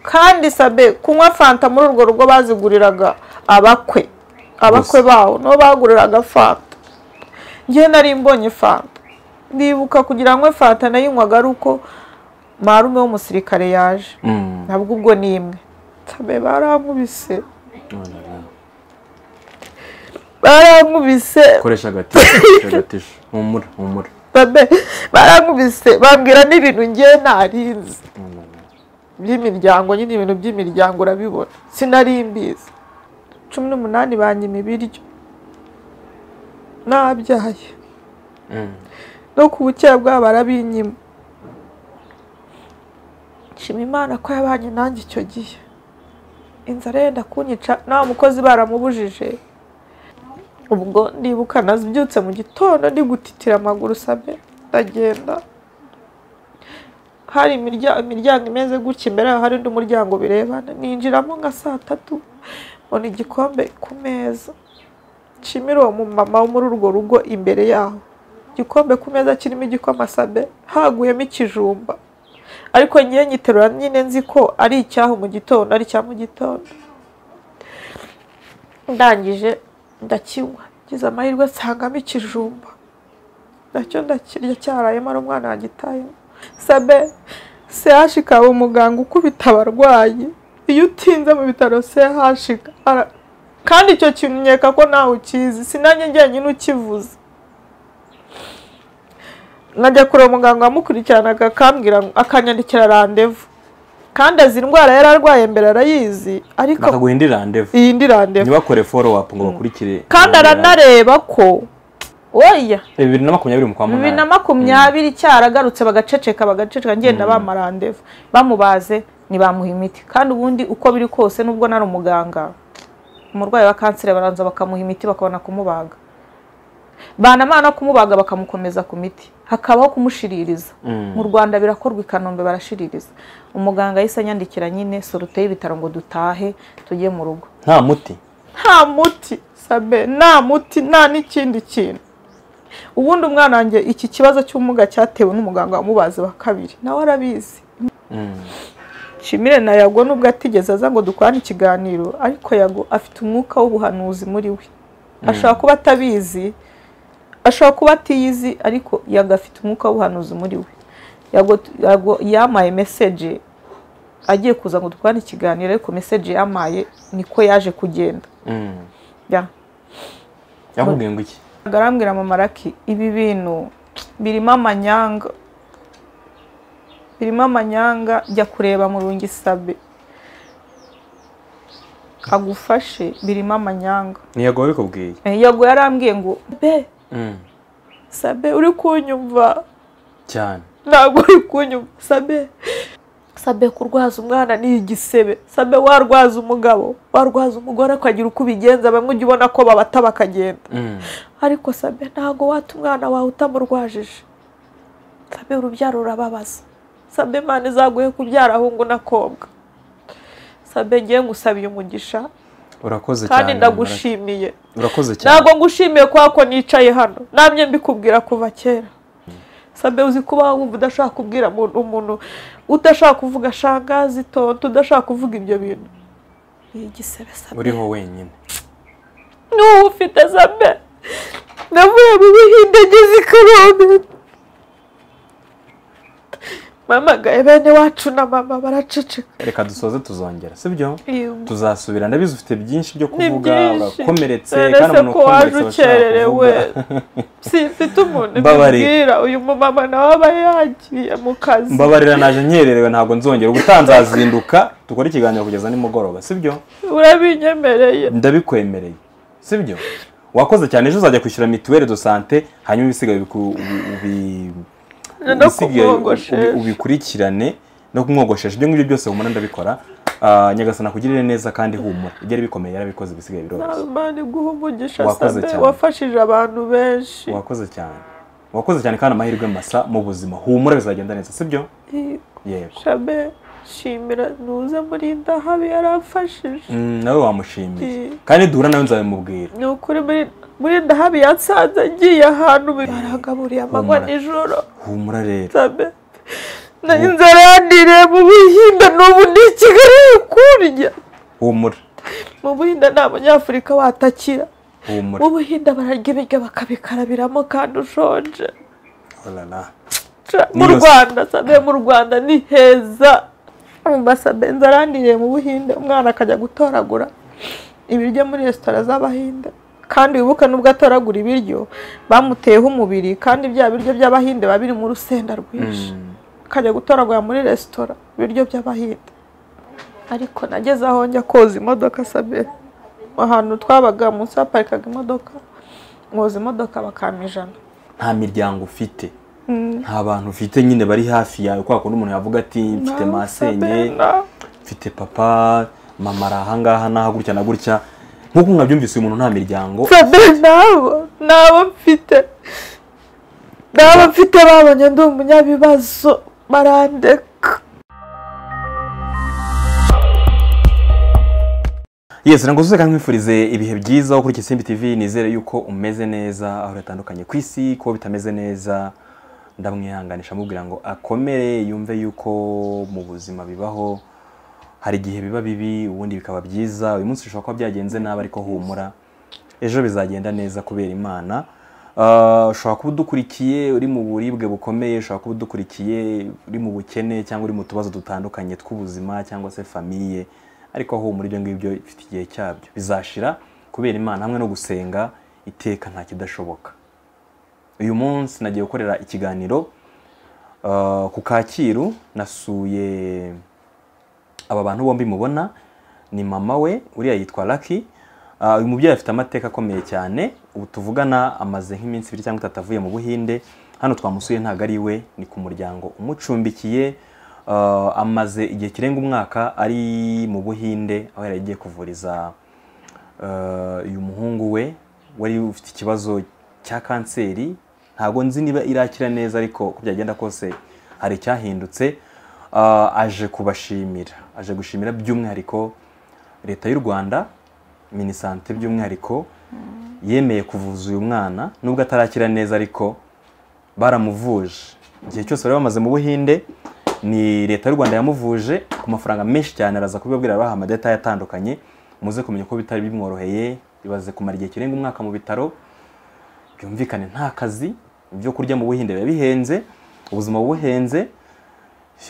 kandi sabe kunywa fanta muri urwo rugo baziguriraga abakwe abakwe bawo nibo baguriraga fanta njyewe nari mbonye fanta ndibuka kugira ngo fanta nayinywaga ari uko marume w'umusirikare yaje nabwo ubwo ni imwe sabe barankubise barankubise koresha agatisho koresha agatisho humura humura babe barankubise bambwira n'ibintu ngewe ntarinzi by'imiryango nyine ibintu by'imiryango urabibona sinari mbizi cumi n'umunani banyima ibiryo nabyaye no ku bukeye bwabo barabinyima nshima imana ko yabanye nanjye icyo gihe inzara yenda kunyica nta mukozi baramubujije ubwo ndibuka nazibyutse mu gitondo ndi gutitira amaguru sabe ndagenda hari imiryango imeze gutya imbere yaho hari undi muryango birebana ninjiramo nka saa tatu mbona igikombe ku meza nshimira uwo mumama wo muri urwo rugo imbere yaho igikombe ku meza kirimo igikoma sabe haguyemo ikijumba ariko ngewe nyiterura nyine nzi ko ari icyaho mu gitondo ari icya mu gitondo ndangije ndakinywa ngize amahirwe nsangamo ikijumba nacyo ndakirya cyarayemo ari umwana wagitayemo sabe sehashika umuganga ukubita abarwayi iyo utinze mu bitaro sehashika kandi icyo kimenyeka ko nawe ukizi sinange njyenyine ukivuze nkajya kureba umuganga wamukurikiranaga akambwira akanyandikira randevu kandi azi indwara yari arwaye mbere arayizi ariko bakaguha indi randevu iyi ndi randevu ntibakore follow up ngo bakurikire kandi aranareba ko oya bibiri na makumyabiri mu kwa munani bibiri na makumyabiri cyaragarutse bagaceceka bagaceceka ngenda bamarandevu bamubaze ntibamuha imiti kandi ubundi uko biri kose nubwo nari umuganga umurwayi wa kanseri baranza bakamuha imiti bakabona kumubaga banamara no kumubaga bakamukomeza ku miti hakabaho kumushiririza mu rwanda birakorwa i kanombe barashiririza umuganga yahise anyandikira nyine sorute y'ibitaro ngo dutahe tujye mu rugo nta muti nta muti sabe nta muti nta n'ikindi kintu ubundi umwana wanjye iki kibazo cy'ubumuga cyatewe n'umuganga wamubaze wa kabiri nawe arabizi shimire na yago nubwo atigeze aza ngo dukorane ikiganiro ariko yago afite umwuka w'ubuhanuzi muri we ashobora kuba atabizi ashobora kuba atiyizi ariko yago afite umwuka w'ubuhanuzi muri we yago yago yamaye meseje agiye kuza ngo dukorane ikiganiro ariko meseje yamaye niko yaje kugenda ya yakubwiye ngo iki agarambwira mama raki ibi bintu birimo amanyanga birimo amanyanga jya kureba mu rungi sabe agufashe birimo amanyanga ntiyagowe bikubwiye Eh, yago yarambwiye ngo be sabe uri kunyumva cyane ntabwo uri kunyumva sabe sabe kurwaza umwana ni igisebe sabe warwaza umugabo warwaza umugore ukagira uko ubigenza bamwe ujya ubona ko babata bakagenda ariko sabe ntabwo wata umwana wawe utamurwajije sabe urubyaro rurababaza sabe imana izaguhe kubyara ahungu n'akobwa sabe ngiye ngusabiye umugisha urakoze cyane kandi Mama ndagushimiye Lucky. urakoze cyane ntabwo ngushimiye kubera ko nicaye hano namye mbikubwira kuva kera sabe uzi kuba wumva udashaka kubwira umuntu umuntu udashaka kuvuga shangazi tonto udashaka kuvuga ibyo bintu ni igisebe sabe uriho wenyine n'ubu ufite sabe navuye mu buhinde ngeze i kanombe mpamagaye bene wacu na mama baraceceka reka dusoze tuzongera sibyo Yego. tuzasubira ndabizi ufite byinshi byo ni kuvuga byinshi urakomeretse Uretse ko waje aba ashaka ukererewe kuvuga. simfite umuntu Mbabarira. mbibwira uyu mumama nawe aba yagiye mu kazi mbabarira naje nkererewe ntabwo nzongera ubutaha nzazinduka dukore ikiganiro kugeza nimugoroba sibyo urabinyemereye ndabikwemereye sibyo wakoze cyane ejo uzajya kwishyura mituweli do sante hanyuma ibisigaye ubiku- ubi- ubi- No ibisigaye kumwogoshesha. ubi- ubikurikirane no kumwogoshesha ibyo ngibyo byose humura ndabikora Ah, nyagasani akugirire neza kandi humura ibyari bikomeye yarabikoze ibisigaye biroroshye imana iguha umugisha Wakoze sabe cyane. wafashije abantu benshi wakoze cyane wakoze cyane kandi amahirwe masa mu buzima humura bizagenda neza sibyo yego shabe shimira ntuze muri ndahabi yaramfashije Mm, nawe wamushimiye Eh. kandi duhura nawe nzabimubwira ni ukuri muri- muri ndahabi yatsanze agiye ahantu baragaburiye amanywa Humura. nijoro humura rero sabe na inzara yandiriye mu buhinde n'ubu ndi muri kigali kurya humura mu buhinda nta munyafurika watakira humura mu buhinda bararya ibiryo bakabikarabiramo kandi ushonje orara Ca- mu Niyose. rwanda sabe mu rwanda ni heza ambasabe nzarandiriye mu buhinde umwana akajya gutoragura ibiryo muri resitora z'abahinde kandi wibuke n'ubwo atoragura ibiryo bamuteyeho umubiri kandi bya biryo by'abahinde biba biri mu rusenda rwinshi akajya gutoragura muri resitora ibiryo by'abahinde ariko nageze aho njya koza imodoka sabe ahantu twabaga munsi haparikaga imodoka mwoza imodoka bakampa ijana nta miryango ufite nta bantu ufite nyine bari hafi yawe kwa kundi umuntu yavuga ati mfite masenye Sabena. mfite papa mama ari ahangaha n'aha gutya na gutya nk'uko mwabyumvise uyu muntu nta miryango Sabe nabo nabo mfite nabo mfite babonye ndi umunyabibazo barandeka yesi ntabwo kandi nkwifurize ibihe byiza wo kuri Kisimbi TV nizere yuko umeze neza aho hatandukanye ku isi kuba bitameze neza ndamwihanganisha amubwira ngo akomere yumve yuko mu buzima bibaho hari igihe biba bibi ubundi bikaba byiza uyu munsi bishobora kuba byagenze nabi ariko humura ejo bizagenda neza kubera imana Ah, ushobora kuba udukurikiye uri mu buribwe bukomeye ushobora kuba udukurikiye uri mu bukene cyangwa uri mu tubazo dutandukanye tw'ubuzima cyangwa se famiye ariko aho muri ibyo ngibyo bifite igihe cyabyo bizashira kubera imana hamwe no gusenga iteka nta kidashoboka uyu munsi nagiye gukorera ikiganiro ah, ku kacyiru nasuye aba bantu bombi mubona ni mama we uriya yitwa Lucky Ah, uyu mubyeyi afite amateka akomeye cyane ubu tuvugana amaze nk'iminsi ibiri cyangwa itatu avuye mu buhinde hano twamusuye ntabwo ari we ni ku muryango umucumbikiye Ah, amaze igihe kirenga umwaka ari mu buhinde aho yari agiye kuvuriza ah, uyu muhungu we wari ufite ikibazo cya kanseri ntabwo nzi niba irakira neza ariko uko byagenda kose hari icyahindutse Ah, aje kubashimira aje gushimira by'umwihariko leta y'u rwanda minisante by'umwihariko yemeye kuvuza uyu mwana nubwo atarakira neza ariko baramuvuje igihe cyose bari bamaze mu buhinde ni leta y'u rwanda yamuvuje ku mafaranga menshi cyane araza kubibabwira abaha amadetaye atandukanye muze kumenya ko bitari bimworoheye ibaze kumara igihe kirenga umwaka mu bitaro byumvikane nta kazi ibyo kurya mu buhinde biba bihenze ubuzima buhenze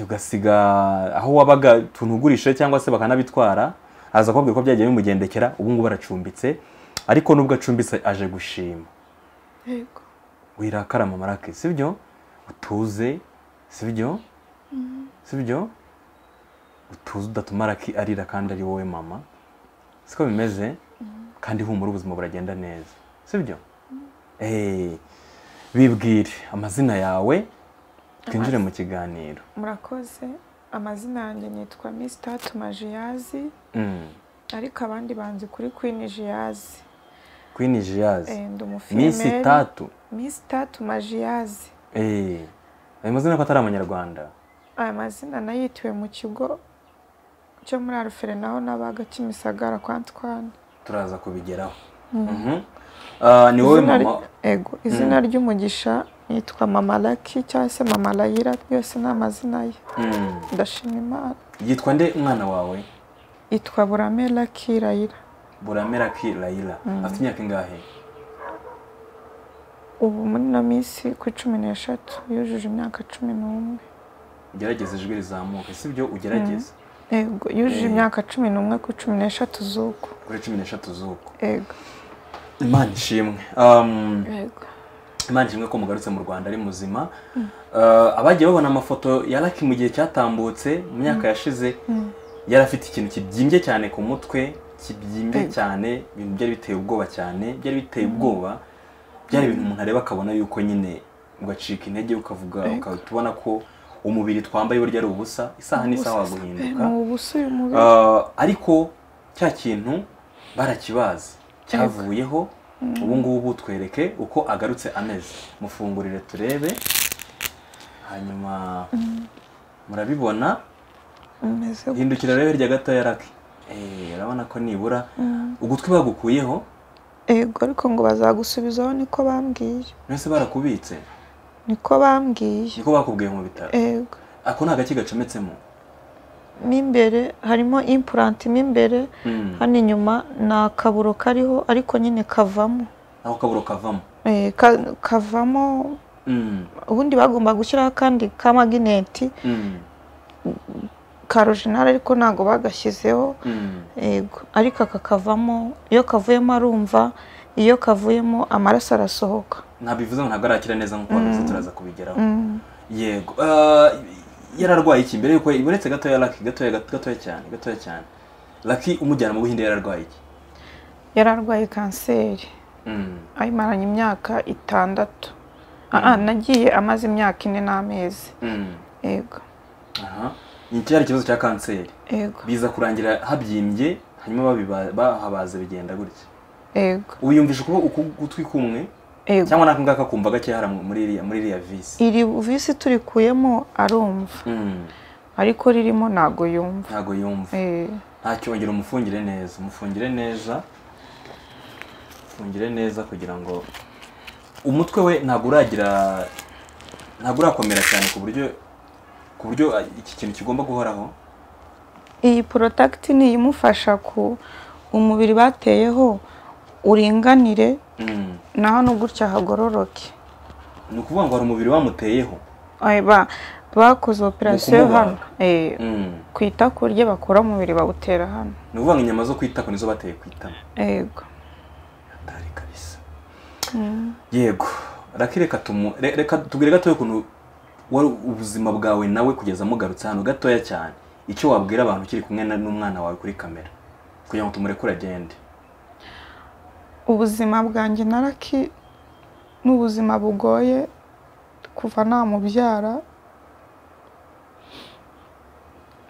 ugasiga aho wabaga utuntu ugurisha cyangwa se bakanabitwara aza kubabwira ko byagiye bimugendekera ubu ngubu aracumbitse ariko nubwo acumbitse aje gushima yego wirakara mama rake sibyo utuze sibyo sibyo utuze udatuma raki arira kandi ari wowe mama siko bimeze kandi humura ubuzima buragenda neza sibyo Eh, bibwire amazina yawe twinjire mu kiganiro murakoze amazina yanjye nitwa misita tumajiyazi Mm. ariko abandi banzi kuri kwini jiyazi Queen Jiaz Eh, ndi Miss umufiyemeri Tatu misita tumajiyazi eh ayo mazina ko atari amanyarwanda aya mazina nayitiwe mu kigo cyo muri arufere naho n'abaga kimisagara kwa antwane turaza kubigeraho Mhm. Ah, ni wowe Izina ry- mama ego izina ry'umugisha yitwa mama laki cyangwa se mama layira yose ni amazina ye Mm. ndashima imana yitwa nde umwana wawe yitwa burame laki layira buramera ki layira afite imyaka ingahe ubu muri ino minsi ku cumi n'eshatu yujuje imyaka cumi n'umwe gerageza ijwi rizamuke sibyo ugerageza ego yujuje Eh. imyaka cumi n'umwe ku cumi n'eshatu z'uko kuri cumi n'eshatu z'uko ego imana ishimwe Um, ego imana ishimwe ko mugarutse mu rwanda ari muzima Ah, abagiye babona amafoto ya Lucky mu gihe cyatambutse mu myaka yashize yari afite ikintu kibyimbye cyane ku mutwe kibyimbye Ego. cyane ibintu byari biteye ubwoba cyane byari biteye ubwoba byari ibintu umuntu areba akabona yuko nyine ugacika intege ukavuga Ego. ukahita ubona ko umubiri twambaye burya ari ubusa isaha n'isaha Gusa sabe, waguhinduka ni ubusa uyu mubiri Ah, ariko cya kintu barakibazi cyavuyeho ubu ngubu twereke uko agarutse ameze mufungurire turebe hanyuma murabibona umeze gutya. hindukira rero hirya gato ya raki Eh, urabona ko nibura ugutwi bagukuyeho ego ariko ngo bazagusubizaho niko bambwiye mbese barakubitse niko bambwiye niko bakubwiye mu bitaro ego ako ni agaki gacometsemo mo imbere harimo impuranti mo imbere hano inyuma ni akaburo kariho ariko nyine kavamo aho kaburo kavamo Eh, ka- kavamo Mm, ubundi bagomba gushyiraho akandi ka magineti mm, ka rojinari ariko ntabwo bagashyizeho mm. yego ariko aka kavamo iyo kavuyemo arumva iyo kavuyemo amaraso arasohoka ntabivuze ngo ntabwo arakira neza nk'uko wabizi turaza kubigeraho Mm. yego Ah, yararwaye iki mbere yuko uretse gatoya laki gatoya gatoya cyane gatoya cyane laki umujyana mu buhinde yararwaye iki yari arwaye kanseri Mm, ayimaranye imyaka itandatu Ah, ah, nagiye amaze imyaka ine n'amezi mm. yego aha ni cyari ikibazo cya kanseri yego biza kurangira habyimbye hanyuma babiba- bahabaza bigenda gutya yego ubu yumvisha uko uku- ugutwi kumwe yego cyangwa nako ngako kumva gake hara mu- muri iriya muri iriya visi iri visi turikuyemo arumva Mm, ariko ririmo ntago yumva ntago yumva Eh, ntacyongera umufungire neza umufungire neza umufungire neza kugira ngo umutwe we ntabwo uragira ntabwo urakomera cyane ku buryo ku buryo ah, iki kintu kigomba guhoraho iyi porotagiti ni iyimufasha ku umubiri bateyeho uringanire Mm, na hano gutya hagororoke ni ukuvuga ngo hari umubiri wamuteyeho Eh, ba- bakoze operasiyo kumubaga. hano Eh, Mm, ku itako rye bakura umubiri bawutera hano ni ukuvuga ngo inyama zo kwitako nizo bateye ku itama yego hatari kabisa yego reka reka tumu re- reka tubwire gatoya ukuntu wari ubuzima bwawe nawe kugeza mugarutse hano gatoya cyane icyo wabwira abantu ukiri kumwe na- n'umwana wawe kuri kamera kugira ngo tumurekure agende ubuzima bwanjye na raki ni ubuzima bugoye kuva namubyara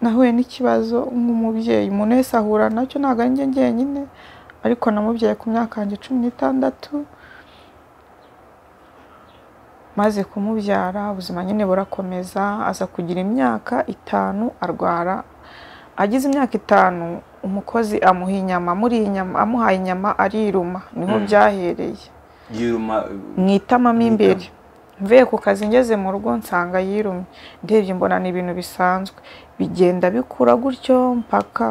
nahuye n'ikibazo nk'umubyeyi umuntu wese ahura nacyo ntabwo ari njye njyenyine ariko namubyaye ku myaka yanjye cumi n'itandatu maze kumubyara ubuzima nyine burakomeza aza kugira imyaka itanu arwara agize imyaka itanu umukozi amuha inyama muri inyama amuhaye inyama ariruma niho Mm. byahereye yiruma mu itama mo Mu imbere mvuye ku kazi ngeze mu rugo nsanga yirumye ndebye mbona ni ibintu bisanzwe bigenda bikura gutyo mpaka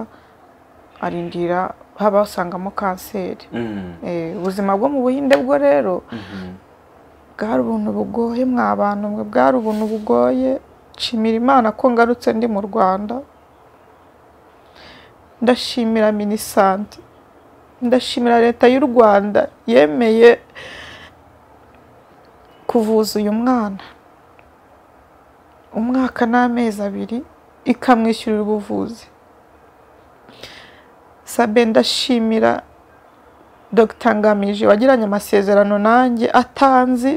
arindira haba hasangamo kanseri mm, Eh, ubuzima bwo mu buhinde bwo rero mhm, bwari ubuntu bugoye mwa bantu mwe bwari ubuntu bugoye nshimira imana ko ngarutse ndi mu rwanda ndashimira minisante ndashimira leta y'u rwanda yemeye kuvuza uyu mwana umwaka n'amezi abiri ikamwishyurira ubuvuzi sabe ndashimira dogita ngamije wagiranye amasezerano nanjye atanzi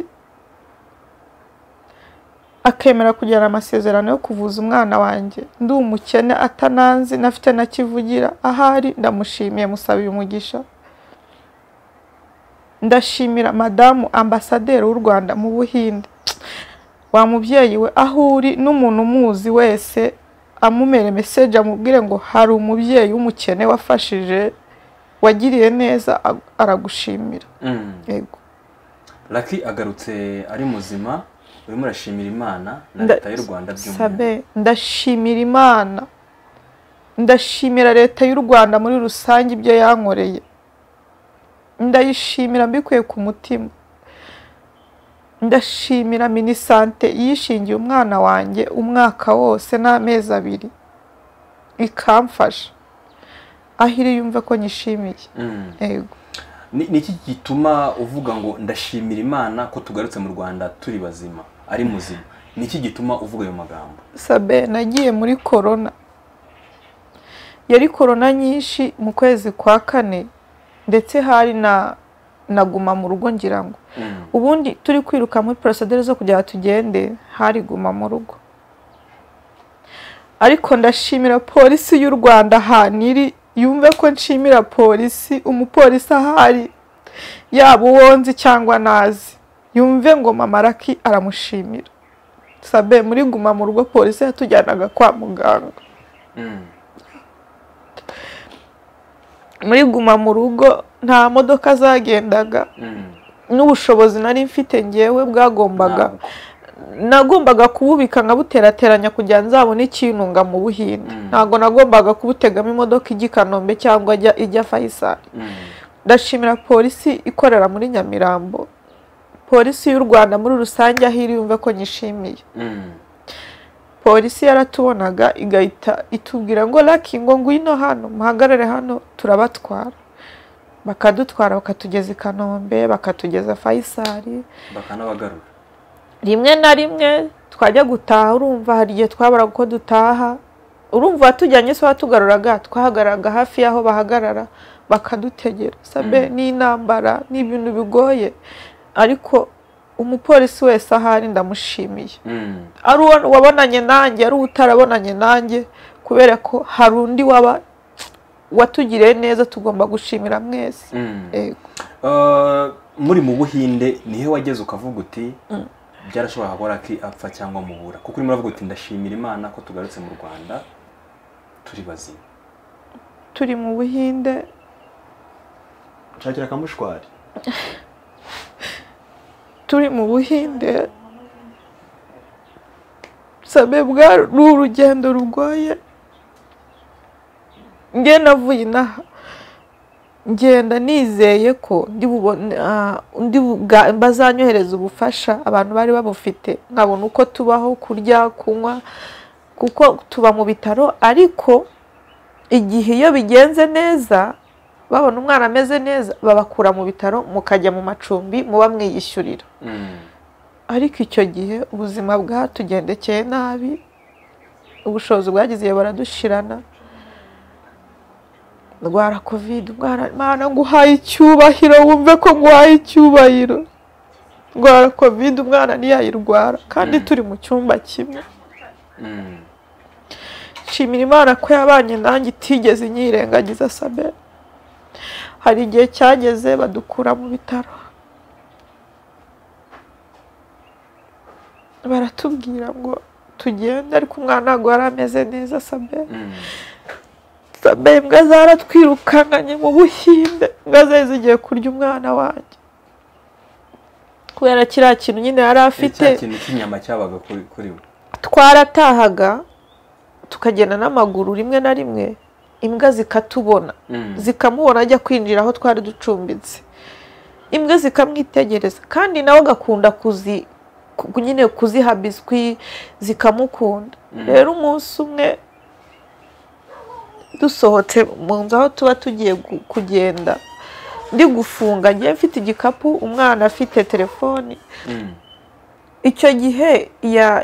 akemera kugirana amasezerano yo kuvuza umwana wanjye ndi umukene atananzi nafite na kivugira ahari ndamushimiye musaba uyu mugisha ndashimira madamu ambasaderi w'u rwanda mu buhinde wa mubyeyi we aho uri n'umuntu umuzi wese amumere meseje amubwire ngo hari umubyeyi w'umukene wafashije wagiriye neza ag- aragushimira mm. yego laki agarutse ari muzima urimo urashimira imana na Nda- leta y'u rwanda by'umwihariko Sabe, ndashimira imana ndashimira leta y'u rwanda muri rusange ibyo yankoreye ndayishimira mbikuye ku mutima ndashimira minisante yishingiye umwana wanjye umwaka wose n'amezi abiri ikamfasha aho iri yumve ko nyishimiye Mm. yego Ni- ni iki gituma uvuga ngo ndashimira imana ko tugarutse mu rwanda turi bazima ari muzima ni iki gituma uvuga ayo magambo sabe nagiye muri korona yari korona nyinshi mu kwezi kwa kane ndetse hari na naguma mu rugo ngira ngo Mm, ubundi turi kwiruka muri porosedere zo kugira ngo tugende hari guma mu rugo ariko ndashimira polisi y'u rwanda ahantu iri yumve ko nshimira polisi umupolisi ahari yaba uwo nzi cyangwa nazi yumve ngo mama raki aramushimira sabe muri guma mu rugo polisi yatujyanaga kwa muganga mm, muri guma mu rugo nta modoka zagendaga mm. n'ubushobozi nari mfite ngewe bwagombaga Ntabwo. nagombaga kububika nkabuterateranya kugira nzabone ikintunga mu buhinde ntabwo nagombaga kubutegamo imodoka ijya i kanombe cyangwa ijya- ijya fayisali ndashimira polisi ikorera muri nyamirambo polisi y'u rwanda muri rusange aho iri yumve ko nyishimiye polisi yaratubonaga igahita itubwira ngo laki ngo ngwino hano muhagarare hano turabatwara bakadutwara bakatugeza i kanombe bakatugeza fayisari bakanabagarura rimwe na rimwe twajya gutaha urumva hari igihe twaburaga uko dutaha urumva uwatujyanye se watugaruraga twahagaraga hafi y'aho bahagarara bakadutegera sabe Mm. ni intambara ni ibintu bigoye ariko umupolisi wese ahari ndamushimiye Mm. ari uwo wabonanye nanjye ari uwo utarabonanye nanjye kubera ko hari undi waba watugiriye neza tugomba gushimira mwese Mm. Yego. Uh, muri mu buhinde nihe wageze ukavuga uti byarashobora gukora ki apfa cyangwa mubura kuko urimo uravuga uti ndashimira imana ko tugarutse mu rwanda turi bazima turi mu buhinde nshakira akamushwari turi mu buhinde sabe bwa ni urugendo rugoye nge navuye inaha ngenda nizeye ko ndi bubone- ah, ndi buga- bazanyohereza ubufasha abantu bari babufite nkabona uko tubaho kurya kunywa kuko tuba mu bitaro ariko igihe iyo bigenze neza babona umwana ameze neza babakura mu bitaro mukajya mu macumbi muba mwiyishyurira ariko icyo gihe ubuzima bwatugendekeye nabi ubushobozi bwagize igihe baradushirana ndwara kovide ndwara imana nguhaye icyubahiro wumve ko nguhaye icyubahiro ndwara kovide umwana ntiyayirwara kandi turi mu cyumba kimwe nshimira imana ko yabanye nanjye itigeze inyirengagiza sabe hari igihe cyageze badukura mu bitaro baratubwira ngo tugende ariko umwana ntabwo yari ameze neza sabe sabe imbwa zaratwirukanganye mu buhinde imbwa zari zigiye kurya umwana wanjye kubera kiriya kintu nyine yari afite cya kintu cy'inyama cyabaga kuri kuri we twaratahaga tukagenda n'amaguru rimwe na rimwe imbwa zikatubona Mm. zikamubona ajya kwinjira aho twari ducumbitse imbwa zikamwitegereza kandi nawe agakunda kuzi ku- nyine kuziha biswi zikamukunda Mm. rero umunsi umwe dusohotse mu nzu aho tuba tugiye gu- kugenda ndi gufunga ngewe mfite igikapu umwana afite telefoni Mm. icyo gihe ya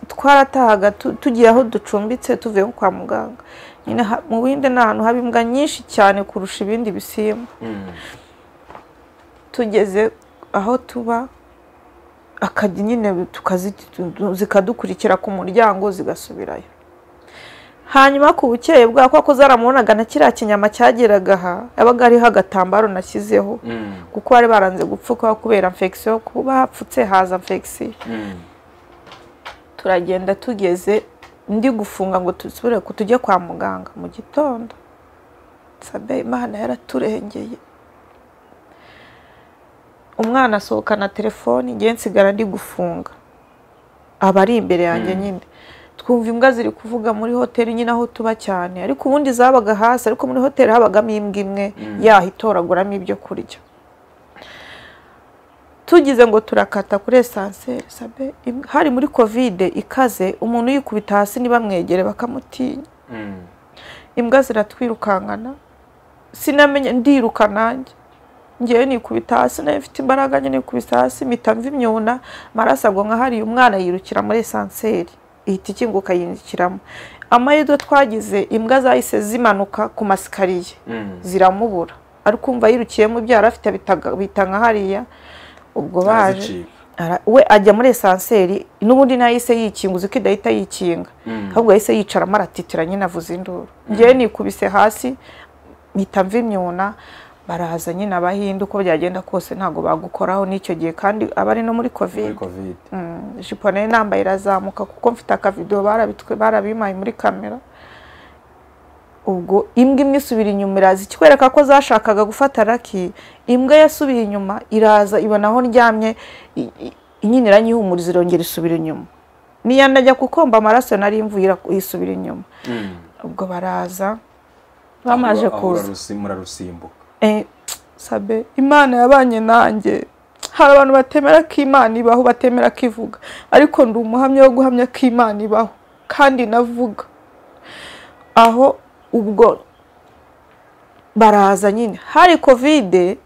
twaratahaga tu- tugiye aho ducumbitse tuvuye nko kwa muganga nyine ha- mu bindi ni ahantu haba imbwa nyinshi cyane kurusha ibindi bisimba Mm. tugeze aho tuba akajya nyine tukazi- tu- zikadukurikira ku muryango zigasubirayo hanyuma ku bukeye bwaho kuko zaramubonaga na kiriya kinyama cyageraga aha yabaga hariho agatambaro nashyizeho Mm. kuko bari baranze gupfuka kubera infection kuba hapfutse haza infection Mm. turagenda tugeze ndi gufunga ngo dusubire ku tujye kwa muganga mu gitondo sabe imana yaraturengeye umwana asohokana telefoni ngewe nsigara ndi gufunga aba ari imbere yanjye Mm. nyine twumva imbwa ziri kuvuga muri hoteli nyine aho tuba cyane ariko ubundi zabaga hasi ariko muri hoteli habagamo imbwa imwe Mm. yaho itoraguramo ibyo kurya tugize ngo turakata kuri esanseri sabe im- hari muri kovide ikaze umuntu yikubita hasi ntibamwegere bakamutinya Mm. imbwa ziratwirukankana sinamenya ndiruka nanjye ngewe nikubita hasi nayo mfite imbaraga nyine nikubita hasi mpita mva imyuna amaraso agwa nka hariya umwana yirukira muri esanseri ihita ikinguka yinjikiramo amahirwe twagize imbwa zahise zimanuka ku masikariye Mm. ziramubura ariko umva yirukiyemo ibyo yari afite bitaga- bita nka hariya ubwo baje Arazicika. Ara- we ajya muri esanseri n'ubundi ntahise yikinga uzi ko idahita yikinga Mm. ahubwo yahise yicaramo aratitira nyine avuza induru ngewe nikubise hasi mpita mva imyuna baraza nyine abahinde uko byagenda kose ntabwo bagukoraho n'icyo gihe kandi abari no muri muri kovide covid Mm, ijipo nari nambaye irazamuka kuko mfite akavido barabitwe barabimaye muri kamera ubwo imbwa imwe isubira inyuma iraza ikikwereka ko zashakaga gufata raki imbwa yasubiye inyuma iraza ibona aho ndyamye i- i- inyini iranyihumuriza irongera isubira inyuma niyo najya kukomba amaraso nari mvuye isubira inyuma ubwo baraza bamaze kuza murarusimbuka Eh, sabe imana yabanye nanjye hari abantu batemera ko imana ibaho batemera ko ivuga ariko ndi umuhamya wo guhamya ko imana ibaho kandi navuga aho ubwo baraza nyine hari kovide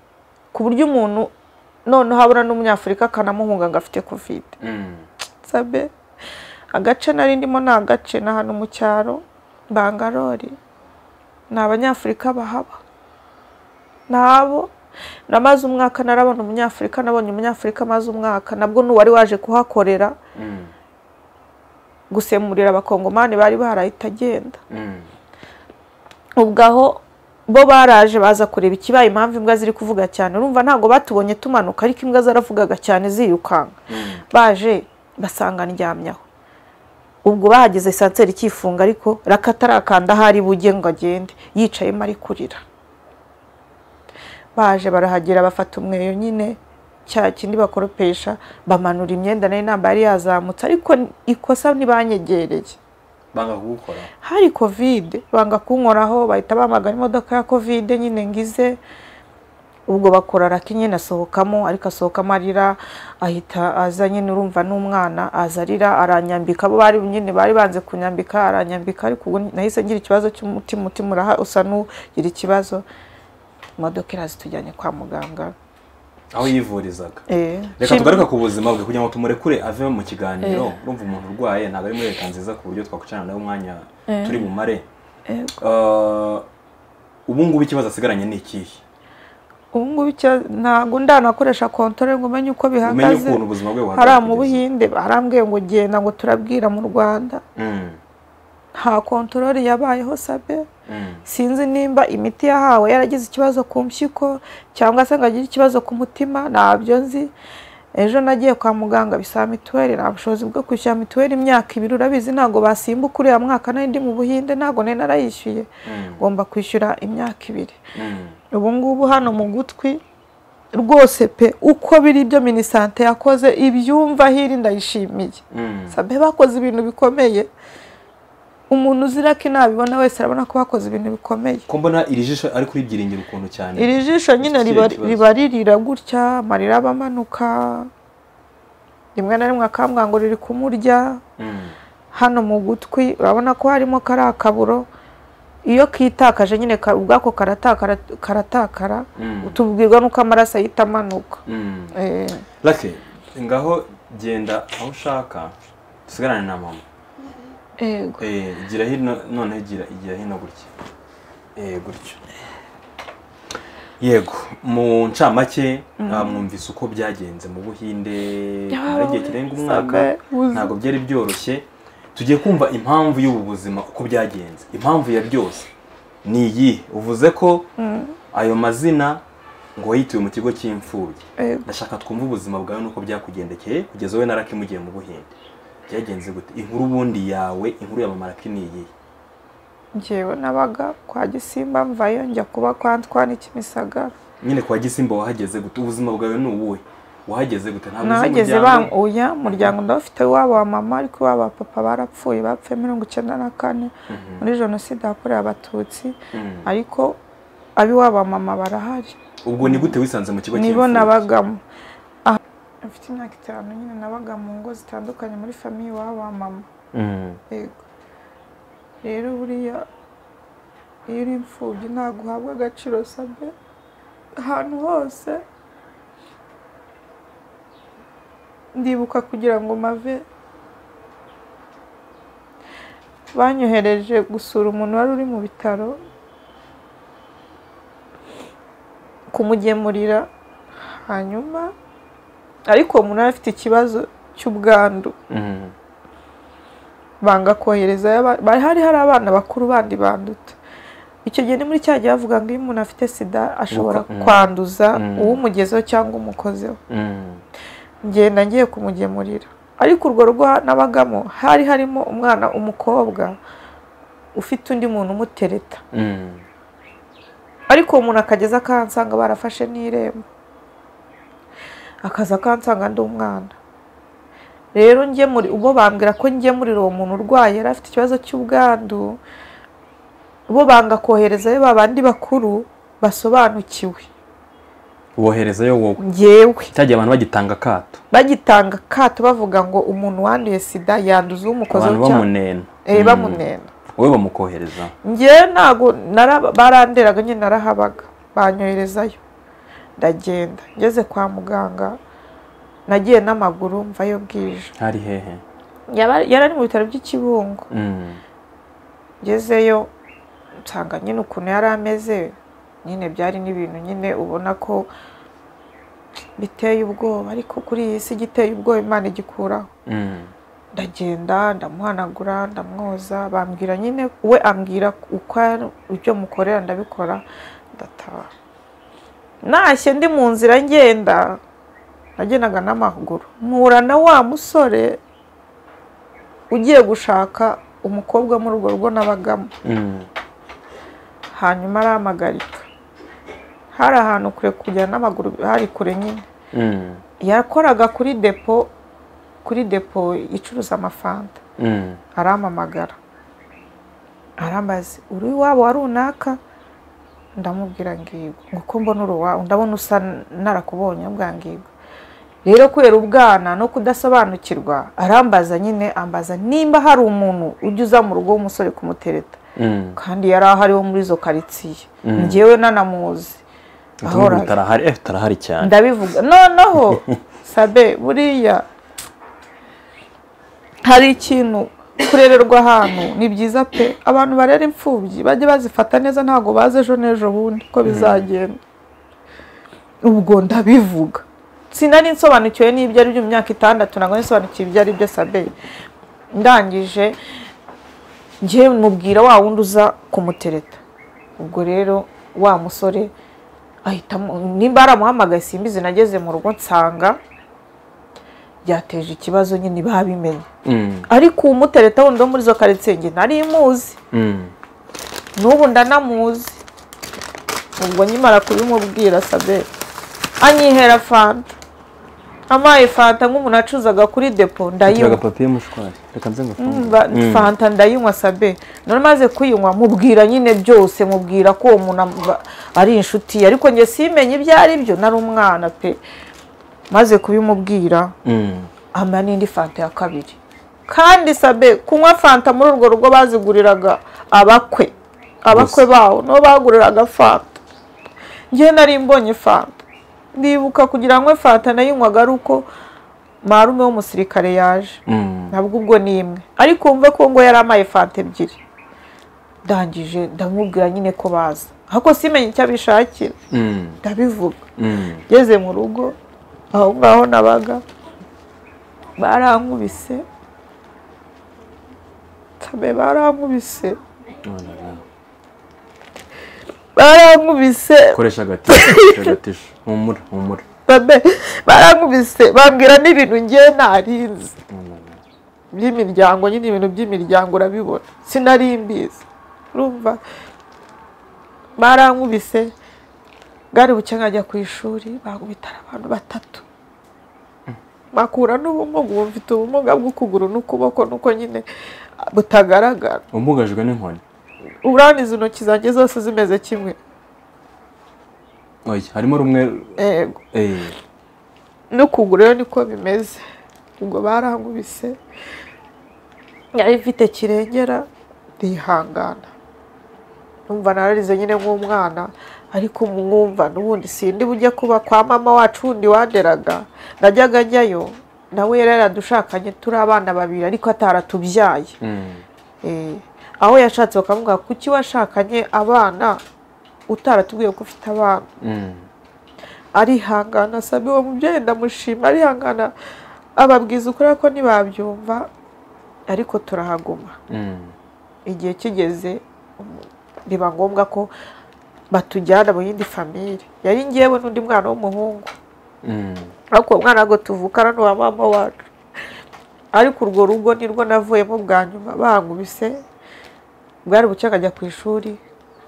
ku buryo umuntu noneho abura n'umunyafurika akanamuhunga ngo afite kovide sabe agace nari ndimo ni agace ni ahantu mu cyaro bangarori ni abanyafurika bahaba nabo namaze umwaka narabona umunyafurika nabonye umunyafurika amaze umwaka nabwo n'uwari waje kuhakorera gusemurira abakongomani bari barahita agenda ubwo aho bo baraje baza kureba ikibaye impamvu imbwa ziri kuvuga cyane urumva ntabwo batubonye tumanuka ariko imbwa zaravugaga cyane ziyukanga baje basanga ndyamyaho ubwo bahageze sanseri ikifunga ariko rakatarakanda aho ari bujye ngo agende yicayemo ari kurira baje barahagera bafata umweyo nyine cya kindi bakoropesha bamanura imyenda nayo namba yari yazamutse ariko ikosa ntibanyegereye banga kugukora hari kovide banga kunkoraho bahita bamagana imodoka ya kovide nyine ngize ubwo bakora raki nyine asohokamo ariko asohokamo arira ahita aza nyine urumva n'umwana aza arira aranyambika abo bari nyine bari banze kunyambika aranyambika ariko ubu nahise ngira ikibazo cy'umutima umutima uraha usa n'ugira ikibazo imodoka iraza itujyanye kwa muganga aho yivurizaga Eh, reka shimwe. tugaruka ku buzima bwe kugira ngo tumurekure ave mu kiganiro urumva umuntu urwaye ntabwo ari muri leta nziza ku buryo twakwicana nawe umwanya turi bumare Eh, ubu ngubu ikibazo asigaranye ni ikihe ubu ngubu icyo- ntabwo ndanakoresha kontore ngo umenye uko umenye bihagaze ukuntu ubuzima bwe buhagaze hariya mu kugeza- buhinde barambwiye ngo genda ngo turabwira mu rwanda Mm, nta kontorori yabayeho sabe mm, sinzi nimba imiti yahawe yaragize ikibazo ku mpyiko cyangwa se ngo agire ikibazo ku mutima ntabyo nzi ejo nagiye kwa muganga bisaba mituweli nta bushobozi bwo kwishyura mituweli imyaka ibiri urabizi ntabwo basimbuka uriya mwaka nari ndi mu buhinde ntabwo nari narayishyuye mm, ngomba kwishyura imyaka ibiri mm. ubu ngubu hano mu gutwi rwose pe uko biri byo minisante yakoze ibyumva hiri ndayishimiye Mm. sabe bakoze ibintu bikomeye umuntu uzira ko inabibona wese arabona ko bakoze ibintu bikomeye ko mbona iri jisho ari kuri byiringiro ukuntu cyane iri jisho nyine Ikihe riba kibazo? riba ririra gutya amarira aba amanuka rimwe na rimwe akambwira ngo riri kumurya Mm, hano mu gutwi urabona ko harimo kariya kaburo iyo kitakaje nyine ka- ubwako karatakara karatakara Mm. tubwirwa n'uko amaraso ahita amanuka mm. Eh, Lucky, ngaho genda aho ushaka dusigarane na mama yego Eh, igira hino noneho igira igira hino gutya Eh, gutya yego mu ncamake ah, mwumvise uko byagenze mu buhinde hari igihe kirenga umwaka Sabe, uzi- ntabwo byari byoroshye tugiye kumva impamvu y'ubu buzima uko byagenze impamvu ya byose ni iyi uvuze ko ayo mazina ngo wayituye mu kigo cy'imfubyi Yego. ndashaka twumve ubuzima bwawe n'uko byakugendekeye kugeza wowe na raki mugiye mu buhinde byagenze gute inkuru ubundi yawe inkuru ya mama raki ni iyihe njyewe nabaga kwa gisimba mvayo njya kuba kwa ntwani kimisagara nyine kwa gisimba wahageze gute ubuzima bwawe ni ubuhe wahageze gute ntabwo uzi nahageze umuryango banguya umuryango ndawufite iwabo wa mama ariko iwabo wa papa barapfuye bapfuye mirongo icyenda na kane muri jenoside yakorewe abatutsi Mhm. ariko ab'iwabo wa mama barahari ubwo ni gute wisanze mu kigo nibo cy'imfubyi? nabagamo Aha, mfite imyaka itanu nyine nabaga mu ngo zitandukanye muri famiye iwabo wa mama Mhm. yego rero buriya iyo uri imfubyi ntabwo uhabwa agaciro sabe ahantu hose ndibuka kugira ngo mave banyohereje gusura umuntu wari uri mu bitaro kumugemurira hanyuma ariko uwo muntu yari afite ikibazo cy'ubwandu Mhm. banga koherezayo abana- bari hari hari abana bakuru bandi banduta icyo gihe ni muri cya gihe bavuga ngo iyo umuntu afite sida ashobora Uko- mm. kwanduza Mm. uwumugezeho cyangwa umukozeho Mhm. ngenda ngiye kumugemurira ariko urwo rugo nabagamo hari harimo umwana umukobwa ufite undi muntu umutereta Mhm. ariko uwo muntu akageza akansanga barafashe n'irembo akaza akansanga ndi umwana rero njye muri ubwo bambwira ko njye muri uwo muntu urwaye yari afite ikibazo cy'ubwandu bo banga koherezayo babandi bakuru basobanukiwe woherezayo wowe ngewe cyagiye abantu bagitanga akato bagitanga akato bavuga ngo umuntu wanduye sida yanduza umukozi abantu bamunena Eh, Mm. bamunena wowe bamukohereza njyewe ntabwo nara- baranderaga nyine narahabaga banyoherezayo ndagenda ngeze kwa muganga nagiye n'amaguru mvayo bwije hari hehe Yaba- yari ari mu bitaro by'ikibungo Mm. ngezeyo nsanga nyine ukuntu yari ameze nyine byari n'ibintu nyine ubona ko biteye ubwoba ariko kuri iyi si igiteye ubwoba imana igikuraho Mm. ndagenda ndamuhanagura ndamwoza bambwira nyine we ambwira uko ari- ibyo mukorera ndabikora ndataha ntashye ndi mu nzira ngenda nagendaga n'amaguru mpura na wa musore ugiye gushaka umukobwa muri urwo rugo nabagamo Mm. hanyuma arampagarika hari ahantu kure kujya n'amaguru hari kure nyine Mm. yakoraga kuri depo kuri depo icuruza amafanta Mm. arampamagara arambaza uri iwabo wa runaka ndamubwira ngigo uko mbona uri uwawe ndabona usa n- narakubonye mbwa ngigo rero kubera ubwana no kudasobanukirwa arambaza nyine ambaza nimba hari umuntu ujya uza mu rugo w'umusore kumutereta Mm. kandi yari ahari wo muri izo karitsiye Mm. njyewe nanamuzi Utumva ngo ahora utarahari eh utarahari cyane ndabivuga noneho sabe buriya hari ikintu kurererwa ahantu ni byiza pe abantu barera imfubyi bajye bazifata neza ntabwo bazi ejo n'ejo bundi ko bizagenda ubwo ndabivuga sinari nsobanukiwe n'ibyo ari byo mu myaka itandatu ntabwo nari nsobanukiwe ibyo ari byo sabe ndangije njye mubwira wa wundi uza kumutereta ubwo rero wa musore ahitamo nimba aramuhamagaye simbizi nageze mu rugo nsanga byateje ikibazo nyine babimenye Mm. ariko umutereta wundi wo muri izo karitsiye njye nari muzi Mm. n'ubu ndanamuzi ubwo nkimara kubimubwira sabe anyihera fanta amaye fanta nk'umuntu acuzaga kuri depo Nshyira ndayinywa agapapiye mushwari reka nze ngafungure Ba- fanta ndayinywa sabe nari maze kuyinywa mubwira nyine byose mubwira ko uwo muntu am- ba- ari inshuti ye. ariko njye simenye ibyo ari byo nari umwana pe maze kubimubwira Mm. ampa n'indi fanta ya kabiri kandi sabe kunywa fanta muri urwo rugo baziguriraga abakwe abakwe bawo nibo baguriraga fanta njyewe nari mbonye fanta ndibuka kugira ngo fanta nayinywaga ari uko marume w'umusirikare yaje Mm. ntabwo ubwo ni imwe ariko wumve ko ngo yari amaye fanta ebyiri ndangije ndamubwira nyine ko baza ariko simenye icyo abishakira Mm. ndabivuga Mm. ngeze mu rugo aho ngaho nabaga barankubise tabe barankubise Noneho. barankubise koresha agatisho koresha agatisho humura humura tabe barankubise bambwira n'ibintu ngewe ntarinzi by'imiryango nyine ibintu by'imiryango urabibona sinari mbizi urumva barankubise bwari buke nkajya ku ishuri bankubitara abantu batatu bakura n'ubumuga ubu mfite ubumuga bw'ukuguru n'ukuboko nuko nyine butagaragara umugajwe n'inkoni uraniza intoki zanjye zose zimeze kimwe oya harimo rumwe Ego. eh n'ukuguru rero niko bimeze ubwo barankubise yari ifite kirengera ndihangana numva nararize nyine nk'umwana ariko mwumva n'ubundi sindi bujye kuba kwa mama wacu wundi wanderaga najyaga njyayo nawe yari yaradushakanye turi abana babiri ariko ataratubyaye mm. Eh, aho yashatse bakavuga kuki washakanye abana utaratubwiye ko ufite abana Mm. arihangana sabe uwo mubyeyi ndamushima arihangana ababwiza ukuri ko ntibabyumva ariko turahaguma Mm. igihe kigeze um, biba ngombwa ko batujyana mu yindi famire yari ngewe n'undi mwana w'umuhungu Mm. ariko uwo mwana ntabwo tuvukana n'uwa mama wacu ariko urwo rugo nirwo navuyemo bwa nyuma bankubise bwari bucye akajya ku ishuri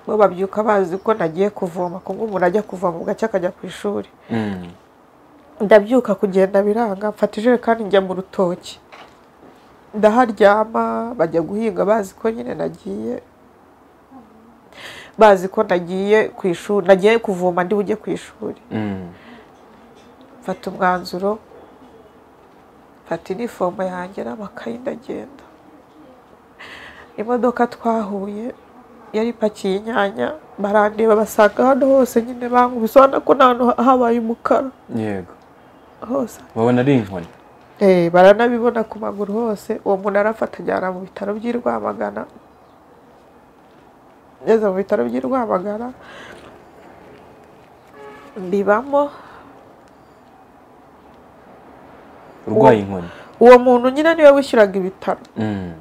bo babyuka bazi ko nagiye kuvoma ko nk'umuntu ajya kuvoma bugacya akajya ku ishuri Mm. ndabyuka kugenda biranga mfata ijerekani njya mu rutoki ndaharyama bajya guhinga bazi ko nyine nagiye bazi ko nagiye ku ishuri nagiye kuvoma ndi bujye ku ishuri Mm. mfata umwanzuro mfata inifomo yanjye n'amakayi ndagenda imodoka twahuye yari ipakiye inyanya barandeba basanga hano hose nyine bankubise ubona ko nta hantu habaye umukara yego hose babona ari inkoni Eh, baranabibona ku maguru hose uwo muntu arafata ajyana mu bitaro by'i Rwamagana ngeze mu bitaro by'i Rwamagana mbibamo urwaye inkoni uwo muntu nyine niwe wishyuraga ibitaro Mm.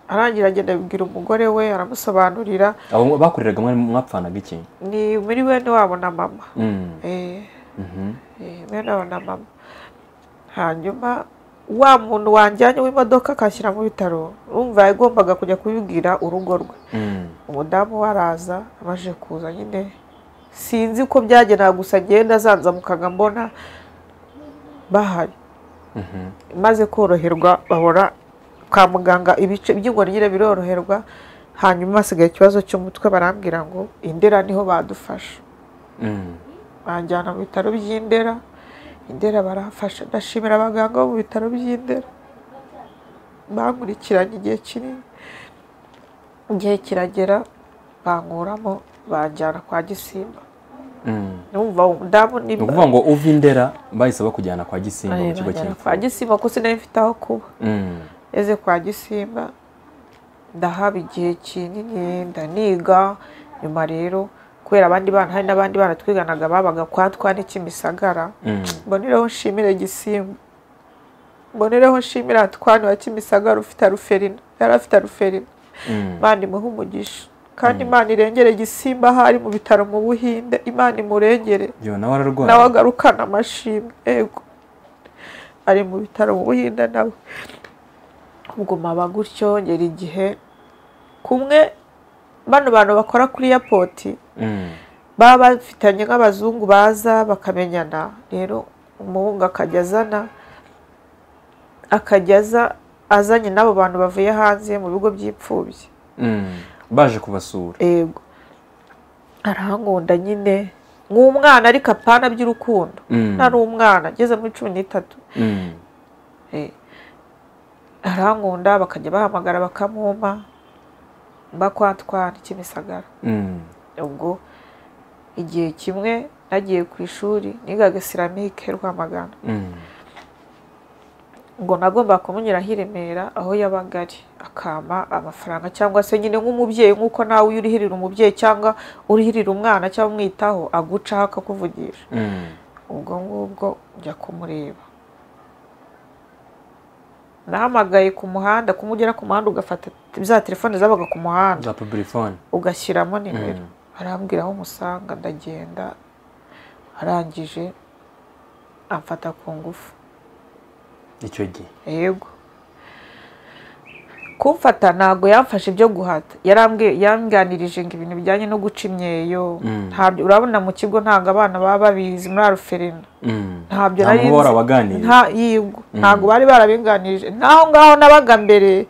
arangira agenda abibwira umugore we aramusobanurira abo bakoreraga mwari mwapfanaga iki ni muri bene wabo na mama Mm. Eh, Mhm. eh, bene wabo na mama hanyuma wa muntu wanjyanye w'imodoka akashyira mu bitaro urumva yagombaga kujya kubibwira urugo rwe Mm. umudamu we araza amaze kuza nyine sinzi uko byagera gusa ngenda azanzamukaga mbona bahari Mhm. maze koroherwa babona kwa muganga ibice by'inkoni nyine biroroherwa hanyuma hasigaye ikibazo cy'umutwe barambwira ngo indera niho badufasha Mm. banjyana mu bitaro by'indera indera barafasha ndashimira abaganga bo mu bitaro by'indera bankurikiranye igihe kinini igihe kiragera bankuramo banjyana kwa gisimba Mm. numva umudamu ni ni ukuvuga ngo uva indera bahise bakujyana kwa gisimba mu kigo banjyana kwa cy'imfungwa gisimba kuko sinari mfite aho kuba Mm. eze kwa gisimba ndahaba igihe kinini ndaniga nyuma rero kubera abandi bana hari n'abandi bana twiganaga babaga kwa twane kimisagara Mm. mbonereho nshimire gisimba mbonereho nshimire hatwani wa kimisagara ufite aruferina yari afite aruferina Mm. imana imuhe umugisha kandi imana irengere gisimba aho ari mu bitaro mu buhinde imana imurengere yo nawe ararwaye nawe agarukana amashimwe yego ari mu bitaro mu buhinde nawe ubwo mpaba gutyo ngera igihe kumwe bano bantu bakora kuri airport Mm. baba bafitanye nk'abazungu baza bakamenyana rero umuhungu akajya azana akajya aza azanye n'abo bantu bavuye hanze mu bigo by'imfubyi Mm. baje kubasura yego arahankunda nyine nk'umwana ariko apana by'urukundo Mm. nari umwana ngeze muri cumi n'itatu Mm. Eh, arahankunda bakajya bahamagara bakamwuma mba kwa twana kimisagara Mm. ubwo igihe kimwe nagiye ku ishuri nigaga siramike rwamagana Mm. ngo nagomba kumunyuraho i remera aho yabaga ari akama amafaranga cyangwa se nyine nk'umubyeyi nk'uko nawe iyo urihirira umubyeyi cyangwa urihirira umwana cyangwa umwitaho agucaho akakuvugisha Mm. ubwo ngubwo njya kumureba nahamagaye ku muhanda kumugera ku muhanda ugafata za telefone zabaga ku muhanda za publifone ugashyiramo nimero arambwira aho umusanga ndagenda arangije amfata ku ngufu icyo gihe yego kumfata ntabwo yamfashe ibyo guhata yarambwiye yanganirije ngo ibintu bijyanye no guca imyeyo Mm. ntabyo urabona mu kigo ntabwo abana baba babizi muri aruferina Mm. ntabyo nta nari muntu wahora nzi. waganiriye. nta yego ntabwo bari barabinganirije n'aho ngaho nabaga mbere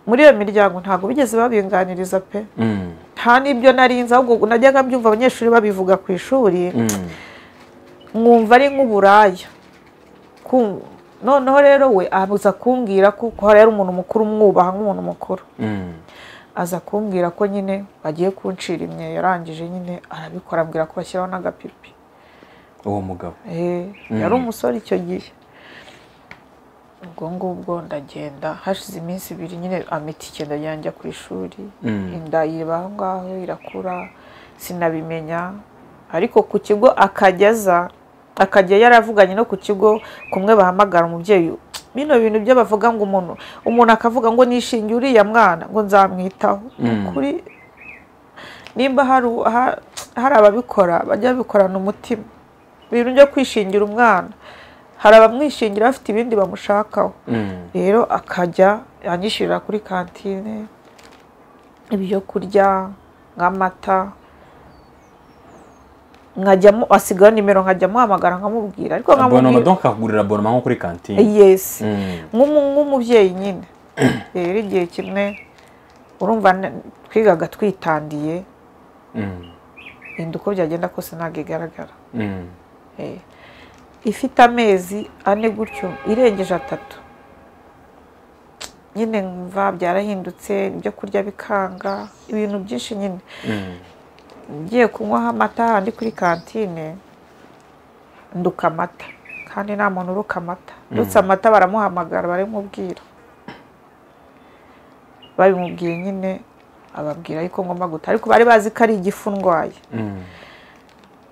muri iyo miryango ntabwo bigeze babinganiriza pe Mm. nta n'ibyo narinze ahubwo najyaga mbyumva abanyeshuri babivuga ku ishuri Mm. nkumva ari nk'uburaya Ku- noneho rero we aza kumbwira ko kuko hari umuntu mukuru umwubaha nk'umuntu mukuru Mm. aza kumbwira ko nyine bagiye kuncira imyeyo yarangije nyine arabikora ambwira ko bashyiraho n'agapipi uwo mugabo Eh, yari umusore icyo gihe ubwo ngubwo ndagenda hashize iminsi ibiri nyine amita icyenda yanjya ku ishuri Mm. inda yiba aho ngaho irakura sinabimenya ariko ku kigo akajya aza akajya yaravuganye no ku kigo kumwe bahamagara umubyeyi bino bintu byo bavuga ngo umuntu umuntu akavuga ngo nishingiye uriya mwana ngo nzamwitaho Mm. kuri nimba hari u- ha- hari ababikora bajya babikorana umutima ibintu byo kwishingira umwana hari abamwishingira bafite ibindi bamushakaho Mm. rero akajya anyishyurira kuri kantine ibyo kurya nk'amata nkajyamo asigaho nimero nkajya amuhamagara nkamubwira ariko abonoma nkamubwira donc akakugurira abonoma nko kuri kantine yesi Mm. nk'umu- nk'umubyeyi nyine rero igihe kimwe urumva ne- twigaga twitandiye Mm. inda uko byagenda kose ntabwo igaragara Mm. Eh. ifite amezi ane gutyo irengeje atatu nyine mva byarahindutse ibyo kurya bikanga ibintu byinshi nyine Mm. ngiye kunywaho amata handi kuri kantine nduka amata kandi nta muntu uruka amata ndutse amata baramuhamagara baramubwira babimubwiye nyine ababwira ariko ngomba guta ariko bari bazi ko ari igifu ndwaye Mm.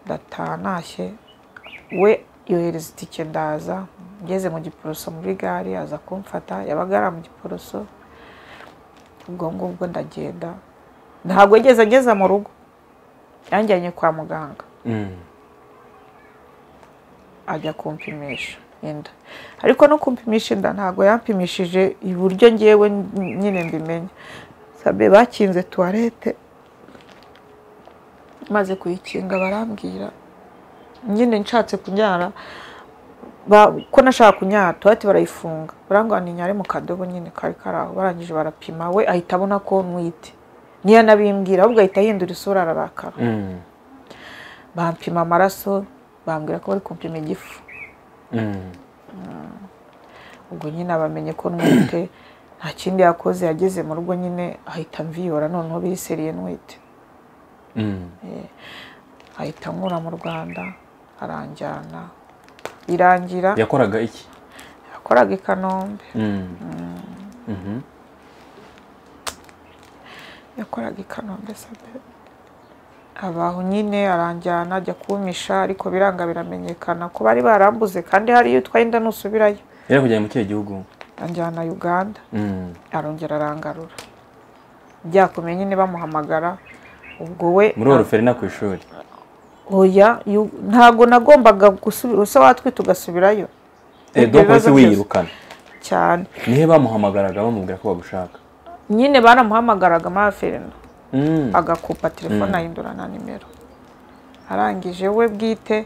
ndataha ntashye we yohereza itike ndaza ngeze mu giporoso muri gare aza kumfata yabaga ari mu giporoso ubwo ngubwo ndagenda ntabwo yigeze ageza mu rugo yanjyanye kwa muganga Mm. ajya kumpimisha inda ariko no kumpimisha inda ntabwo yampimishije iburyo ngewe nyine mbimenya sabe bakinze tuwarete maze kuyikinga barambwira nyine nshatse kunyara ba- ko nashaka kunyara tuwarete barayifunga barambwira ni nyare mu kadobo nyine kari kari aho barangije barapima we ahita abona ko ntwite niyo nabimbwira ahubwo ahita ahindura isura ararakara Mm. bampima amaraso bambwira ko bari kumpima igifu Mm. ubwo nyine abamenye ko ntwite nta kindi yakoze yageze mu rugo nyine ahita mviyora noneho biriseriye ntwite Mm. ahita ankura mu rwanda aranjyana irangira yakoraga iki yakoraga i kanombe Mm. Mhm. yakoraga i kanombe sabe abaho nyine aranjyana ajya kumisha ariko biranga biramenyekana ko bari barambuze kandi hariyo utwaye inda nusubirayo yari kujyana mu kihe gihugu anjyana uganda Mm. arongera arangarura byakomeye nyine bamuhamagara ubwo we muri oroferina ku ishuri oya yu- ntabwo nagombaga gusubira se watwita ugasubirayo Eh, Ibyo donc bibazo wahise byose. wiyirukana cyane nihe bamuhamagaraga bamubwira ko bagushaka nyine baramuhamagaraga muri ferina Mm. agakupa telefone ahindura na nimero arangije we bwite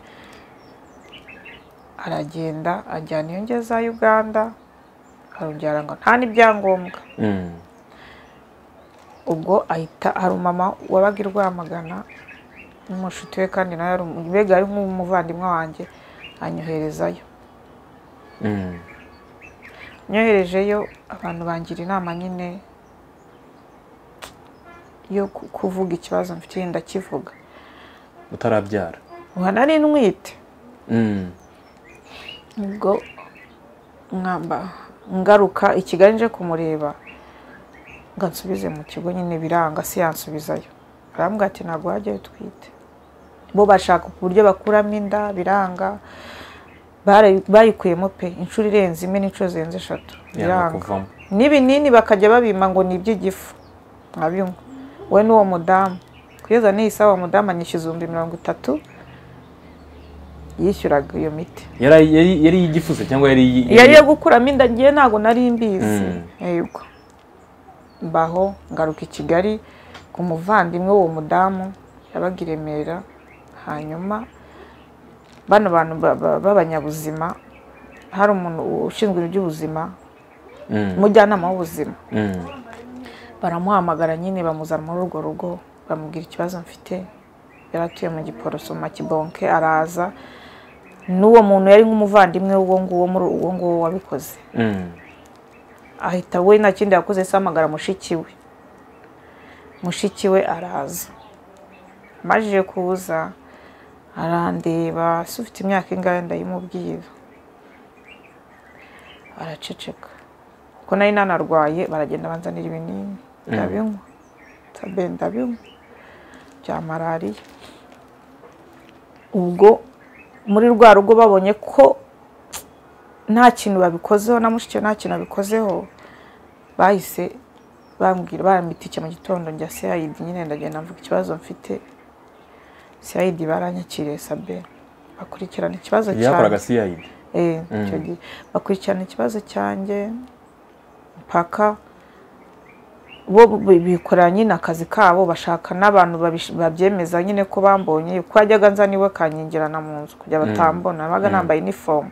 aragenda ajyana iyo ngeza uganda arongera ngo nta n'ibyangombwa Mm. ubwo ahita hari umumama wabaga i rwamagana n'umushuti we kandi nawe yari umu- mbega ari nk'umuvandimwe wanjye anyoherezayo Mm. nyoherejeyo abantu bangira inama nyine yo ku- kuvuga ikibazo mfitiye ndakivuga utarabyara ubu nari ntwite Mm. ubwo mwamba ngaruka i kigali nje kumureba ngo ansubize mu kigo nyine biranga si yansubizayo arambwira ati ntabwo wajyayo utwite bo bashaka uburyo bakuramo inda biranga Bare- bayikuyemo pe inshuro irenze imwe n'inshuro zirenze eshatu yanga biranga kuvamo n'ibinini bakajya babimpa ngo ni iby'igifu nkabinywa we n'uwo mudamu kugeza n'iyisaba uwo mudamu anyishyuza ibihumbi mirongo itatu yishyuraga iyo miti yari yari- yari iyigifuso cyangwa yari iyi- yari iyo gukuramo inda ngiye ntabwo nari mbizi Mm. yego mbaho ngaruka i kigali ku muvandimwe w'uwo mudamu yabaga i remera hanyuma bano bantu ba- ba- b'abanyabuzima hari umuntu ushinzwe iby'ubuzima Mm. umujyanama w'ubuzima Mm. baramuhamagara nyine bamuzana muri urwo rugo bamubwira ikibazo mfite yari atuye mu giporoso mu makibonke araza n'uwo muntu yari nk'umuvandimwe w'uwo nguwo muri uwo nguwo wabikoze Mm. ahita we nta kindi yakoze se ahamagara mushiki we mushiki we araza amajije kuza arandeba se ufite imyaka ingahe ndayimubwira araceceka kuko nari nanarwaye baragenda banzanira ibinini ndabinywa tabe ndabinywa bya malariya ubwo muri rwa rugo babonye ko nta kintu babikozeho na mushiki we nta kintu abikozeho bahise bambwira baramwitike mu gitondo njya seyayidi nyine ndagenda mvuga ikibazo mfite seyayidi baranyakiriye sabe bakurikirana ikibazo yakoraga cid Eh, icyo gihe bakurikirana ikibazo cyanjye mpaka bo bikora nyine akazi kabo bashaka n'abantu babish- babyemeza nyine ko bambonye ko yajyaga nza niwe kanyingirana mu nzu kugira batambona nabaga nambaye inifomu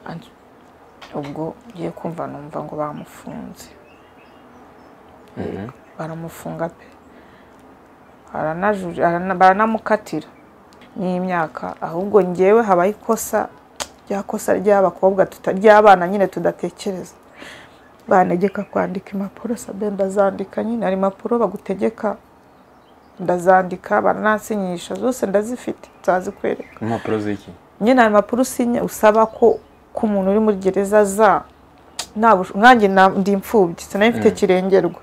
And- ubwo ngiye kumva numva ngo bamufunze baramufunga pe Aranaju- arana- baranamukatira n'imyaka ahubwo ngewe habaho ikosa rya kosa ry'abakobwa tuta- ry'abana nyine tudatekereza bantegeka kwandika impapuro sabe ndazandika nyine hari impapuro bagutegeka ndazandika baranansinyisha zose ndazifite nzazikwereka impapuro z'iki nyine ayo mpapuro usinya usaba ko ko umuntu uri muri gereza za nta bush- nkanjye na- ndi imfubyi sinari mfite kirengerwa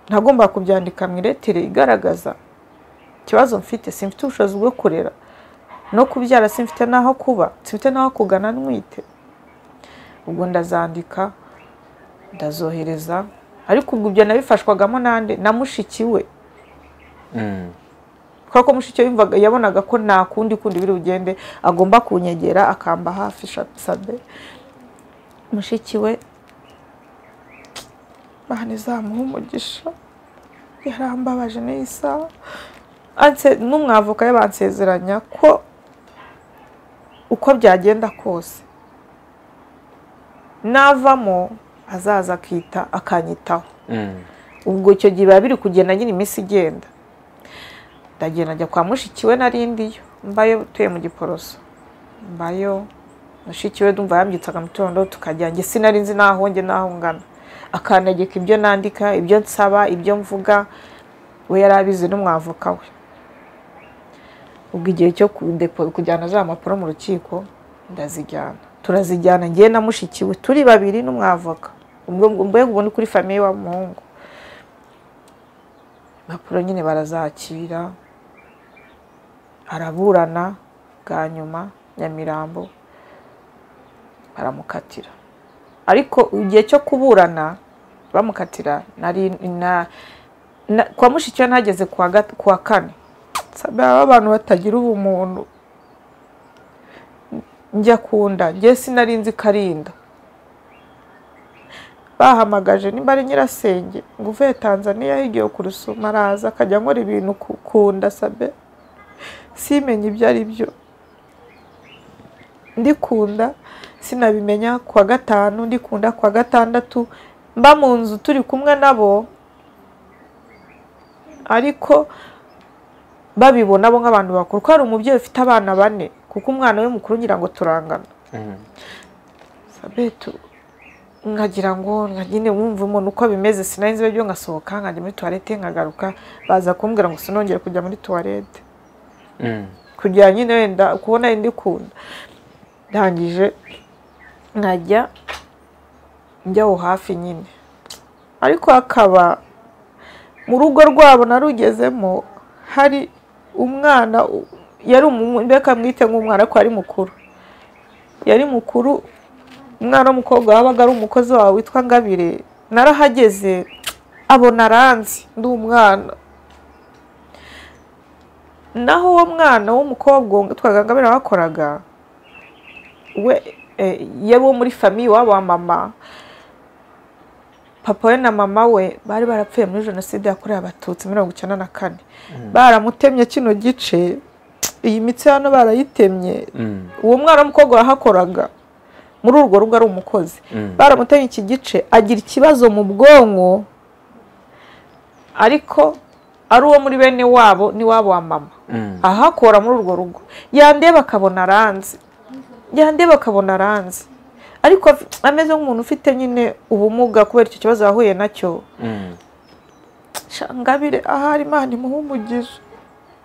ntagomba kubyandika mu iretere igaragaza ikibazo mfite simfite ubushobozi bwo kurera no kubyara simfite n'aho kuba simfite n'aho kugana ntwite ubwo ndazandika ndazohereza ariko ubwo ibyo nabifashwagamo nande na mushiki we Mm. kubera ko mushiki we yumvaga- yabonaga ko nta kundi kundi biri bugende agomba kunyegera akamba hafi sha- sabe mushiki we imana izamuha umugisha yarambabaje n'iyi saha Anse- n'umwavoka we bansezeranya ko uko byagenda kose navamo azaza akita akanyitaho Mm. ubwo icyo gihe biba biri kugenda nyine iminsi igenda ndagenda njya kwa mushiki we narindiyo mbayo utuye mu giporoso mbayo mushiki we ndumva yambyitsaga mu gitondo tukajya njye sinari nzi n'aho njye n'aho ngana akantegeka ibyo nandika ibyo nsaba ibyo mvuga we yari abizi n'umwavoka we ubwo igihe cyo kudepo- kujyana za mpapuro mu rukiko ndazijyana turazijyana ngewe na mushiki we turi babiri n'umwavoka ubwo mbega ubu ni kuri famiye wa muhungu impapuro nyine barazakira araburana bwa nyuma nyamirambo baramukatira ariko igihe cyo kuburana bamukatira nari na, na, kwa mushikiwe ntageze kuwa, gat- kuwa kane sabe abantu batagira ubumuntu njya kunda njye sinari nzi karinda bahamagaje nimba ari nyirasenge ngo uvuye tanzaniya higiwe ku rusuma araza akajya nkora ibintu ku- ku nda sabe simenye ibyo ari byo ndikunda sinabimenya ku wa gatanu ndikunda ku wa gatandatu mba mu nzu turi kumwe nabo ariko babibona bo nk'abantu bakuru ko hari umubyeyi ufite abana bane kuko umwana we mukuru ngira ngo turangana Mm. sabetu nkagira ngo nka- nyine wumva umuntu uko bimeze sinari nzi ibyo nkasohoka nkajya muri tuwarete nkagaruka baza kumbwira ngo sinongere kujya muri tuwarete Mm. kugira nyine wenda kubona indi kunda ndangije nkajya njya aho hafi nyine ariko hakaba mu rugo rwabo narugezemo hari umwana u- yari umu- reka mwite nk'umwana ariko yari mukuru yari mukuru umwana w'umukobwa wabaga ari umukozi wawe witwa ngabire narahageze abona aranzi ndi umwana naho uwo mwana w'umukobwa twaga ngabire wakoraga we eh, yari uwo muri famiye iwabo wa mama papa we na mama we bari barapfuye muri jenoside yakorewe abatutsi mirongo icyenda na kane baramutemye kino gice iyi mitsi hano barayitemye Mm. uwo mwana w'umukobwa wahakoraga muri urwo rugo ari umukozi Mm. baramutemye iki gice agira ikibazo mu bwonko ariko ari uwo muri bene wabo n'iwabo wa mama Mm. ahakora muri urwo rugo yandeba akabona aranzi yandeba akabona aranzi ariko af- ameze nk'umuntu ufite nyine ubumuga kubera icyo kibazo yahuye nacyo Mm. Sha, ngabire ahari imana imuha umugisha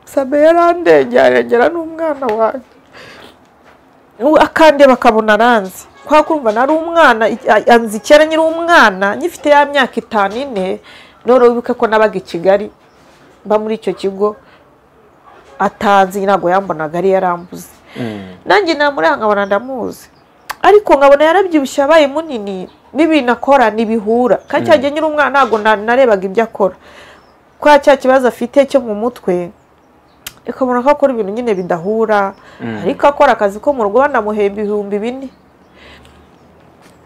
sabe yarandengera arengera n'umwana wanjye U- akandeba akabona aranzi kwa kumva nari umwana i- a- anzi kera nyiri umwana nyifite ya myaka itanu ine noneho wibuke ko nabaga i kigali mba muri icyo kigo atanzi ntabwo yambonaga ari yarambuze Mm. nanjye namuranga nkabona ndamuzi ariko nkabona yarabyibushye abaye munini n'ibintu akora ntibihura kandi cya gihe nyiri umwana ntabwo na- narebaga ibyo akora kwa cya kibazo afite cyo mu mutwe ukabona ko akora ibintu nyine bidahura ariko akora akazi ko mu rugo banamuhemba ibihumbi bine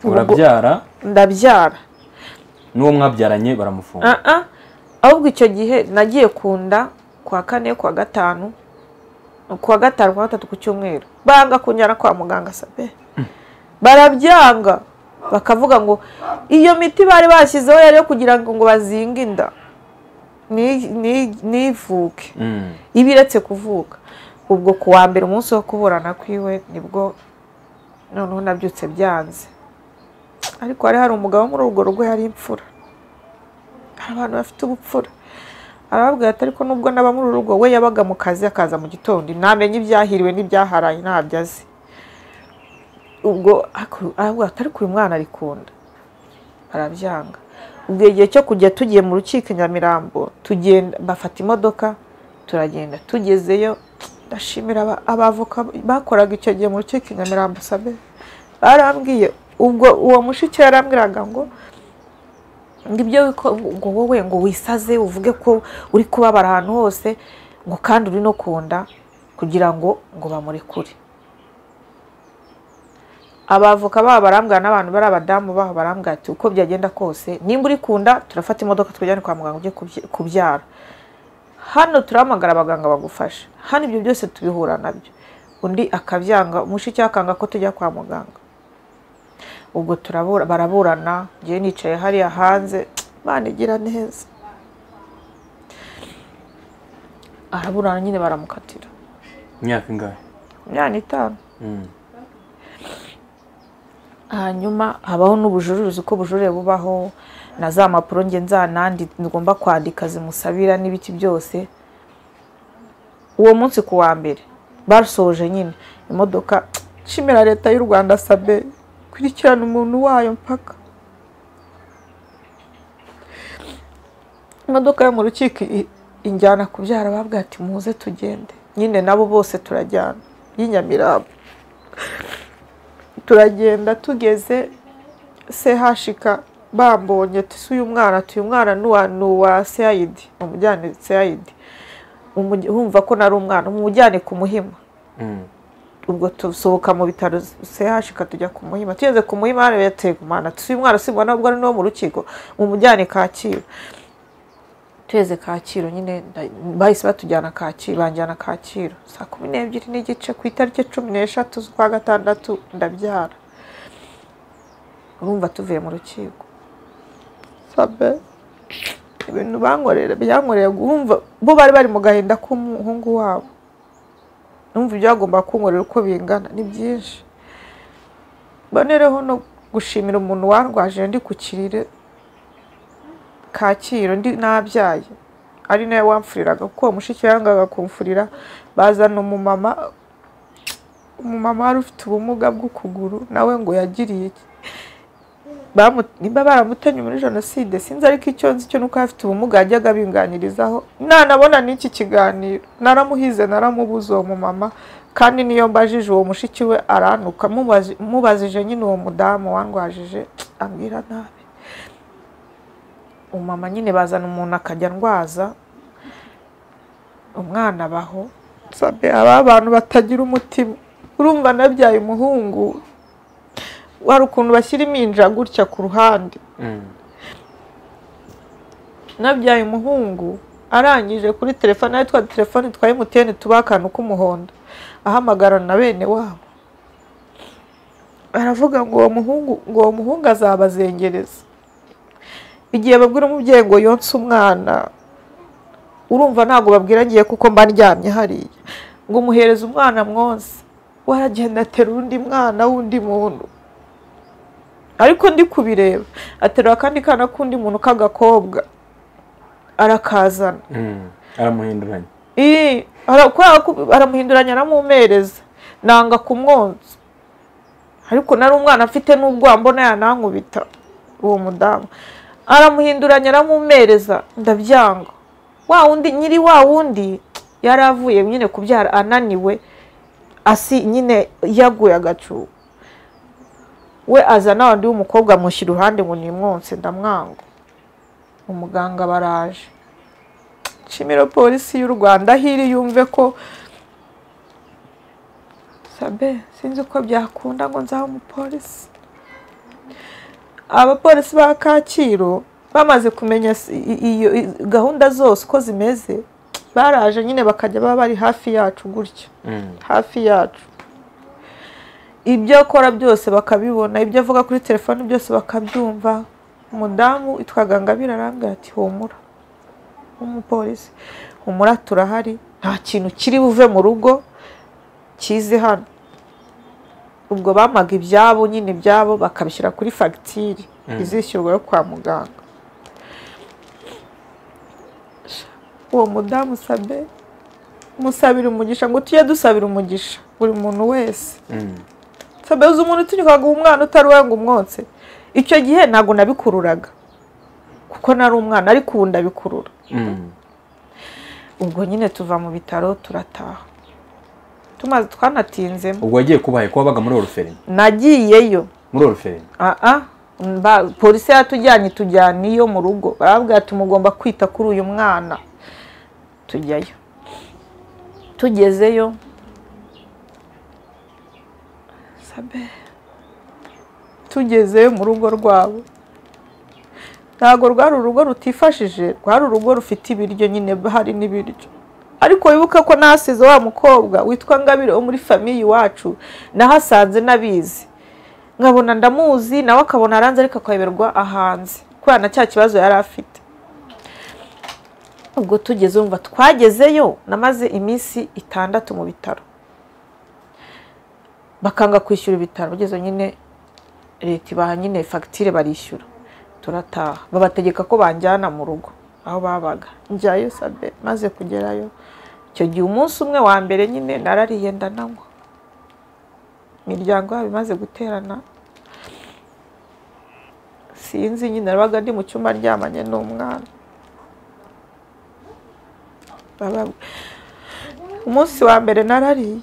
urabyara ndabyara n'uwo mwabyaranye baramufunga Ah, ah. ahubwo icyo gihe nagiye ku nda kuwa kane kuwa gatanu kuwa gatanu kuwa gatatu ku cyumweru banga kunyara kwa muganga sabe barabyanga bakavuga ngo iyo miti bari bashyizeho yari yo kugira ngo ngo bazinge inda ni- ni- nivuke Mm. iba iretse kuvuka ubwo ku wa mbere umunsi wo kuburana kwiwe nibwo noneho nabyutse byanze ariko hari hari umugabo wo muri urwo rugo yari imfura hari abantu bafite ubupfura arababwira ati ariko nubwo n'aba muri uru rugo we yabaga mu kazi akaza mu gitondo namenye ibyahiriwe n'ibyaharaye ntabyo azi ubwo ariko- arababwira ati ariko uyu mwana arikunda arabyanga ubwo igihe cyo kujya tugiye mu rukiko i nyamirambo tugenda bafata imodoka turagenda tugezeyo ndashimira aba- abavoka bakoraga icyo gihe mu rukiko i nyamirambo sabe barambwiye ubwo uwo mushiki yarambwiraga ngo ngo ibyo wiko- ngo wowe ngo wisaze uvuge ko uri kubabara ahantu hose ngo kandi uri no kunda kugira ngo ngo bamurekure abavoka babo barambwira n'abantu bari abadamu babo barambwira ati uko byagenda kose nimba uri kunda turafata imodoka twajyane kwa muganga ujye kubye- kubyara hano turahamagara abaganga bagufasha hano ibyo byose tubihura nabyo undi akabyanga mushiki we akanga ko tujya kwa muganga ubwo turabura baraburana njyewe nicaye hariya hanze Imana igira neza araburana nyine baramukatira imyaka ingahe makumyabiri n'itanu Mm. hanyuma habaho n'ubujuruzi uko ubujurire bubaho na za mpapuro nge nzanandi ngomba kwandika zimusabira n'ibiki byose uwo munsi ku wa mbere barusoje nyine imodoka nshimira leta y'u rwanda sabe kurikirana umuntu wayo mpaka imodoka yo mu rukiko i- injyana kubyara babwa ati muze tugende nyine nabo bose turajyana y'inyamirambo turagenda tugeze sehashika bambonye tusi uyu mwana ati uyu mwana nuwa nuwa seyayidi umujyane seyayidi Umuj- wumva ko nari umwana umujyane ku muhima Mm. ubwo tusohoka mu bitaro sehashika tujya ku muhima tugeze ku muhima hano yateye umwana tusi uyu mwana simba nubwo ari n'uwo mu rukiko umujyane kacyiru tugeze kacyiru nyine nda- bahise batujyana kacyiru banjyana kacyiru saa kumi n'ebyiri n'igice ku itariki cumi n'eshatu z'ukwa gatandatu ndabyara urumva tuvuye mu rukiko sabe ibintu bankorera byankoreye guhumva bo bari bari mu gahinda k'umuhungu wabo numva ibyagomba kunkorera uko bingana ni byinshi mbonereho no gushimira umuntu warwaje ndi ku kirire kacyiru ndi nabyaye ari nawe wamfuriraga kuko uwo mushiki yangaga kumfurira bazana umumama umumama wari ufite ubumuga bw'ukuguru nawe ngo yagiriye iki bamu- nimba baramutanye muri jenoside sinzi ariko icyo nzi cyo nuko afite ubumuga yajyaga abinganirizaho nanabona n'iki kiganiro naramuhize naramubuze uwo mumama kandi niyo mbajije uwo mushiki we arantuka mubazi- mubazije nyine uwo mudamu wandwajije ambwira nabi umumama nyine bazana umuntu akajya ndwaza umwana abaho sabe aba abantu batagira umutima urumva nabyaye umuhungu hari ukuntu bashyira iminja gutya ku ruhande Mm. nabyaye umuhungu arangije kuri telefone ari twa telefone twa emutiyeni tuba akantu k'umuhondo ahamagarana na bene wabo aravuga ngo uwo muhungu ngo uwo muhungu azabazengereza igihe babwira umubyeyi ngo yonse umwana urumva ntabwo babwira ngiye kuko mba ndyamye hariya ngo umuhereze umwana mwonse waragenda atera undi mwana w'undi muntu ariko ndi kubireba aterura akandi kana k'undi muntu k'agakobwa arakazana Mm. aramuhinduranya Ii, ara- kubera ko aramuhinduranya aramumereza nanga kumwonsa ariko nari umwana afite n'ubwoba mbona yanankubita uwo mudamu aramuhinduranya aramumereza ndabyanga wa wundi nyiri wa wundi yari avuye nyine kubyara ananiwe asi nyine yaguye agacu we aza na wundi w'umukobwa amushyira iruhande ngo nimwonse ndamwanga umuganga baraje nshimira polisi y'u rwanda aho iri yumve ko sabe sinzi uko byakunda ngo nzabe umupolisi abapolisi ba kacyiru bamaze kumenya s- i- iyo i- gahunda zose uko zimeze baraje nyine bakajya baba bari hafi yacu gutya Mm. hafi yacu ibyo akora byose bakabibona ibyo avuga kuri telefoni byose bakabyumva umudamu itwaga ngabira arambwira ati humura umupolisi humura turahari nta kintu kiri buve mu rugo kize hano ubwo bamaga ibyabo nyine ibyabo bakabishyira kuri fagitire izishyurwa yo kwa muganga uwo mudamu sabe musabira umugisha ngo tujye dusabira umugisha buri muntu wese Mm. sabe uzi umuntu utunyuka guha umwana utari uwawe ngo umwonse icyo gihe ntabwo nabikururaga kuko nari umwana ariko ubu ndabikurura Mm. ubwo nyine tuva mu bitaro turataha tumaze twanatinzemo ubwo wagiye kubaye ko wabaga muri oruferine nagiyeyo muri oruferine aha mba- polisi yatujyanye tujyana iyo mu rugo barabwira ati mugomba kwita kuri uyu mwana tujyayo tugezeyo sabe tugezeyo mu rugo rwabo ntabwo rwari urugo rutifashije rwari urugo rufite ibiryo nyine hari n'ibiryo ariko wibuke ko nahasize wa mukobwa witwa ngabire wo muri famiye iwacu nahasanze n'abizi nkabona ndamuzi nawe akabona aranze ariko akayoberwa ahanze kubera na cya kibazo yari afite ubwo tugeze wumva twagezeyo namaze iminsi itandatu mu bitaro bakanga kwishyura ibitaro ugeze nyine leta ibaha nyine fagitire barishyura turataha babategeka ko banjyana mu rugo aho babaga njyayo sabe maze kugerayo icyo gihe umunsi umwe wa mbere nyine narariye ndananywa imiryango yabo imaze guterana sinzi nyine nabaga ndi mu cyumba aryamanye n'umwana Baba- umunsi wa mbere narariye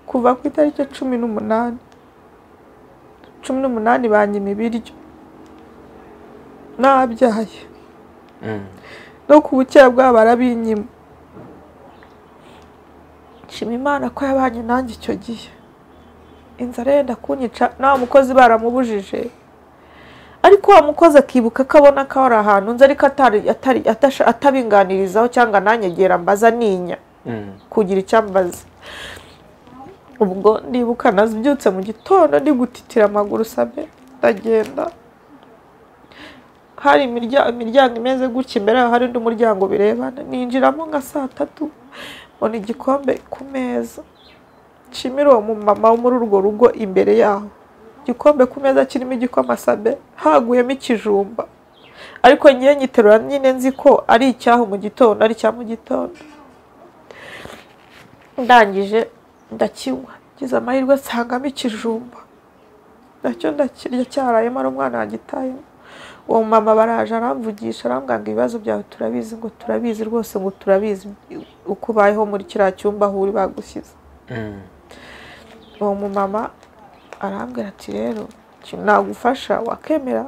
kuva ku itariki ya cumi n'umunani cumi n'umunani banyima ibiryo nabyaye Mm. no ku bukera bwabo barabinyima nshima imana ko yabanye nanjye icyo gihe inzara yenda kunyica nawe mukozi baramubujije ariko wa mukozi akibuka ko abona ko ari ahantu nzi ariko atari- atari- atasha- atabinganirizaho cyangwa ananyegera mbaza ninya Mm. kugira icyambaza ubwo ndibuka nazibyutse mu gitondo ndi gutitira amaguru sabe ndagenda hari imirya- imiryango imeze gutya imbere yaho hari undi muryango birebana ninjiramo nka saa tatu mbona igikombe ku meza nshimira uwo mumama wo muri urwo rugo imbere yaho igikombe ku meza kirimo igikoma sabe haguyemo ikijumba ariko ngiye nyiterura nyine nzi ko ari icyaho mu gitondo ari icya mu gitondo ndangije ndakinywa ngize amahirwe nsangamo ikijumba nacyo ndakirya cyarayemo ari umwana wagitayemo uwo mama baraje aramvugisha arambwira ngo ibibazo byawe turabizi ngo turabizi rwose ngo turabizi uko ubayeho muri kiriya cyumba aho uri bagushyize Mm. uwo mumama arambwira ati rero ikintu nagufasha wakemera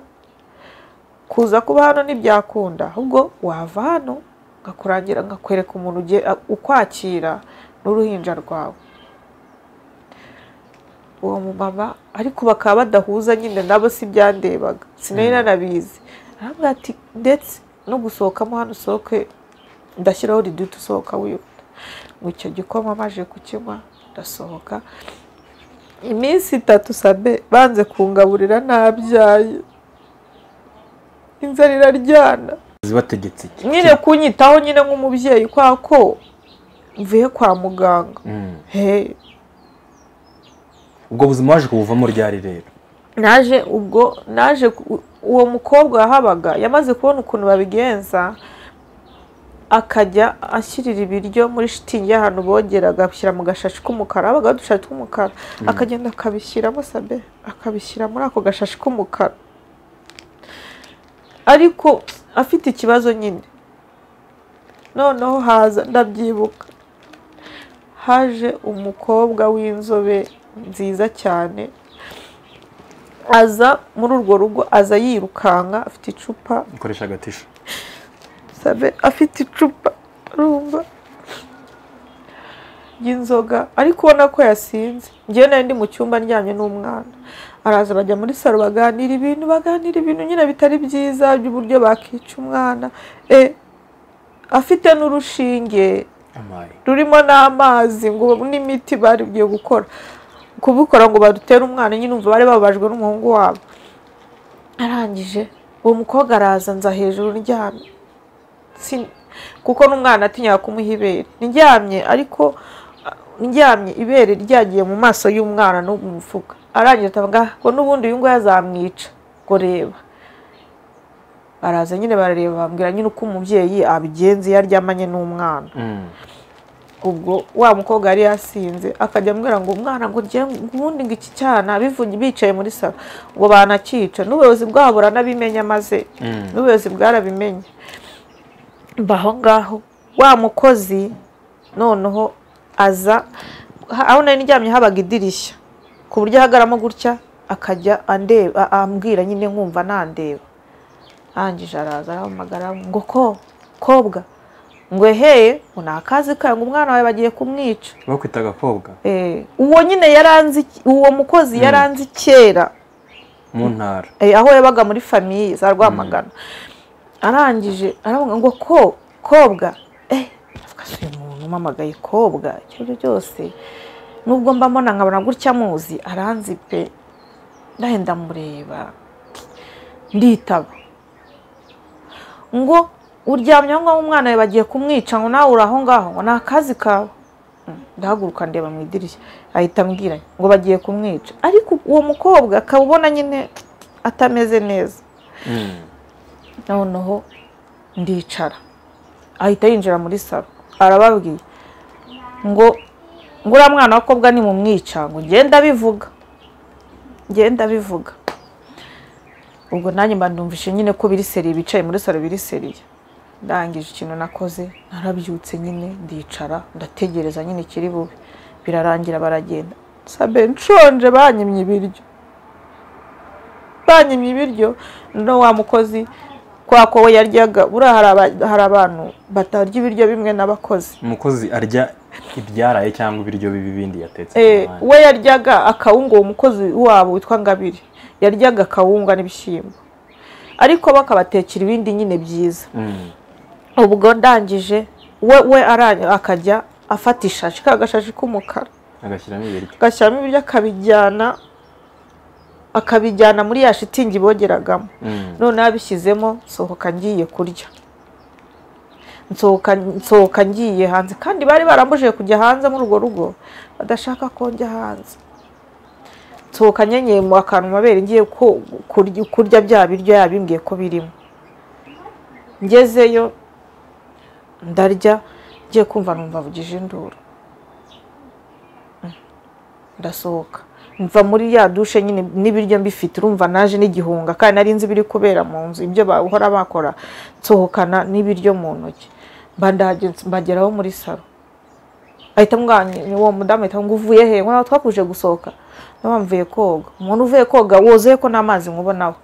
kuza kuba hano ntibyakunda ahubwo wava hano ngakurangira nkakwereka umuntu ugiye ukwakira n'uruhinja rwawe uwo mumama ariko bakaba badahuza nyine nabo si ibyandebaga sinari nanabizi arambwira ati ndetse no gusohokamo hano usohoke ndashyiraho riduti usohoka wihuta ngo icyo gikoma maje kukinywa ndasohoka iminsi itatu sabe banze kungaburira ntabyaye inzara iraryana zibategetse iki nyine kunyitaho nyine nk'umubyeyi kwa ko mvuye kwa muganga Mm. he ubwo buzima waje kubuvamo ryari rero naje ubwo naje ku- uwo mukobwa wahabaga yamaze kubona ukuntu babigenza akajya ashyirira ibiryo muri shitingi y'ahantu bogera agashyira mu gashashi k'umukara habaga udushashi tw'umukara akagenda akabishyiramo sabe akabishyira muri ako gashashi k'umukara ariko afite ikibazo nyine noneho haza ndabyibuka haje umukobwa w'inzobe nziza cyane aza muri urwo rugo aza yirukanka afite icupa ukoresha agatisha sabe afite icupa rumva y'inzoga ariko ubona ko yasinze njyewe nari ndi mu cyumba ndyamye n'umwana araza bajya muri salo baganira ibintu baganira ibintu nyine bitari byiza by'uburyo bakica umwana Eh, afite n'urushinge amaye rurimo n'amazi ngo n'imiti bari bugiye gukora kubikora ngo barutere umwana nyine umva bari bababajwe n'umuhungu wabo arangije uwo mukobwa araza nza hejuru ndyamye Sin- kuko n'umwana atinyaga kumuha ibere ndyamye ariko ah, ndyamye ibere ryagiye mu maso y'umwana no mu mufuka arangije atavuga ngo n'ubundi uyu nguyu azamwica ngo reba baraza nyine barareba bambwira nyine uko umubyeyi abigenza iyo aryamanye n'umwana ubwo wa mukobwa yari yasinze akajya ambwira ngo umwana ngo njye ubundi ngo iki cyana bivuge bicaye muri salo ngo banakica n'ubuyobozi bwabo buranabimenya maze n'ubuyobozi bwarabimenye mbaho ngaho wa mukozi noneho aza ha- aho nari ndyamye habaga idirishya ku buryo ahagaramo gutya akajya andeba a- ambwira nyine nkumva nandeba arangije araza arahamagara ngo ko kobwa ngo eheye ngo ni akazi kawe ngo umwana wawe bagiye kumwica bakwita agakobwa Eh, uwo nyine yaranze iki- uwo mukozi yaranze kera mu ntara eh, aho yabaga muri famiye za rwamagana arangije aravuga ngo ko kobwa eh, avuga se uyu muntu umamagaye kobwa icyo ari cyo cyose nubwo mba mbona nkabona gutya muzi aranzi pe ndahenda mureba nditaba ngo uryamye aho ngaho umwana we bagiye kumwica ngo nawe uri aho ngaho ngo ni akazi kawe Mm, ndahaguruka ndeba mu idirishya ahita ambwira ngo bagiye kumwica ariko uwo mukobwa akaba ubona nyine atameze neza noneho ndicara ahita yinjira muri salo arababwiye ngo ngo uriya mwana w'akobwa ni mu mwica ngo ngenda bivuga ngenda bivuga ubwo nanjye mba numvise nyine ko biri seriye bicaye muri salo biri seriye ndangije ikintu nakoze narabyutse nyine ndicara ndategereza nyine kiri bube birarangira baragenda sabe nshonje banyimye ibiryo banyimye ibiryo no wa mukozi kwa ko we yaryaga buriya hari aba- hari abantu batarya ibiryo bimwe n'abakozi umukozi arya ibyaraye cyangwa ibiryo bibi bindi yatetse ku Eh, mwanya. we yaryaga akawunga uwo mukozi wabo witwa Ngabire yaryaga akawunga n'ibishyimbo ariko bakabatekera ibindi nyine byiza Mm. ubwo ndangije we we ara- akajya afata ishashi ka gashashi k'umukara agashyiramo ibiryo agashyiramo ibiryo akabijyana akabijyana muri ya shitingi bogeragamo Mm. noneho abishyizemo nsohoka ngiye kurya nsohoka nsohoka ngiye hanze kandi bari barambujije kujya hanze muri urwo rugo badashaka ko njya hanze nsohoka nyenyeye mu akantu mu mabere ngiye ko- kurya kurya bya biryo yabimbwiye ko birimo ngezeyo ndarya ngiye kumva numva avugije induru Mm. ndasohoka mva muri ya dushe nyine n'ibiryo mbifite urumva naje n'igihunga kandi nari nzi ibiri kubera mu nzu ibyo bahora bakora nsohokana n'ibiryo mu ntoki mba ndahageze- mbageraho muri salo ahita amwanya uwo mudamu ahita ngo uvuye he ngo nawe twakuje gusohoka nawe mvuye koga umuntu uvuye koga wozuye ko n'amazi nkubonaho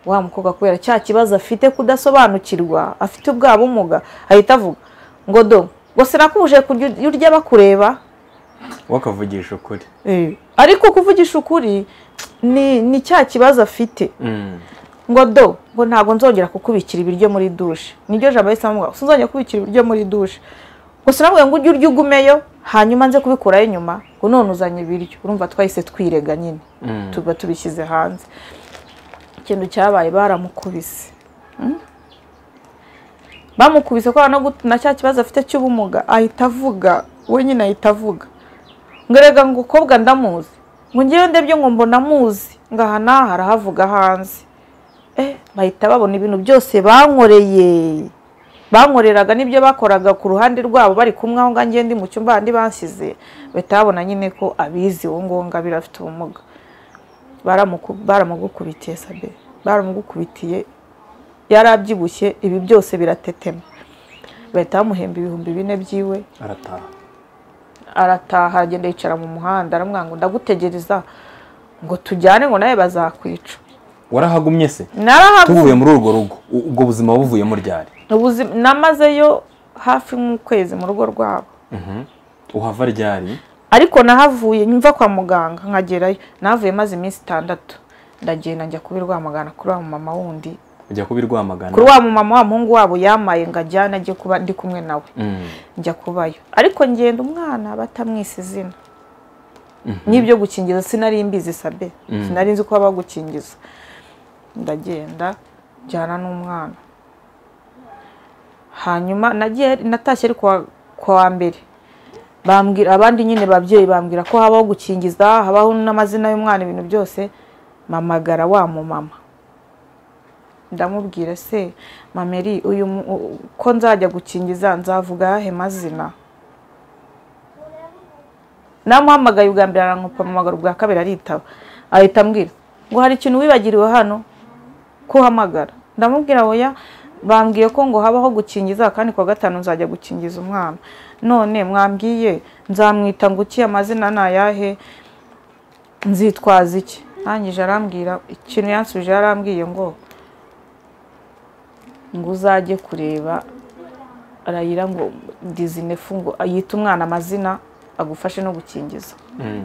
wa mukobwa kubera cya kibazo afite kudasobanukirwa afite ubwa bumuga ahita avuga ngo do ngo sinakuje kujya urya bakureba wakavugisha ukuri Eh, ariko kuvugisha ukuri ni ni cya kibazo afite Mm. ngo do ngo ntabwo nzongera kukubikira ibiryo muri dushe niryo jambo yahise amubwira ngo sinzongera kubikira ibiryo muri dushe ngo sinabwiye ngo ujye urya ugumeyo hanyuma nze kubikuraho inyuma ngo none uzanye ibiryo urumva twahise twirega nyine Mm. tuba tubishyize hanze ikintu cyabaye baramukubise Mm. bamukubise kubera no gut- na cya kibazo afite cy'ubumuga ahita avuga we nyine ahita avuga ngo erega ngo kobwa ndamuzi ngo ngewe ndebye ngo mbona amuzi ngo aha n'aha arahavuga hanze Eh, bahita babona ibintu byose bankoreye bankoreraga n'ibyo bakoraga ku ruhande rwabo bari kumwe aho ngaho njye ndi mu cyumba handi bansize bahita babona nyine ko abizi uwo nguwo ngabira afite ubumuga Baramuku- baramugukubitiye sabe baramugukubitiye yari abyibushye ibi byose biratetema bahita bamuhemba ibihumbi bine byiwe arataha arataha agenda yicara mu muhanda aramwanga ngo ndagutegereza ngo tujyane ngo nawe bazakwica warahagumye se narahaguye tuvuye muri urwo rugo u- ubwo buzima buvuye mu ryari ubuzima namazeyo hafi nk'ukwezi mu rugo rwabo uhava ryari ariko nahavuye nyumva kwa muganga nkagerayo nahavuye maze iminsi itandatu ndagenda njya kubi rwamagana kuri wa mumama wundi ujya kubi rwamagana kuri wa mumama wa muhungu wabo yamaye ngo ajyane ajye kuba ndi kumwe nawe Mm. njya kubayo ariko ngenda umwana batamwise izina n'ibyo gukingiza sinari mbizi sabe Mm. sinari nzi ko baba bagukingiza ndagenda njyana n'umwana hanyuma nagiye natashye ari kuwa kuwa mbere bambwira abandi nyine babyeyi bambwira ko habaho gukingiza habaho n'amazina y'umwana ibintu byose mamagara wa mu mama ndamubwira se mameri uyu mu- u- ko nzajya gukingiza nzavuga ayahe mazina namuhamagaye ubwa mbere arankupa amamagara ubwa kabiri aritaba ahita ambwira ngo hari ikintu wibagiriwe hano ko uhamagara ndamubwira oya bambwiye ko ngo habaho gukingiza kandi kuwa gatanu nzajya gukingiza umwana none mwambwiye nzamwita ngo iki amazina ni ayahe nzitwaza iki arangije arambwira ikintu yansubije yarambwiye ngo ngo uzajye kureba arayira ngo dizinefu ngo yite umwana amazina agufashe no gukingiza Mm.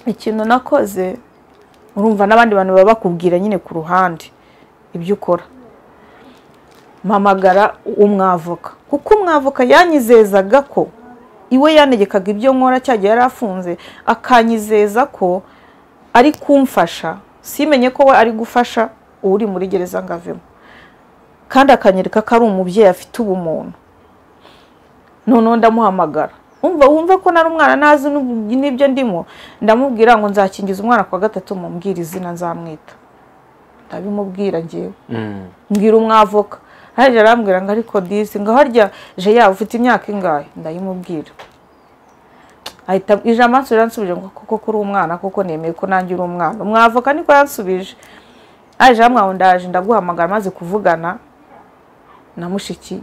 ikintu nakoze urumva n'abandi bantu baba bakubwira nyine ku ruhande ibyo ukora mpamagara umwavoka kuko umwavoka yanyizezaga ko iwe yanegekaga ibyo nkora cyagiye yari afunze akanyizeza ko ari kumfasha simenye ko we ari gufasha uri muri gereza ngo avemo kandi akanyereka ko ari umubyeyi afite ubumuntu noneho ndamuhamagara umva wumva ko nari umwana ntazi n'ubu- n'ibyo ndimo ndamubwira ngo nzakingiza umwana kwa gatatu mubwira izina nzamwita ndabimubwira ngewe Mm. mbwira umwavoka harya arambwira ngo ariko disi ngo harya je yawe ufite imyaka ingahe ndayimubwira ahita ijambo ansubira ansubije ngo koko kuri umwana koko nemeye ko nanjye uri umwana umwavoka niko yansubije aje hamwe ndaje ndaguhamagara maze kuvugana na mushiki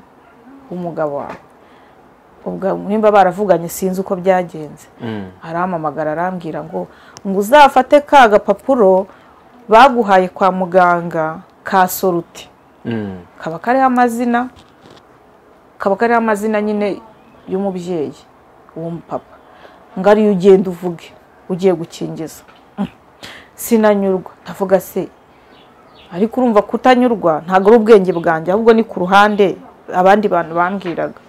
w'umugabo wawe ubwo nimba baravuganye sinzi uko byagenze Mm. arampamagara arambwira ngo ngo uzafate ka gapapuro baguhaye kwa muganga ka soruti Mm. kaba kariho amazina kaba kariho amazina nyine y'umubyeyi w'umupapa ngo ariyo ugenda uvuge ugiye gukingiza Mm. sinanyurwa ndavuga se ariko urumva kutanyurwa ntabwo ari ubwenge bwanjye ahubwo ni ku ruhande abandi bantu bambwiraga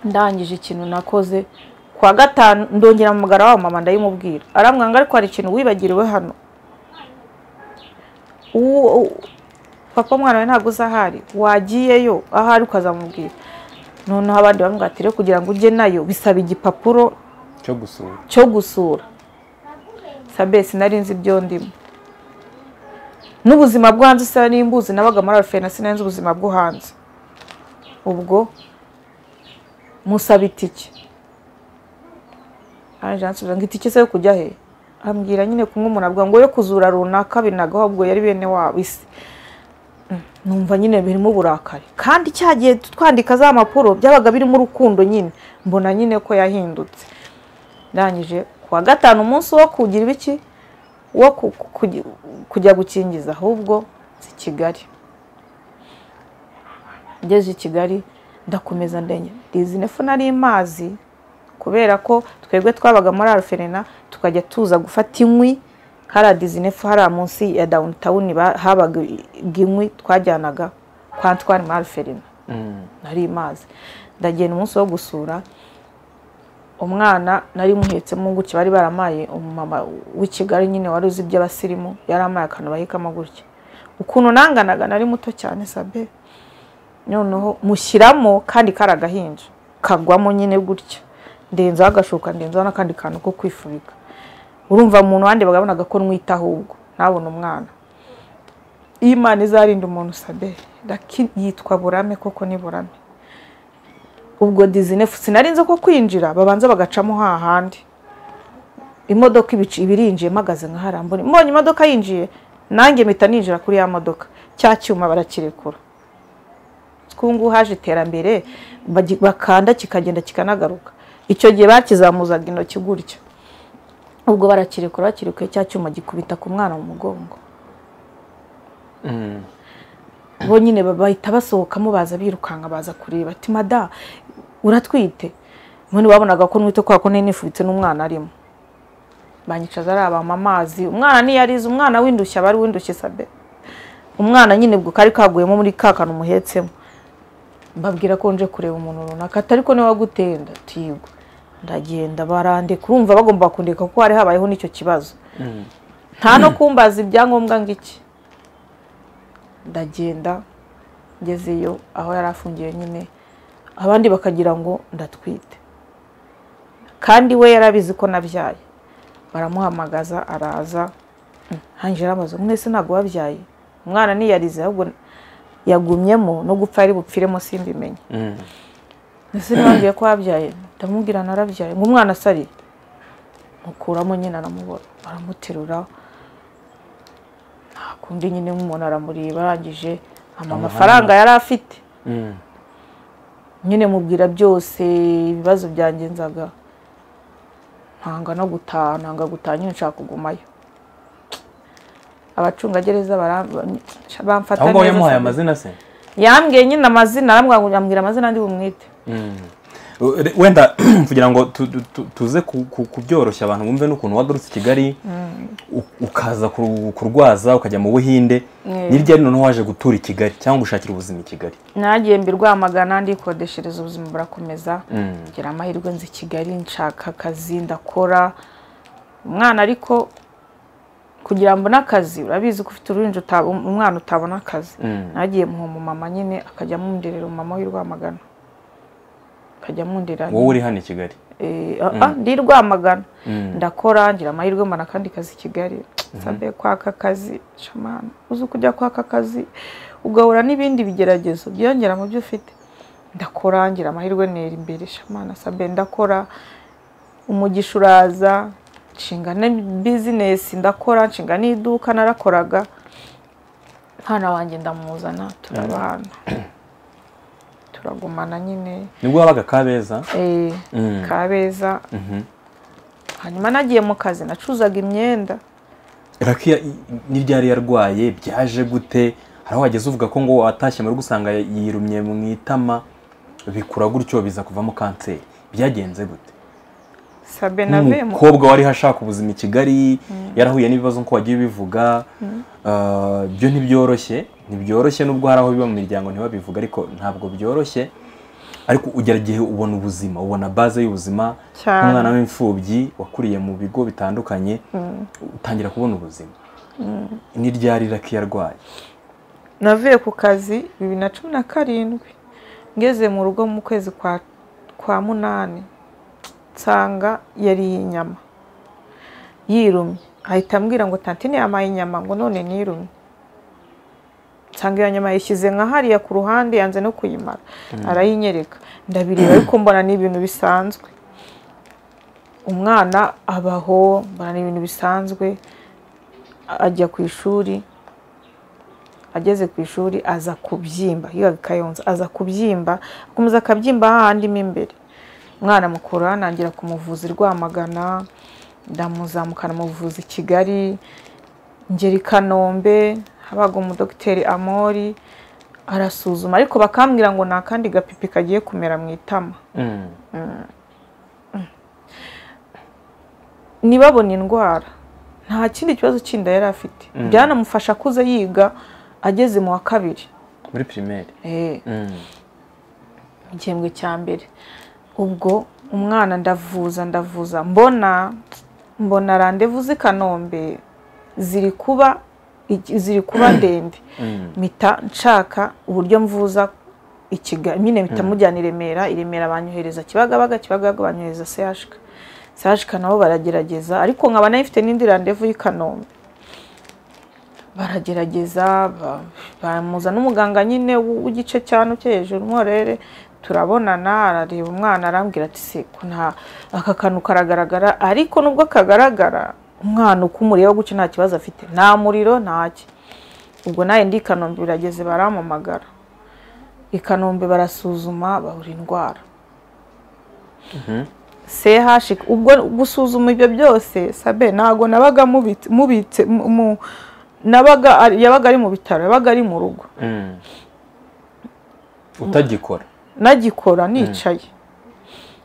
ndangije ikintu nakoze kwa gatanu ndongera amagara wa mama ndayimubwira arambwira ngo ariko hari ikintu wibagiriwe hano uwo papa umwana we ntabwo uzahari wagiyeyo ahari ukazamubwira noneho abandi bamubwira ati rero kugira ngo ujye nayo bisaba igipapuro cyo gusura cyo gusura sabe sinari nzi ibyo ndimo n'ubuzima bwo hanze isa n'imbuzi nabaga muri alfena sinari nzi ubuzima bwo hanze ubwo musaba itike araje ansubiza ngo itike se yo kujya he ambwira nyine kumwe umuntu avuga ngo yo kuzura runaka binagaho ahubwo yari bene wabo isi numva nyine birimo uburakari kandi cya gihe twandika za mpapuro byabaga birimo urukundo nyine mbona nyine ko yahindutse ndangije kuwa gatanu umunsi wo kugira ibiki wo ku- ku- kugi- kujya gukingiza ahubwo si kigali ngeze i kigali ndakomeza ndenya izi nefu nari mazi kubera ko twebwe twabaga muri alferena tukajya tuza gufata inkwi hari adizinefu hariya munsi ya dawunitawuni habaga inkwi twajyanaga kwa Antoine muri alferena Mm. nari mazi ndagenda umunsi wo gusura umwana nari muhetsemo gutya bari baramaye umumama w'i kigali nyine wari uzi iby'abasirimu yari amaye akantu bahikamo gutya ukuntu nanganaga nari muto cyane sabe noneho mushyiramo kandi kari agahinja kagwamo nyine gutya ndenzaho agashuka ndenzaho n'akandi kantu ko kwifubika urumva mu muntu wandebaga abonaga ko nwita ahubwo ntabona umwana iyo imana izarinda umuntu sabe raki yitwa burame koko ni burame ubwo dizinefu sinari nzi ko kwinjira babanza bagacamo hahandi imodoka ibici ibirinjiye mpagaze nka hariya mbona mbonye imodoka yinjiye nanjye mpita ninjira kuri ya modoka cya cyuma barakirekura twungu haje iterambere bagi- bakanda kikagenda kikanagaruka icyo gihe bakizamuzaga intoki gutya ubwo barakirekura bakirekuye cya cyuma gikubita ku mwana mu mugongo Mm. bo nyine ba- bahita basohokamo baza birukanka baza kureba ati mada uratwite ubundi babonaga ko n'uwite kwa kone nifubitse n'umwana arimo banyicaza ari abama amazi umwana niyarize umwana windushya bari windushye sabe umwana nyine ubwo kari kaguyemo muri ka kantu umuhetsemo mbabwira ko nje kureba umuntu runaka atari ko niwe waguteye ndatiyigwa ndagenda barandika urumva bagomba kundeka kuko hari habayeho n'icyo kibazo nta no kumbaza ibyangombwa ngo iki ndagenda ngezeyo aho yari afungiye nyine abandi bakagira ngo ndatwite kandi we yarabizi ko nabyaye baramuhamagaza araza hanjira amazu mwese ntabwo wabyaye umwana niyarize ahubwo yagumyemo no gupfa ari bupfiremo simbimenye ese ntibambwiye ko wabyaye ndamubwira narabyaye ngo umwana asari mukuramo nyine aramubona baramuterura nta kundi nyine nk'umuntu aramureba arangije amafaranga yari afite nyine mubwira byose ibibazo byangenzaga ntanga no gutaha ntanga gutaha nyine nshaka kugumayo abacungagereza bamfata ahubwo wayamuhaye amazina se yambwiye nyine amazina arambwira amazina andi bumwite wenda kugira ngo tu- tu- tu- tuze ku- ku- kubyoroshya abantu bumve n'ukuntu wagarutse i kigali u- ukaza ku- kurwaza ukajya mu buhinde hirya noneho waje gutura i kigali cyangwa gushakira ubuzima i kigali nagiye mbirwamagana ndikodeshereza ubuzima burakomeza ngira amahirwe nzi i kigali nshaka akazi ndakora umwana ariko kugira mbone akazi urabizi ko ufite uruhinja uta- umwana utabona akazi nagiye muhoma mama nyine akajya amwundirira umumama w'i Rwamagana akajya amwundirira wowe uri hano i kigali Eh, ah, ah, ndi i Rwamagana ndakora ngira amahirwe mbona akandi kazi i Kigali sabe kwaka akazi shamana uzi kujya kwaka akazi ugahura n'ibindi bigeragezo byiyongera mu byo ufite ndakora ngira amahirwe nera imbere shamana sabe ndakora umugisha uraza nshinga na bizinesi ndakora nshinga n'iduka narakoraga mwana wanjye ndamuzana turabana turagumana nyine nibwo wabaga kabeza eh, Mm. kabeza hanyuma nagiye mu kazi nacuzaga imyenda rakiya n'ibyari yarwaye byaje gute hari aho wageze uvuga ko ngo watashye muri gusanga yirumye mu itama bikura gutyo biza kuvamo kanseri byagenze gute sabe navemo nk'umukobwa wari hashaka ubuzima i kigali yarahuye n'ibibazo nk'uko wagiye ubivuga Ah, byo ntibyoroshye ntibyoroshye nubwo hari aho biba mu miryango ntibabivuga ariko ntabwo byoroshye ariko ugera igihe ubona ubuzima ubona baze y'ubuzima Cyane. nk'umwana w'imfubyi wakuriye mu bigo bitandukanye utangira kubona ubuzima ni ryari raki yarwaye navuye ku kazi bibiri na cumi na karindwi ngeze mu rugo mu kwezi kwa kwa munani nsanga yariye inyama yirumye ahita ambwira ngo tantine yamaye inyama ngo none nirumye nsanga iyo nyama yishyize nka hariya ku ruhande yanze no kuyimara arayinyereka ndabireba ariko mbona ni ibintu bisanzwe umwana abaho mbona ni ibintu bisanzwe ajya ku ishuri ageze ku ishuri aza kubyimba yigaga i kayonza aza kubyimba akomeza akabyimba hahandi mo imbere umwana mukuru nangira kumuvuza i rwamagana ndamuzamukana muvuzi i kigali ngera i kanombe habaga umudogiteri amori arasuzuma ariko bakambwira ngo ni akandi gapipi kagiye kumera mu itama ntibabone indwara nta kindi kibazo kindi yari afite byanamufasha akuze yiga ageze mu wa kabiri muri pirimeri Eh, igihembwe cya mbere ubwo umwana ndavuza ndavuza mbona mbona randevu z'i kanombe ziri kuba iki- ziri kuba ndende mpita nshaka uburyo mvuza i Kigali nyine mpita mujyana i Remera i Remera banyohereza Kibagabaga Kibagabaga banyohereza CHK CHK nabo baragerageza ariko nkaba nayo ifite n'indi randevu y'i Kanombe baragerageza ba- bamuza n'umuganga nyine w- w'igice cyane cyo hejuru umworere turabonana arareba umwana arambwira ati se ko nta aka kantu karagaragara ariko nubwo kagaragara umwana uko umureba gutyo nta kibazo afite nta muriro ntaki ubwo nawe ndi i Kanombe birageze barampamagara i Kanombe barasuzuma babura indwara CH ubwo gusuzuma ibyo byose sabe ntago nabaga mubitse mubitse mu- mu- nabaga ari- yabaga ari mu bitaro yabaga ari mu rugo utagikora nagikora nicaye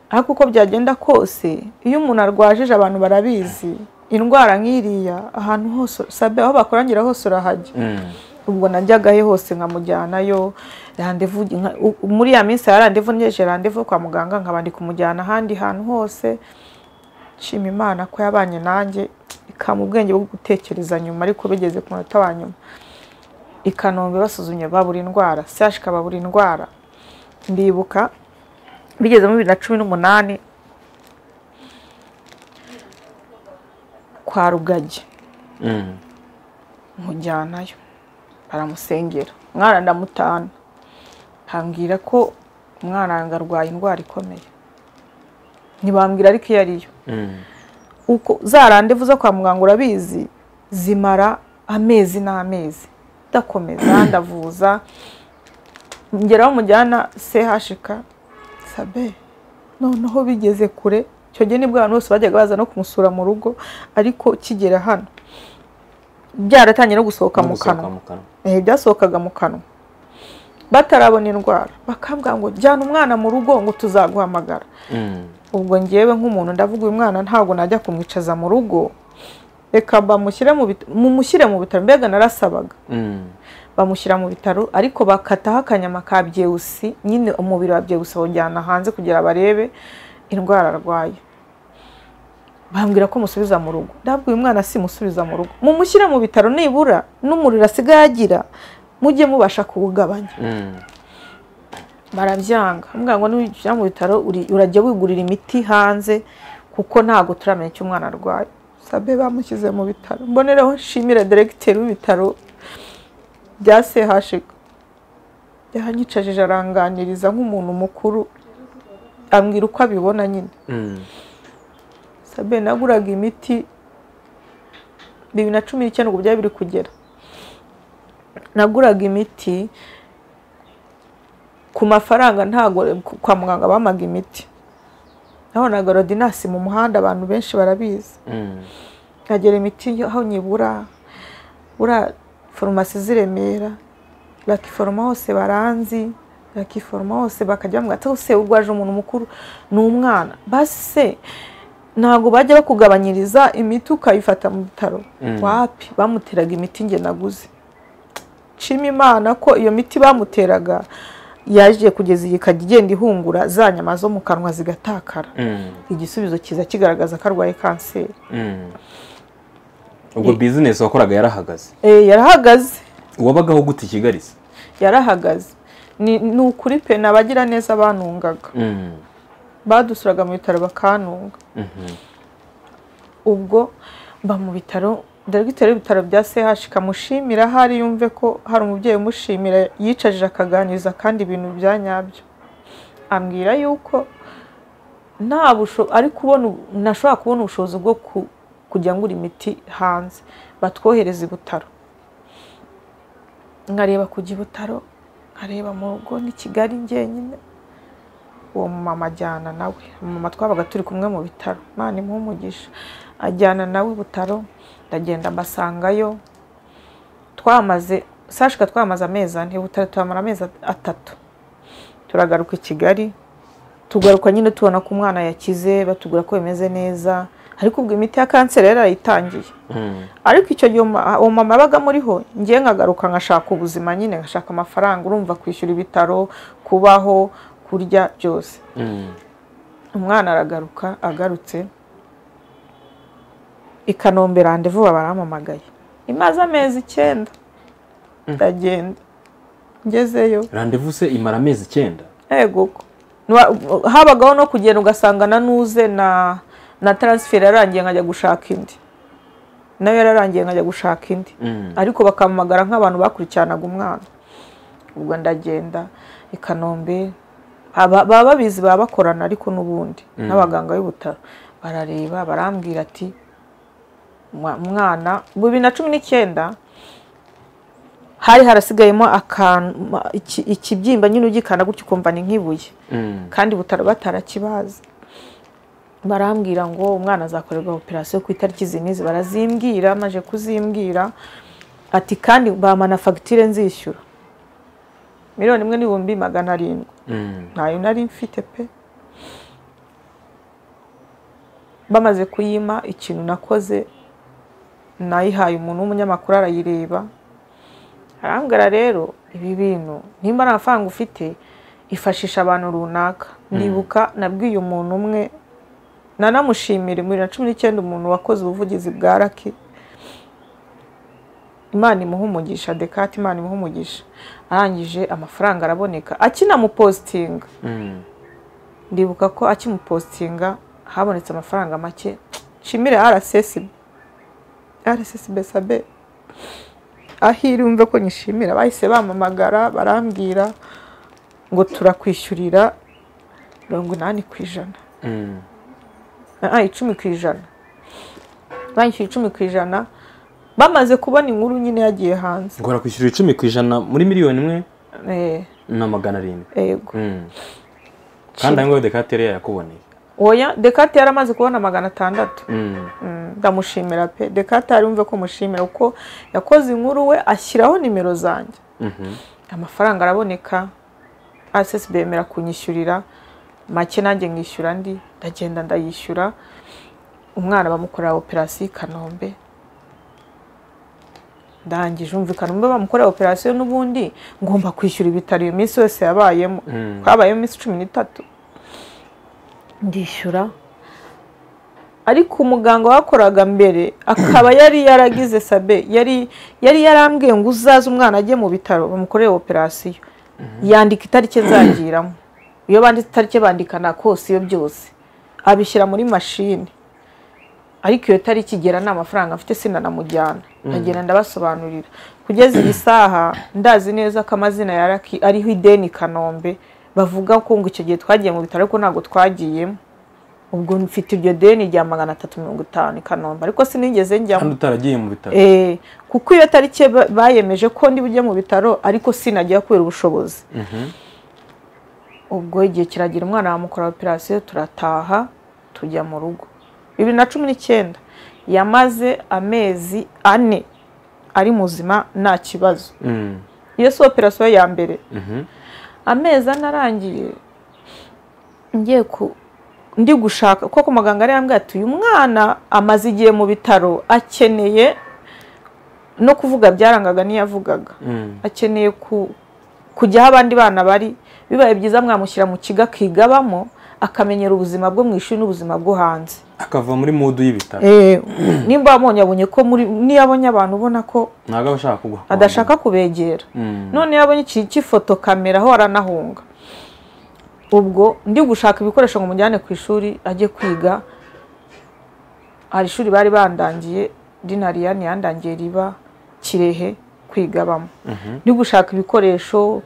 ariko uko byagenda kose iyo umuntu arwajije abantu barabizi indwara nk'iriya ahantu hose sabe aho bakorangira hose urahajya ubwo najyagahe hose nkamujyanayo randevu muri ya minsi ya randevu ngejeje randevu kwa muganga nkaba ndi kumujyana ahandi hantu hose nshima imana ko yabanye nanjye ikampa ubwenge bwo gutekereza nyuma ariko bigeze ku munota wa nyuma ikanombe basuzumye babura indwara siyashika babura indwara ndibuka bigeze muri bibiri na cumi n'umunani kwa rugagi mujyanayo baramusengera umwana ndamutana hambwira ko umwana wanjye arwaye indwara ikomeye ntibambwira ariko iyo ariyo uko za randevu zo kwa muganga urabizi zimara amezi n'amezi ndakomeza ndavuza ngeraho mujyana chk sabe noneho bigeze kure icyo gihe nibwo abantu bose bajyaga baza no kumusura mu rugo ariko kigera hano byaratangiye no gusohoka mu kanwa byasohokaga mu kanwa batarabona indwara bakabwa ngo jyana umwana mu rugo ngo tuzaguhamagara ubwo ngewe nk'umuntu ndavuga uyu mwana ntabwo najya kumwicaza mu rugo reka bamushyire mu bitaro mbega narasabaga bamushyira mu bitaro ariko bakataho akanyama ka byewusi nyine umubiri wa byewusi bawujyana hanze kugira barebe indwara arwaye bambwira ko musubiza mu rugo ndabwo uyu mwana si musubiza mu rugo mumushyire mu bitaro nibura n'umuriro asigaye agira mujye mubasha kuwugabanya barabyanga muganga n'ujya mu bitaro urajya wigurira imiti hanze kuko ntabwo turamenya icyo umwana arwaye sabe bamushyize mu bitaro mbonereho nshimire deregiteri w'ibitaro bya CHUK yahanyicajije aranganiriza nk'umuntu mukuru ambwira uko abibona nyine sabe naguraga imiti bibiri na cumi n'icyenda ubwo byari biri kugera naguraga imiti ku mafaranga ntabwo kwa muganga bamaga imiti nabonaga rodinasi mu muhanda abantu benshi barabizi nkagera imiti aho nyibura foromasi z'i Remera rakiforoma hose baranzi rakiforoma hose bakajya bamubwira ati se urwaje umuntu mukuru ni umwana basi se ntabwo bajya bakugabanyiriza imiti ukayifata mu bitaro wapi bamuteraga imiti nge naguze nshima imana ko iyo miti bamuteraga yaje kugeza iyi ikajya igenda ihungura za nyama zo mu kanwa zigatakara igisubizo kiza kigaragaza ko arwaye kanseri ubwo bizinesi wakoraga yarahagaze yarahagaze uwabagaho gute ikigariza yarahagaze ni ukuri pe ni abagira neza banungaga badusuraga mu bitaro bakanunga ubwo mba mu bitaro dogiteri w'ibitaro bya CHUK mushimira ahari yumve ko hari umubyeyi umushimira yicajije akaganiriza kandi ibintu bya nyabyo ambwira yuko nta ariko ubona nashobora kubona ubushobozi bwo ku kujya ngura imiti hanze batwohereza i butaro nkareba kujya i butaro nkareba mu rugo ni kigali njyenyine uwo mumama ajyana nawe mama twabaga turi kumwe mu bitaro imana impumugisha ajyana nawe i butaro ndagenda mbasangayo twamaze sashika twamaze amezi ane butaro tuhamara amezi atatu turagaruka i kigali tugaruka nyine tubona ko umwana yakize batubwira ko bimeze neza ariko ubwo imiti ya kanseri yari yarayitangiye ariko icyo gihe uwo mama yabaga amuriho ngiye nkagaruka nkashaka ubuzima nyine nkashaka amafaranga urumva kwishyura ibitaro kubaho kurya byose umwana aragaruka agarutse ikanombe randevu baramamagaye imaze amezi icyenda ndagenda ngezeyo randevu se imara amezi icyenda yego habagaho no kugenda ugasangana n'uze na na taransiferi yarangiye nkajya gushaka indi nayo yararangiye nkajya gushaka indi ariko bakamamagara nk'abantu bakurikiranaga umwana ubwo ndagenda i kanombe baba babizi baba bakorana ariko n'ubundi n'abaganga b'ibutaro barareba barambwira ati umwana bibiri na cumi n'icyenda hari harasigayemo ikibyimba nyine ugikanda gutyo ukumva ni nk'ibuye kandi butaro batarakibazi barambwira ngo umwana azakorerwa operasiyo ku itariki n'izi barazimbwira maze kuzimbwira ati kandi bamana fagitire nzishyura miliyoni imwe n'ibihumbi magana arindwi ntayo nari mfite pe bamaze kuyima ikintu nakoze nayihaye umuntu w'umunyamakuru arayireba arambwira rero ibi bintu nimba nta mafaranga ufite ifashisha abantu runaka ndibuka nabwiye umuntu umwe nanamushimira muri bibiri na cumi n'icyenda umuntu wakoze ubuvugizi bwa raki imana imuha umugisha dekate imana imuha umugisha arangije amafaranga araboneka akinamupositinga ndibuka ko akimupositinga habonetse amafaranga make nshimire rssb rssb sabe ahiri wumve ko nyishimira bahise bamamagara barambwira ngo turakwishyurira mirongo inani ku ijana icumi ku ijana banyishyura icumi ku ijana bamaze kubona inkuru nyine yagiye hanze ngo barakwishyura icumi ku ijana muri miliyoni imwe na magana arindwi yego kandi aho ngaho dekatere yakuboneye oya dekate yaramaze kubona magana atandatu ndamushimira pe dekate yumve ko mushimira kuko yakoze inkuru we ashyiraho nimero zanjye amafaranga araboneka asesi bemera kunyishyurira make nanjye nkishyura andi ndagenda ndayishyura umwana bamukorera operasiyo i kanombe ndangije umvikana umwe bamukorera operasiyo n'ubundi ngomba kwishyura ibitaro iyo minsi yose yabayemo habayemo iminsi cumi n'itatu ndishyura ariko umuganga wakoraga mbere akaba yari yaragize sabe yari yari yarambwiye ngo uzaze umwana ajye mu bitaro bamukorere operasiyo yandika itariki nzagiramo iyo banditse itariki bandika na kose iyo byose abishyira muri mashini ariko iyo tariki igera nta mafaranga mfite sinanamujyana ndagenda ndabasobanurira kugeza iyi saha ndazi neza ko amazina ya raki ariho ideni kanombe bavuga ko ngo icyo gihe twagiye mu bitaro ariko ntabwo twagiyemo ubwo mfite iryo deni rya magana atatu mirongo itanu i kanombe ariko sinigeze kandi njyamo utaragiye mu bitaro Eh, kuko iyo tariki ba- bayemeje ko ndi bujye mu bitaro ariko sinajya kubera ubushobozi ubwo igihe kiragira umwana bamukora operasiyo turataha tujya mu rugo bibiri na cumi n'icyenda yamaze amezi ane ari muzima nta kibazo Mm. iyo si operasiyo ya mbere Mhm. amezi ane arangiye ngiye ku ndi gushaka kuko muganga yari yambwiye ati uyu mwana amaze igihe mu bitaro akeneye no kuvuga byarangaga n'iyavugaga Mm. akeneye ku kujya aho abandi bana bari bibaye byiza mwamushyira mu kigo akigabamo akamenyera ubuzima bwo mu ishuri n'ubuzima bwo hanze akava muri mudu y'ibitaro nimba wamubonye abonye ko muri niyo abonye abantu ubona ko ntabwo aba ashaka kuguha adashaka kubegera Mm. none iyo abonye iki cy'ifoto kamera aho aranahunga ubwo ndi gushaka ibikoresho ngo mujyane ku ishuri ajye kwiga hari ishuri bari bandangiye rinariyani yandangiye riba kirehe kwigabamo ndi gushaka ibikoresho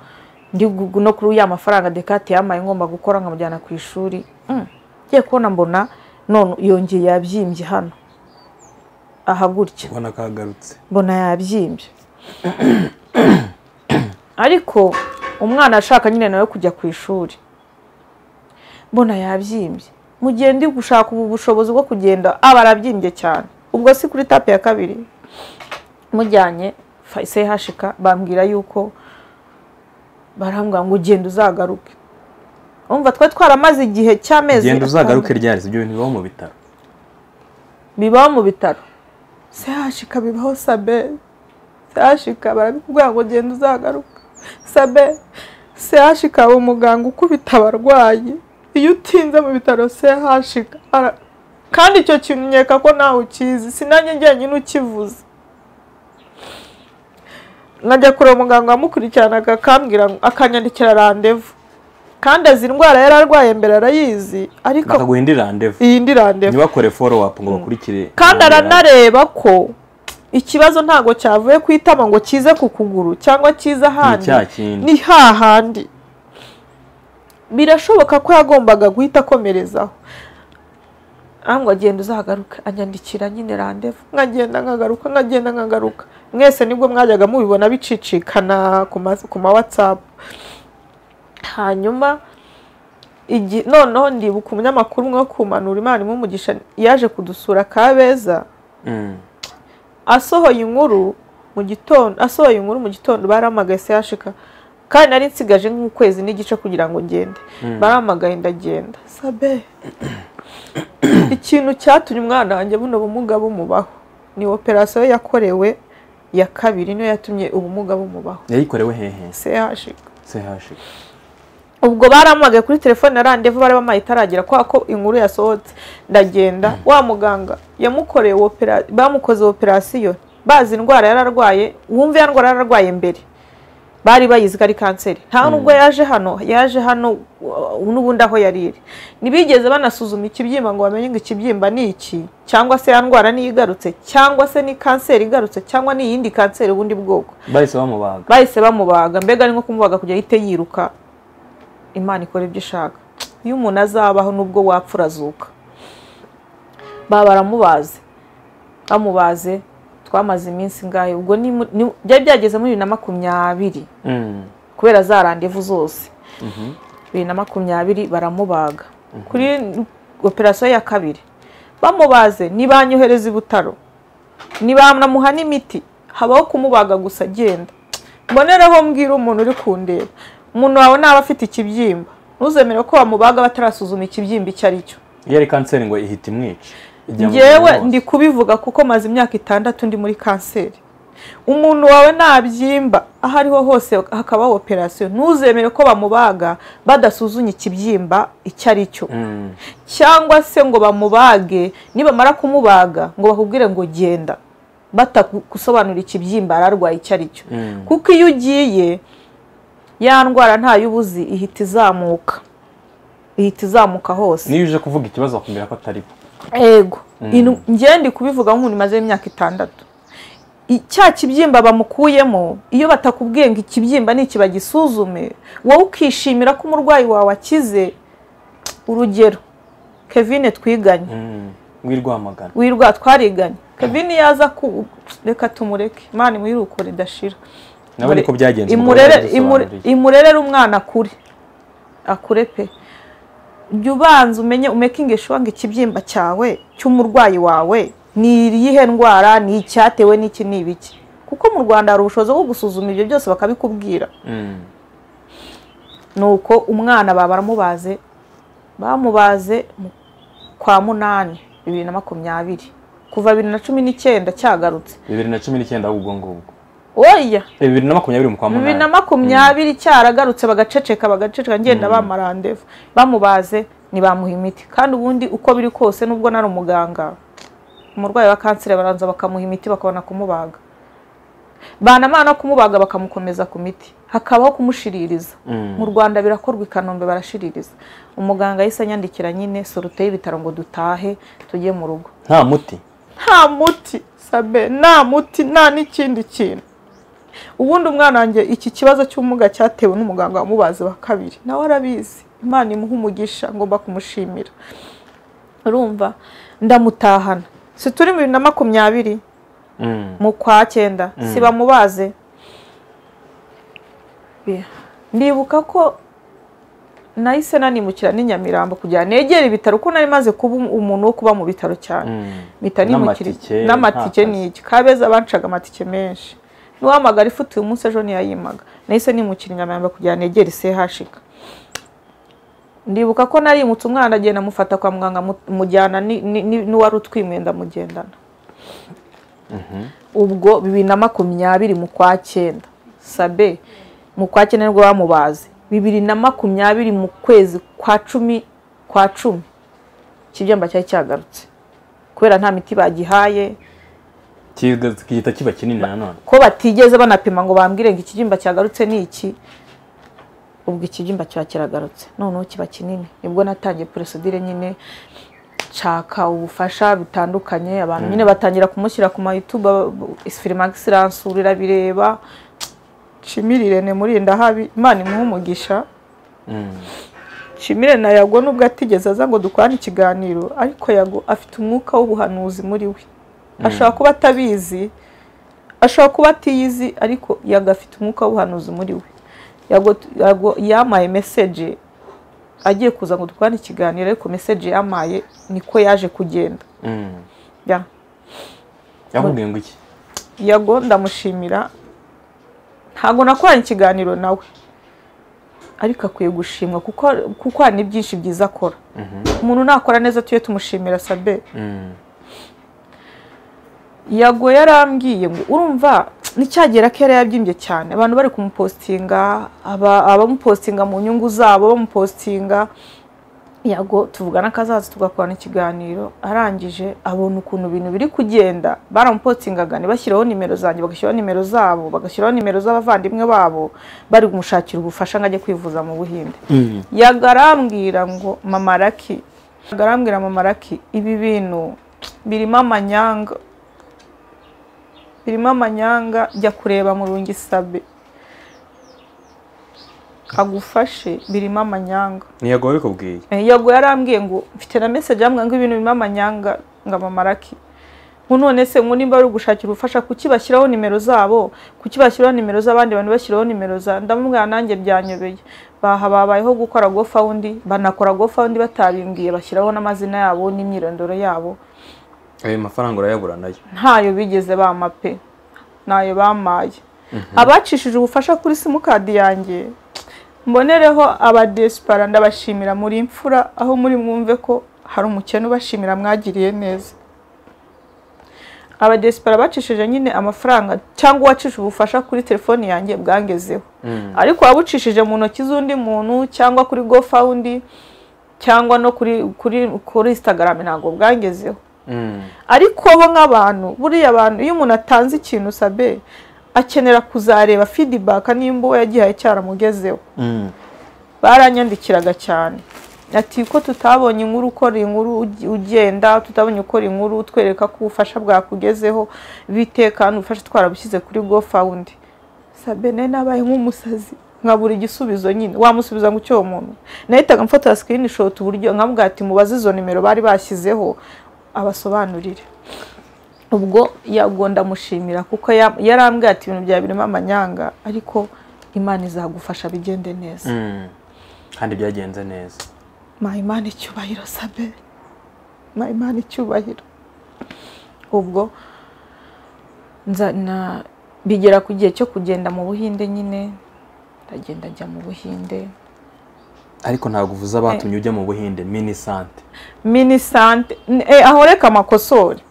ndi gu- no kuri ya mafaranga dekate yambaye ngomba gukora nkamujyana ku ishuri Mm. ngiye kubona mbona none yongeye yabyimbye hano aha gutya ubona ko agarutse mbona yabyimbye ariko umwana ashaka nyine nawe kujya ku ishuri mbona yabyimbye mu gihe ndi gushaka ubu bushobozi bwo kugenda aba arabyimbye cyane ubwo si kuri tape ya kabiri mujyanye sehashika bambwira yuko barambwira ngo ugenda uzagaruke umva twari twaramaze igihe cy'amezi genda uzagaruke atandatu. ryari ibyo bintu bibaho mu bitaro bibaho mu bitaro sehashika bibaho sabe sehashika barabikubwira ngo genda uzagaruka sabe sehashika aba umuganga ukubita abarwayi iyo utinze mu bitaro sehashika ara- kandi icyo kintu nkeka ko nawe ukizi sinanjye njyenyine ukivuze nkajya kureba umuganga wamukurikiranaga akambwira ngo- akanyandikira randevu kandi azi indwara yari arwaye mbere arayizi ariko bakaguha indi randevu iyi ndi randevu ntibakore follow up ngo bakurikire kandi aranareba ko ikibazo ntabwo cyavuye ku itama ngo kize ku kuguru cyangwa kize ahandi cya kindi. ni hahandi birashoboka ko yagombaga guhita akomerezaho ahubwo agenda uzagaruka anyandikira nyine randevu nkagenda nkagaruka nkagenda nkagaruka mwese nibwo mwajyaga mubibona bicicikana ku ma- ku ma whatsapp hanyuma igi- noneho ndibuka umunyamakuru umwe wo kumanura imana imumugisha yaje kudusura kabeza Mm. asohoye inkuru mu gitondo asohoye inkuru mu gitondo baramagaye sehashika kandi nari nsigaje nk'ukwezi n'igice kugira ngo ngende baramagaye ndagenda sabe ikintu cyatumye umwana wanjye buno bumuga bumubaho ni operasiyo yakorewe ya kabiri niyo yatumye ubumuga bumubaho yayikorewe hehe CHG chg ubwo baramuhagaye kuri telefone ya randevu bari bamaye itaragera kubera ko inkuru yasohotse ndagenda wa muganga yamukoreye opera- bamukoze operasiyo bazi indwara yari arwaye wumva ya ndwara yari arwaye mbere bari bayizi ko ari kanseri nta nubwo yaje hano yaje hano uh, n'ubundi aho yari iri ntibigeze banasuzuma ikibyimba ngo bamenye ngo ikibyimba ni iki cyangwa se ya ndwara niyo igarutse cyangwa se ni kanseri igarutse cyangwa ni iyindi kanseri ubundi bwoko bahise bamubaga bahise bamubaga mbega ni nko kumubaga kugira ahite yiruka imana ikora ibyo ishaka iyo umuntu azabaho nubwo wapfa urazuka baba baramubaze bamubaze twamaze iminsi ingahe ubwo ni mu- ni- byari byageze muri bibiri na makumyabiri Mm. kubera za randevu zose bibiri na makumyabiri baramubaga kuri operasiyo ya kabiri bamubaze ntibanyohereze i butaro ntibanamuha n'imiti habaho kumubaga gusa agenda mboneraho mbwira umuntu uri kundeba umuntu wawe naba afite ikibyimba ntuzemere ko bamubaga batarasuzuma ikibyimba icyo ari cyo iyo ari kanseri ngo ihita imwica Ijya mu ngewe mubiri wose. ndi kubivuga kuko maze imyaka itandatu ndi muri kanseri umuntu wawe nabyimba aho ariho hose hakabaho operasiyo ntuzemere ko bamubaga badasuzumye ikibyimba icyo ari cyo Mm. cyangwa se ngo bamubage nibamara kumubaga ngo bakubwire ngo genda batagusobanura ikibyimba ararwaye icyo ari cyo Mm. kuko iyo ugiye ya ndwara ntayo ubuzi ihita izamuka ihita izamuka hose niyo uje kuvuga ikibazo bakumvira ko atari bo ego inu- njye ndi kubivuga nk'umuntu umaze imyaka itandatu I- cya kibyimba bamukuyemo iyo batakubwiye ngo ikibyimba ni iki bagisuzume wowe ukishimira ko umurwayi wawe akize urugero kevine twiganye Mm. w'irwamagana wirwa twariganye kevine yaza ku reka tumureke imana imwirukure idashira nawe niko byagenze umugabo Imurere- imure- yabidusobanuriye. imurerere umwana akure akure pe jya ubanza umenye umekinge shuwa ngo ikibyimba cyawe cy'umurwayi wawe ni iyihe ndwara ni icyatewe n'iki ni ibiki kuko mu rwanda hari ubushobozi bwo gusuzuma ibyo byose bakabikubwira Mm. nuko umwana baba baramubaze bamubaze mu- kwa munani bibiri na makumyabiri kuva bibiri na cumi n'icyenda cyagarutse bibiri na cumi n'icyenda ahubwo ngubwo oya Eh, bibiri na makumyabiri mu kwa bibiri na munani makumyabiri cyaragarutse bagaceceka bagaceceka ngenda bamara randevu bamubaze ntibamuha imiti kandi ubundi uko biri kose nubwo nari umuganga umurwayi wa kanseri baranza bakamuha imiti bakabona kumubaga banamara no kumubaga bakamukomeza ku miti hakabaho kumushiririza Mm. mu rwanda birakorwa i kanombe barashiririza umuganga yahise anyandikira nyine sorute y'ibitaro ngo dutahe tujye mu rugo nta muti nta muti sabe nta muti nta n'ikindi kintu ubundi umwana wanjye iki kibazo cy'ubumuga cyatewe n'umuganga wamubaze wa kabiri nawe arabizi imana imuha umugisha ngomba kumushimira urumva ndamutahana si turi bibiri na makumyabiri Mm. mu kwa cyenda si bamubaze Bi- ndibuka ko nahise nanimukira n'i Nyamirambo kugira ngo negere ibitaro kuko nari maze kuba umuntu wo kuba mu bitaro cyane Mm. mpita nimukira N'amatike, n'amatike nta ni iki kabeza bancaga amatike menshi n'uwamagara ifuti uyu munsi ejo ntiyayimaga nahise nimukira i Nyamirambo kugira ngo negere sehashika ndibuka ko narimutse umwana agenda amufata kwa muganga amu- mujyana ni- ni- ni- n'uwari utwimwe ndamugendana ubwo bibiri na makumyabiri mu kwa cyenda sabe mu kwa cyenda nibwo bamubaze bibiri na makumyabiri mu kwezi kwa cumi kwa cumi ikibyimba cyari cyagarutse kubera nta miti bagihaye Kiga- gihita kiba kinini nanone ko batigeze banapima ngo bambwire ngo ikibyimba cyagarutse ni iki ubwo ikibyimba kiba kiragarutse noneho kiba kinini nibwo natangiye porosidire nyine nshaka ubufasha bitandukanye abantu nyine batangira kumushyira ku mayutuba isifirimagisi ransura irabireba nshimirirene muri ndahabi imana imuhe umugisha Mm. Nshimire na Yago nubwo atigeze aza ngo dukorane ikiganiro ariko Yago afite umwuka w'ubuhanuzi muri we ashobora kuba atabizi ashobora kuba atiyizi ariko Yago afite umwuka w'ubuhanuzi muri we Yago, Yago yamaye meseje agiye kuza ngo dukorane ikiganiro ariko meseje yamaye niko yaje kugenda Mm. ya yakubwiye ngo iki Yago ndamushimira ntabwo nakoranye ikiganiro nawe ariko akwiye gushimwa kuko kuko hari n'ibyinshi byiza akora umuntu nakora neza tujye tumushimira sabe Mm. yago yarambwiye ngo urumva nicyagera kera yabyimbye cyane abantu bari kumupositinga aba- abamupositinga mu nyungu zabo bamupositinga yago tuvugana akazaza tugakorana ikiganiro arangije abona ukuntu ibintu biri kugenda baramupositingaga ntibashyiraho nimero zanjye bagashyiraho nimero zabo bagashyiraho nimero z'abavandimwe babo bari kumushakira ubufasha ngo ajye kwivuza mu buhinde Mm. yagarambwira ngo mama raki yagarambwira mama raki ibi bintu birimo amanyanga birimo amanyanga jya kureba mu rungisabe agufashe birimo amanyanga ntiyagowe bikubwiye Eh, yago yarambwiye ngo mfite na message yambwira ngo ibintu birimo amanyanga ngo mama raki ngo none se ngo nimba ari ugushakira ubufasha kuki bashyiraho nimero zabo kuki bashyiraho nimero z'abandi bantu bashyiraho nimero za ndamubwira nanjye byanyobeye baha babayeho gukora gofawundi banakora gofawundi batabimbwiye bashyiraho n'amazina yabo n'imyirondoro yabo ayo mafaranga urayabura nayo ntayo bigeze bama pe ntayo bamaye abacishije ubufasha kuri simukadi yanjye mbonereho abadesipara ndabashimira muri imfura aho muri mwumve ko hari umukene ubashimira mwagiriye neza abadesipara bacishije nyine amafaranga cyangwa uwacishije ubufasha kuri telefoni yanjye bwangezeho Mm. ariko waba ucishije mu ntoki z'undi muntu cyangwa kuri gofawundi cyangwa no kuri kuri kuri instagram ntabwo bwangezeho Mm. ariko bo nk'abantu buriya abantu iyo umuntu atanze ikintu sabe akenera kuzareba feedback nimba uwo yagihaye cyaramugezeho Mm. baranyandikiraga cyane ati ko tutabonye inkuru ukora inkuru ugi- ugenda tutabonye ukora inkuru utwereka ko ubufasha bwakugezeho bitekana ubufasha twarabushyize kuri gofawundi sabene nabaye nk'umusazi nkabura igisubizo nyine wamusubiza ngo icyo muntu nahitaga mfotora sikirinishoti uburyo nkamubwira ati mubaze izo nimero bari bashyizeho abasobanurire ubwo yagonda amushimira kuko ya- yarambwiye ati ibintu byawe birimo amanyanga ariko imana izagufasha bigende neza Mm. kandi byagenze neza mayimana icyubahiro sabe mayimana icyubahiro ubwo nza na bigera ku gihe cyo kugenda mu buhinde nyine ndagenda njya mu buhinde ariko ntabwo uvuze abatumye ujya mu buhinde mini sante mini sante eh, aho reka amakosori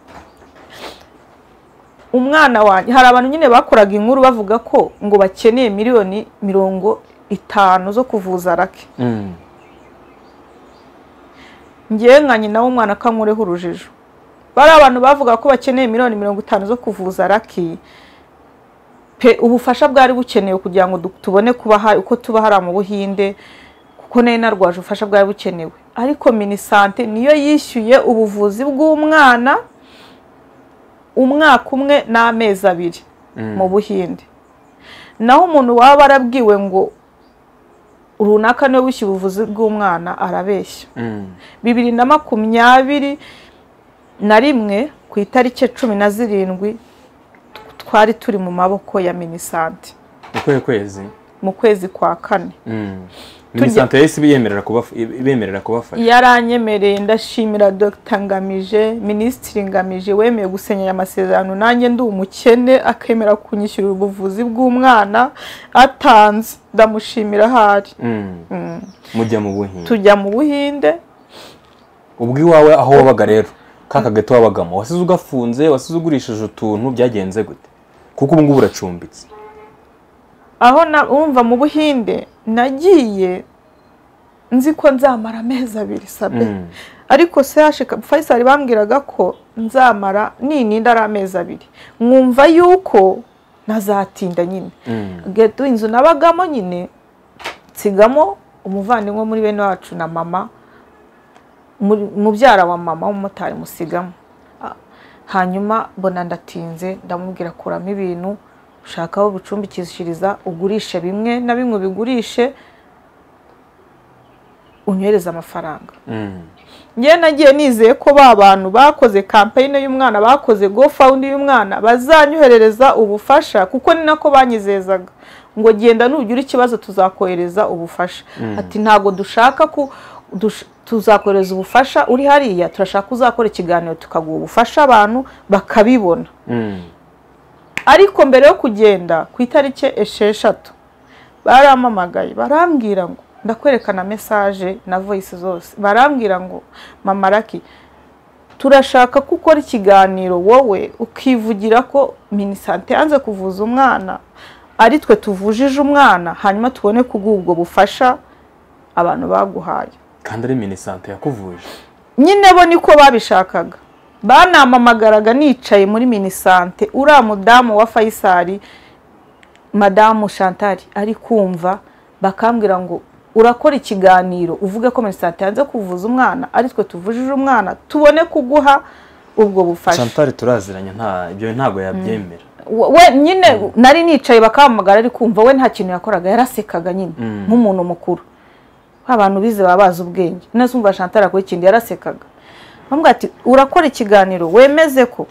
umwana wanjye hari abantu nyine bakoraga inkuru bavuga ko ngo bakeneye miliyoni mirongo itanu zo kuvuza rake Mm. ngewe nka nyina w'umwana akankureho urujijo bari abantu bavuga ko bakeneye miliyoni mirongo itanu zo kuvuza raki pe ubufasha bwari bukenewe kugira ngo du- tubone kuba ha- uko tuba hari mu buhinde kuko nari narwaje ubufasha bwari bukenewe ariko minisante niyo yishyuye ubuvuzi bw'umwana umwaka umwe n'amezi abiri Mm. mu buhinde naho umuntu waba arabwiwe ngo runaka niwe wishyuye ubuvuzi bw'umwana arabeshya Mm. bibiri na makumyabiri na rimwe ku itariki ya cumi na zirindwi twari turi mu maboko ya minisante ni kuhe kwezi mu kwezi kwa kane Mm. mini sante yahise ibiyemerera kubafa- ibemerera kubafasha yaranyemereye ndashimira dr ngamije minisitiri ngamije wemeye gusenyera amasezerano nanjye ndi umukene akemera kunyishyurira ubuvuzi bw'umwana atanze ndamushimira ahari Mm. Mm. mujya mu buhinde tujya mu buhinde ubwo iwawe aho wabaga rero ka kagati wabagamo wasize ugafunze wasize ugurishije utuntu byagenze gute kuko ubu ngubu uracumbitse aho na- urumva mu buhinde nagiye nzi ko nzamara amezi abiri sabe Mm. ariko sehashika fayisali bambwiraga ko nzamara nininda ari amezi abiri nkumva yuko ntazatinda nyine Mm. geto inzu nabagamo nyine nsigamo umuvandimwe muri bene wacu na mama muri- mubyara wa mama w'umumotari musigamo Ah, hanyuma mbona ndatinze ndamubwira kuramo ibintu ushaka aho bicumbikishiriza ugurishe bimwe na bimwe ubigurishe unyohereze amafaranga Mm. njyewe nagiye nizeye ko ba bantu bakoze kampeyine y'umwana bakoze gofawundi y'umwana bazanyoherereza ubufasha kuko ni nako banyizezaga ngo genda nugira ikibazo tuzakohereza ubufasha ati ntabwo dushaka ko dush- tuzakohereza ubufasha uri hariya turashaka uzakora ikiganiro tukaguha ubufasha abantu bakabibona Mm. ariko mbere yo kugenda ku itariki esheshatu barampamagaye barambwira ngo ndakwerekana mesaje na voyisi zose barambwira ngo mama raki turashaka ko ukora ikiganiro wowe ukivugira ko minisante yanze kuvuza umwana ari twe tuvujije umwana hanyuma tubone kubw'ubwo bufasha abantu baguhaye kandi ari minisante yakuvuje nyine bo niko babishakaga banamamagaraga nicaye muri minisante uriya mudamu wa fayisari madamu shantari ari kumva bakambwira ngo urakora ikiganiro uvuge ko minisante yanze kuvuza umwana ari twe tuvujije umwana tubone kuguha ubwo bufasha shantari turaziranye nta ibyo ntabwo yabyemera we nyine nari nicaye bakamamagara ari kumva we nta kintu yakoraga yarasekaga nyine nk'umuntu mukuru abantu bize baba bazi ubwenge neza umva shantara kuri ikindi yarasekaga bamubwira ati urakora ikiganiro wemeze ko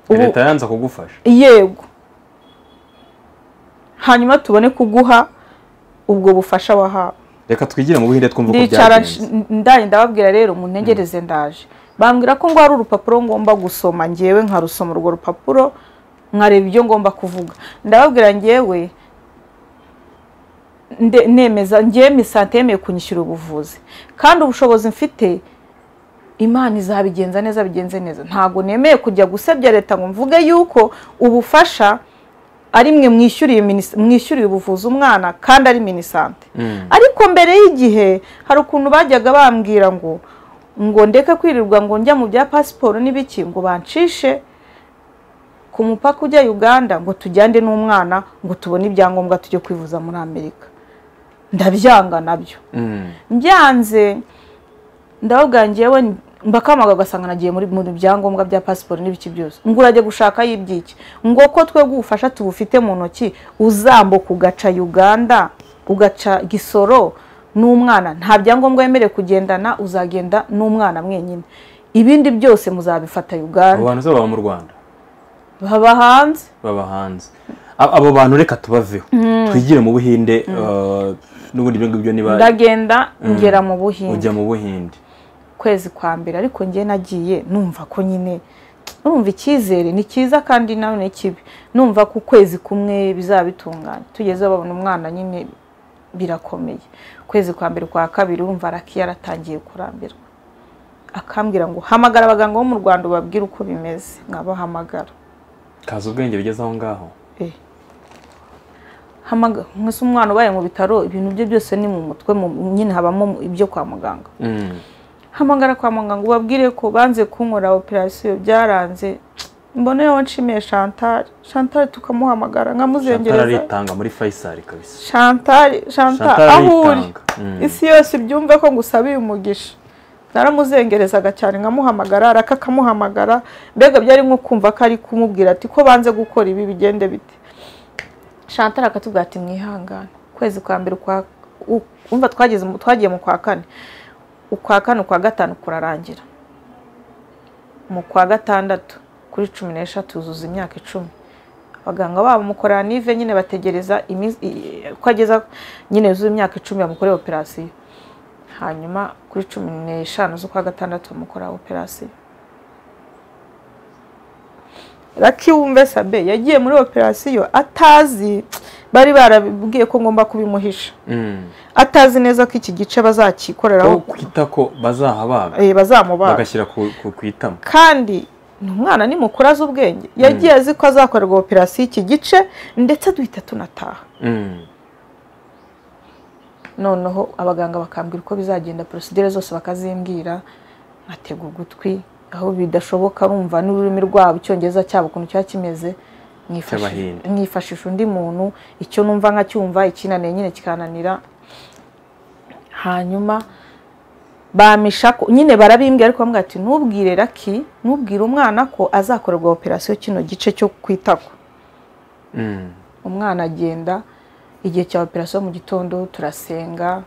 leta yanze kugufasha yego hanyuma tubone kuguha ubwo bufasha wahawe reka twigire mu buhinde twumva uko ndicara byagenze ndari ndababwira rero muntegereze ndaje bambwira ko ngo hari urupapuro ngomba gusoma ngewe nkarusoma urwo rupapuro nkareba ibyo ngomba kuvuga ndababwira ngewe nde- nemeza ngewe misante yemeye kunyishyura ubuvuzi kandi ubushobozi mfite imana izabigenza neza bigenze neza ntabwo nemeye kujya gusebya leta ngo mvuge yuko ubufasha ari mwe mwishyuriye minis- mwishyuriye ubuvuzi umwana kandi ari minisante Mm. ariko mbere y'igihe hari ukuntu bajyaga bambwira ngo ngo ndeke kwirirwa ngo njya mu bya pasiporo n'ibiki ngo bancishe ku mupaka ujya uganda ngo tujyane n'umwana ngo tubone ibyangombwa tujye kwivuza muri amerika ndabyanga nabyo Mm. byanze ndababwira ngewe mbakamagara ugasanga nagiye muri mu byangombwa bya pasiporo n'ibiki byose ngo urajya gushakayo ibyiki ngo ko twebwe ubufasha tubufite mu ntoki uzambuka ugaca uganda ugaca gisoro n'umwana nta byangombwa wemerewe kugendana uzagenda n'umwana mwenyine ibindi byose muzabifata abo uganda bantu se baba mu rwanda baba hanze baba hanze A- abo bantu reka tubaveho twigire mu buhinde uh, n'ubundi ibyo ngibyo niba ndagenda ngera mu buhinde ujya mu buhinde kwezi kwa mbere ariko njye nagiye numva ko nyine numva icyizere ni cyiza kandi nawe ni kibi numva ko ukwezi kumwe bizaba bitunganye tugeze babona umwana nyine birakomeye ukwezi kwa mbere kwa kabiri wumva araki yaratangiye kurambirwa akambwira ngo hamagara abaganga bo mu rwanda ubabwire uko bimeze nkabahamagara kaza ubwenge bigeze aho ngaho Eh. Hamaga- mwese umwana ubaye mu bitaro ibintu bye byose ni mu mutwe mu- nyine habamo ibyo kwa muganga Mm. hamagara kwa muganga ubabwire ko banze kunkora operasiyo byaranze mboneyeho nshimiye chantal chantal tukamuhamagara shantara nkamuzengereza aritanga muri fayisari kabisa chantal chantal shantara aho uri aritanga Mm. isi yose ibyumve ko ngusabiye umugisha naramuzengerezaga cyane nkamuhamagara araka akamuhamagara mbega byari nko kumva ko ari kumubwira ati ko banze gukora ibi bigende bite chantal akatubwira ati mwihangane ukwezi kwa mbere ukwa u- umva twageze mu- twagiye mu kwa kane ukwa kane ukwa gatanu kurarangira mu kwa gatandatu kuri cumi n'eshatu yuzuza imyaka icumi abaganga babo mukorera nive nyine bategereza iminsi- i- i- ko ageza nyine yuzuye imyaka icumi bamukorera operasiyo hanyuma kuri cumi n'eshanu z'ukwa gatandatu bamukorera operasiyo raki wumve sabe yagiye muri operasiyo atazi bari barabibwiye ko ngomba kubimuhisha Mm. atazi neza ko iki gice aho bazakikoreraho kwita ko bazahabaga eh, bazamubaga bagashyira ku ku- ku itama kandi ni umwana ni mukuru azi ubwenge yagiye azi ko azakorerwa operasiyo iki gice ndetse duhita tunataha Mm. noneho abaganga bakambwira uko bizagenda porosidire zose bakazimbwira nkatega ugutwi aho bidashoboka bumva n'ururimi rwabo icyongereza cyabo ukuntu kiba kimeze nkifashisha- Cy'Abahinde. nkifashisha undi muntu icyo numva nkacyumva ikinaniye nyine kikananira hanyuma bamisha ko nyine barabimbwira ariko bambwira ati ntubwire raki ntubwire umwana ko azakorerwa operasiyo kino gice cyo kwitako Mm. umwana agenda igihe cya operasiyo mu gitondo turasenga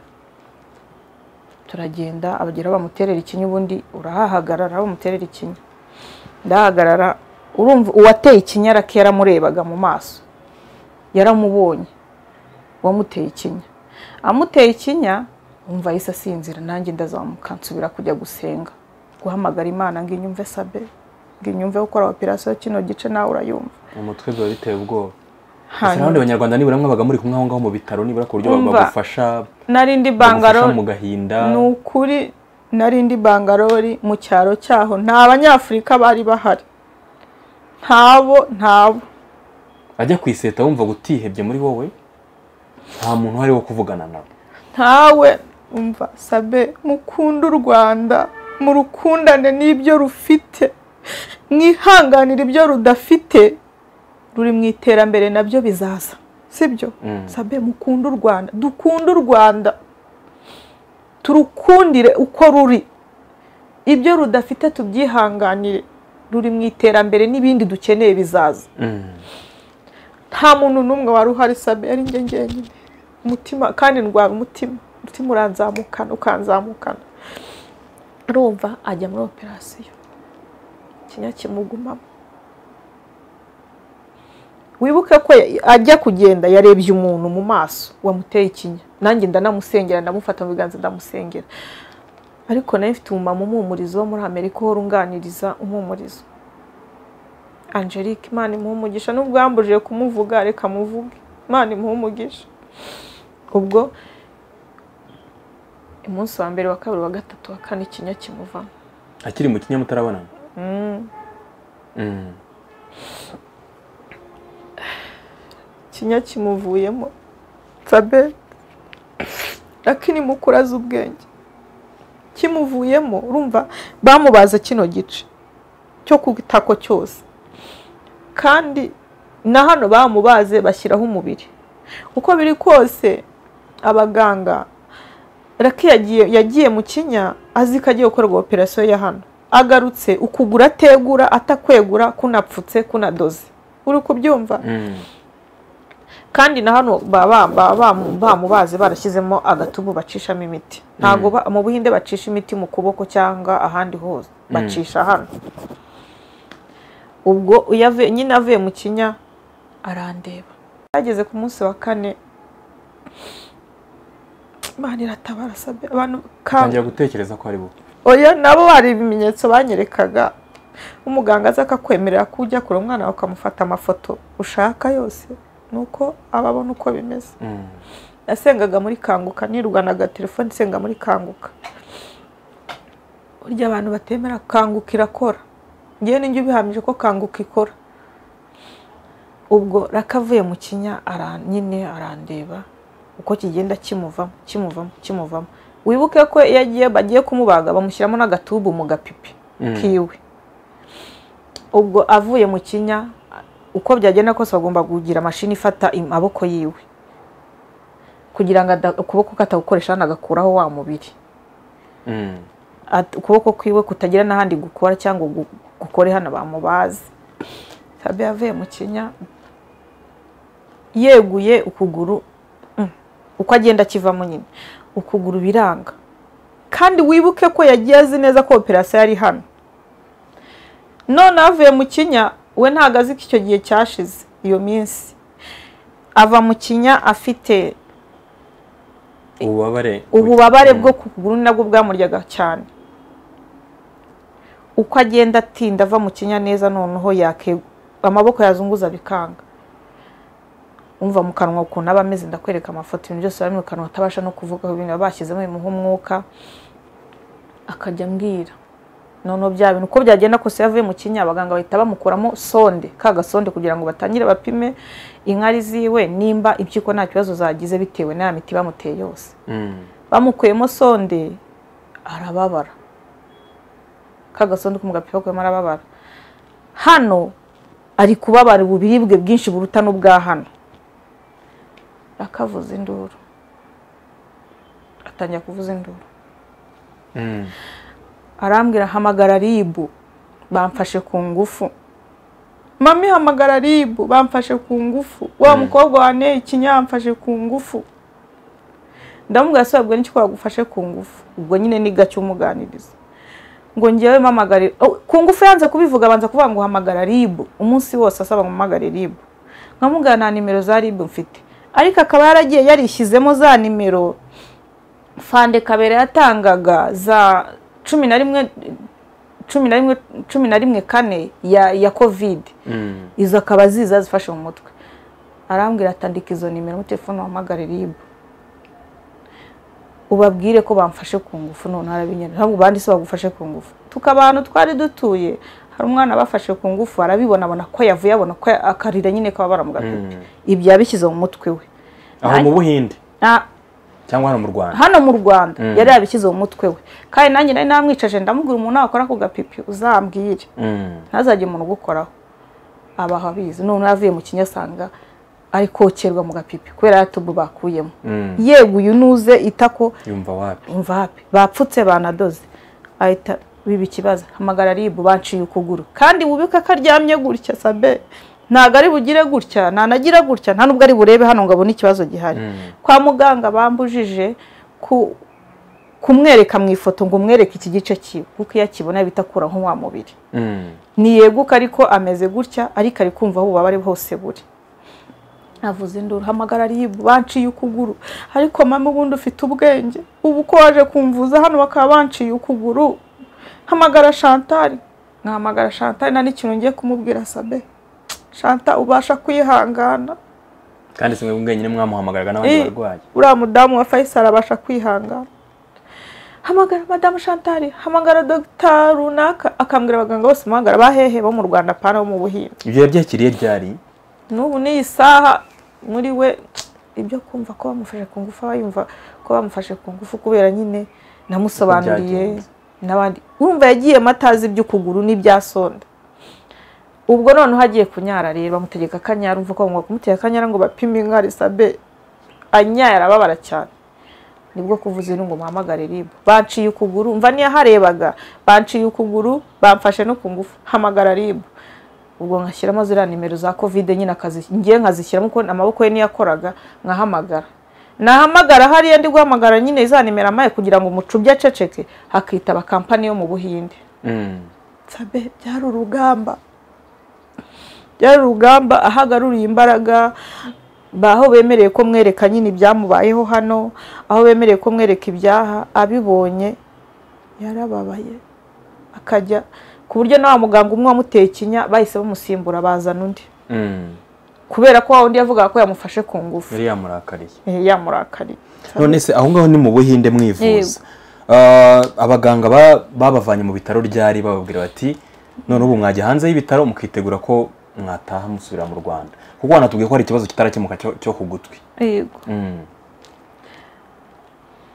turagenda abagera bamuterera ikinya ubundi urahahagarara bamuterera ikinya ndahagarara urumva uwateye ikinya arake yaramurebaga mu maso yaramubonye uwamuteye ikinya amuteye ikinya wumva yahise asinzira nanjye ndazamuka nsubira kujya gusenga guhamagara imana ngo inyumve sabe ngo inyumve gukora operasiyo kino gice nawe urayumva mu mutwe biba biteye ubwoba ndetse n'abandi hanyuma banyarwanda nibura mwabaga muri kumwe aho ngaho mu bitaro nibura ku buryo Umva. bagufasha nari ndi bagufasha bangarore mu gahinda ni ukuri nari ndi bangarori mu cyaro cyaho nta banyafurika bari bahari ntabo ntabo ajya ku iseta wumva gutihebye muri wowe nta muntu uhari wo kuvugana nawe ntawe umva sabe mukunde u rwanda mu rukundane n'ibyo rufite mwihanganire ibyo rudafite ruri mu iterambere nabyo bizaza sibyo Mm. sabe mukunde u rwanda dukunde u rwanda turukundire uko ruri ibyo rudafite tubyihanganire ruri mu iterambere n'ibindi dukeneye bizaza Mm. nta muntu n'umwe wari uhari sabe ari njye njyenyine umutima kandi ndwara umutima umutima uranzamukana ukanzamukana arumva ajya muri operasiyo ikinya kimugumamo wibuke ko ya- ajya kugenda yarebye umuntu mu maso wamuteye ikinya nanjye ndanamusengera ndamufata mu biganza ndamusengera ariko nayo mfite umumama umuhumurizo wo muri amerika uhora unganiriza umuhumurizo angelique imana imuhe umugisha nubwo yambujije kumuvuga reka muvuge imana imuhe umugisha ubwo umunsi wa mbere wa kabiri wa gatatu wa kane ikinya kimuvamo akiri mu kinya mutarabonana Mm. ikinya kimuvuyemo sabe lakini mukura azi ubwenge kimuvuyemo urumva bamubaza kino gice cyo ku itako cyose kandi na hano bamubaze bashyiraho umubiri uko biri kose abaganga raki yagiye yagiye mu kinya azi ko agiye gukorwa operasiyo ya hano agarutse ukugura ategura atakwegura kunapfutse kunadoze uri kubyumva Mm. kandi na hano baba baba- bam- bamubaze barashyizemo agatubu bacishamo imiti ntabwo ba- mu buhinde bacisha imiti mu kuboko cyangwa ahandi hose bacisha hano ubwo iyo avuye- nyine avuye mu kinya arandeba ageze ku munsi wa kane imana iratabara sabe abantu ka- atangira gutekereza ko ari bo oya nabo hari ibimenyetso banyerekaga umuganga aza akakwemerera ko ujya kure umwana wawe ukamufata amafoto ushaka yose ni uko aba abona uko bimeze Mm. nasengaga muri kanguka nirwanaga telefone nsenga muri kanguka burya abantu batemera kanguka irakora ngewe ninjye ubihamije ko kanguka ikora ubwo rakavuye mu kinya ara- nyine arandeba uko kigenda kimuvamo kimuvamo kimuvamo wibuke ko iyo agiye bagiye kumubaga bamushyiramo n'agatubu mu gapipi Mm. kiwe ubwo avuye mu kinya uko byagenda kose bagomba kugira mashini ifata amaboko yiwe kugira ngo ada- ukuboko katagukoresha hano agakuraho wa mubiri Mm. At- ukuboko kwiwe kutagira n'ahandi gukora cyangwa gu- gukore hano bamubaze fabi yavuye mu kinya yeguye ukuguru mm, uko agenda akivamo nyine ukuguru biranga kandi wibuke ko yagiye azi neza ko operasiyo yari hano none avuye mu kinya we ntago azi ko icyo gihe cyashize iyo minsi ava mu kinya afite ububabare ububabare bwo ku kuguru ni nabwo bwamuryaga cyane uko agenda atinda ava mu kinya neza noneho yake amaboko yazunguza bikanga umva mu kanwa ukuntu aba ameze ndakwereka amafoto ibintu byose bari mu kanwa atabasha no kuvuga ibintu baba bashyizemo bimuha umwuka akajya ambwira noneho bya bintu uko byagenda kose iyo avuye mu kinya abaganga bahita bamukuramo sonde ka gasonde kugira ngo batangire bapime inkari ziwe nimba impyiko nta kibazo zagize bitewe n'aya miti bamuteye yose Mm. bamukuyemo sonde arababara ka gasonde ko mu gapira kakuyemo arababara hano ari kubabara uburibwe bwinshi buruta n'ubwa hano akavuza induru atangira kuvuza induru Mm. arambwira hamagara ribu bamfashe ku ngufu mami hamagara ribu bamfashe ku ngufu wa mukobwa wane ikinya yamfashe ku ngufu ndamubwira se wabwiwe n'iki ko wagufashe ku ngufu ubwo nyine ni gake umuganiriza ngo ngewe mpamagare Oh, ku ngufu yanze kubivuga abanza kuvuga ngo hamagara ribu umunsi wose asaba ngo mpamagare ribu nkamubwira nta nimero za ribu mfite ariko akaba yaragiye yarishyizemo za nimero fande kabera yatangaga za cumi na rimwe cumi na rimwe cumi na rimwe kane ya ya kovide Mm. izo akaba ziza zifashe mu mutwe arambwira atandika izo nimero muri telefone wahamagare ribu ubabwire ko bamfashe ku ngufu none harabinyana ntabwo bandi se bagufashe ku ngufu abantu twari dutuye hari umwana bafashe ku ngufu arabibona abona ko yavuye abona ko akarira nyine ko baramugabye ibyo yabishyize mu mutwe we aho mu buhinde Na- cyangwa hano mu rwanda hano mu rwanda yari yabishyize mu mutwe we kandi nanjye nari namwicaje ndamubwira umuntu wakora ku gapipi uzambwire Mm. ntazajye umuntu ugukoraho aba abizi none avuye mu kinyasanga ari kokerwa mu gapipi kubera yatubu bakuyemo Mm. yeguye unuze itako yumva wapi umva hapi bapfutse banadoze ahita biba ikibazo hamagara ribu banciye ukuguru kandi wubike ko aryamye gutya sabe ntabwo ari bugire gutya ntanagira gutya nta nubwo ari burebe hano ngo abone ikibazo gihari kwa muganga bambujije ku kumwereka mu ifoto ngo umwereke iki gice kiwe kuko iyo akibona bita akura nk'uwa mubiri Mm. ntiyeguka ariko ameze gutya ariko ari kumva aho ububabare bwose buri avuze induru hamagara ribu banciye ukuguru ariko mama ubundi ufite ubwenge ubu ko waje kumvuza hano bakaba banciye ukuguru hamagara shantari nkahamagara shantari nta n'ikintu ngiye kumubwira sabe shanta ubasha kwihangana kandi si mwe mwenyine mwamuhamagaraga n'abandi Eh. barwayi uriya mudamu wa fayisali abasha kwihangana hamagara madamu shantari hamagara dogita runaka akambwira abaganga bose muhamagara bahehe bo mu rwanda apana bo mu buhinde ibyo yabyakiriye byari n'ubu n'iyi saha muri we ibyo kumva ko bamufashe ku ngufu aba yumva ko bamufashe ku ngufu kubera nyine namusobanuriye Uko byagenze. n'abandi wumva yagiye matazi iby'ukuguru n'ibyasonda ubwo noneho agiye kunyara rero bamutegeka akanyara umva ko bagomba kumutera akanyara ngo bapime inka risabe anyaye arababara cyane nibwo kuvuza iri ngo muhamagare ribu banciye ukuguru mva niyaharebaga banciye ukuguru bamfashe no ku ngufu hamagara ribu ubwo nkashyiramo ziriya nimero za kovide nyine akazi ngiye nkazishyiramo kuko amaboko ye niyo akoraga nkahamagara nahamagara hariya ndi guhamagara nyine za nimero amaye kugira ngo umucubye aceceke hakitaba kampani yo mu buhinde Mm. sabe byari urugamba byari urugamba aho agaruriye imbaraga ba- aho bemereye ko mwereka nyine ibyamubayeho hano aho bemereye ko mwereka ibyaha abibonye yarababaye akajya ku buryo na wa muganga umwe wamuteye ikinya bahise bamusimbura bazana undi Mm. kubera ko wa wundi yavugaga ko yamufashe ku ngufu yari yamurakariye Eh, yamurakariye none se aho ngaho ni mu buhinde mwivuza Ah, abaganga ba- babavanye mu bitaro ryari bababwira bati none ubu mwajya hanze y'ibitaro mukitegura ko mwataha musubira mu rwanda kuko wanatubwiye ko hari ikibazo kitarakemuka cyo- cyo ku gutwi Yego. Mm.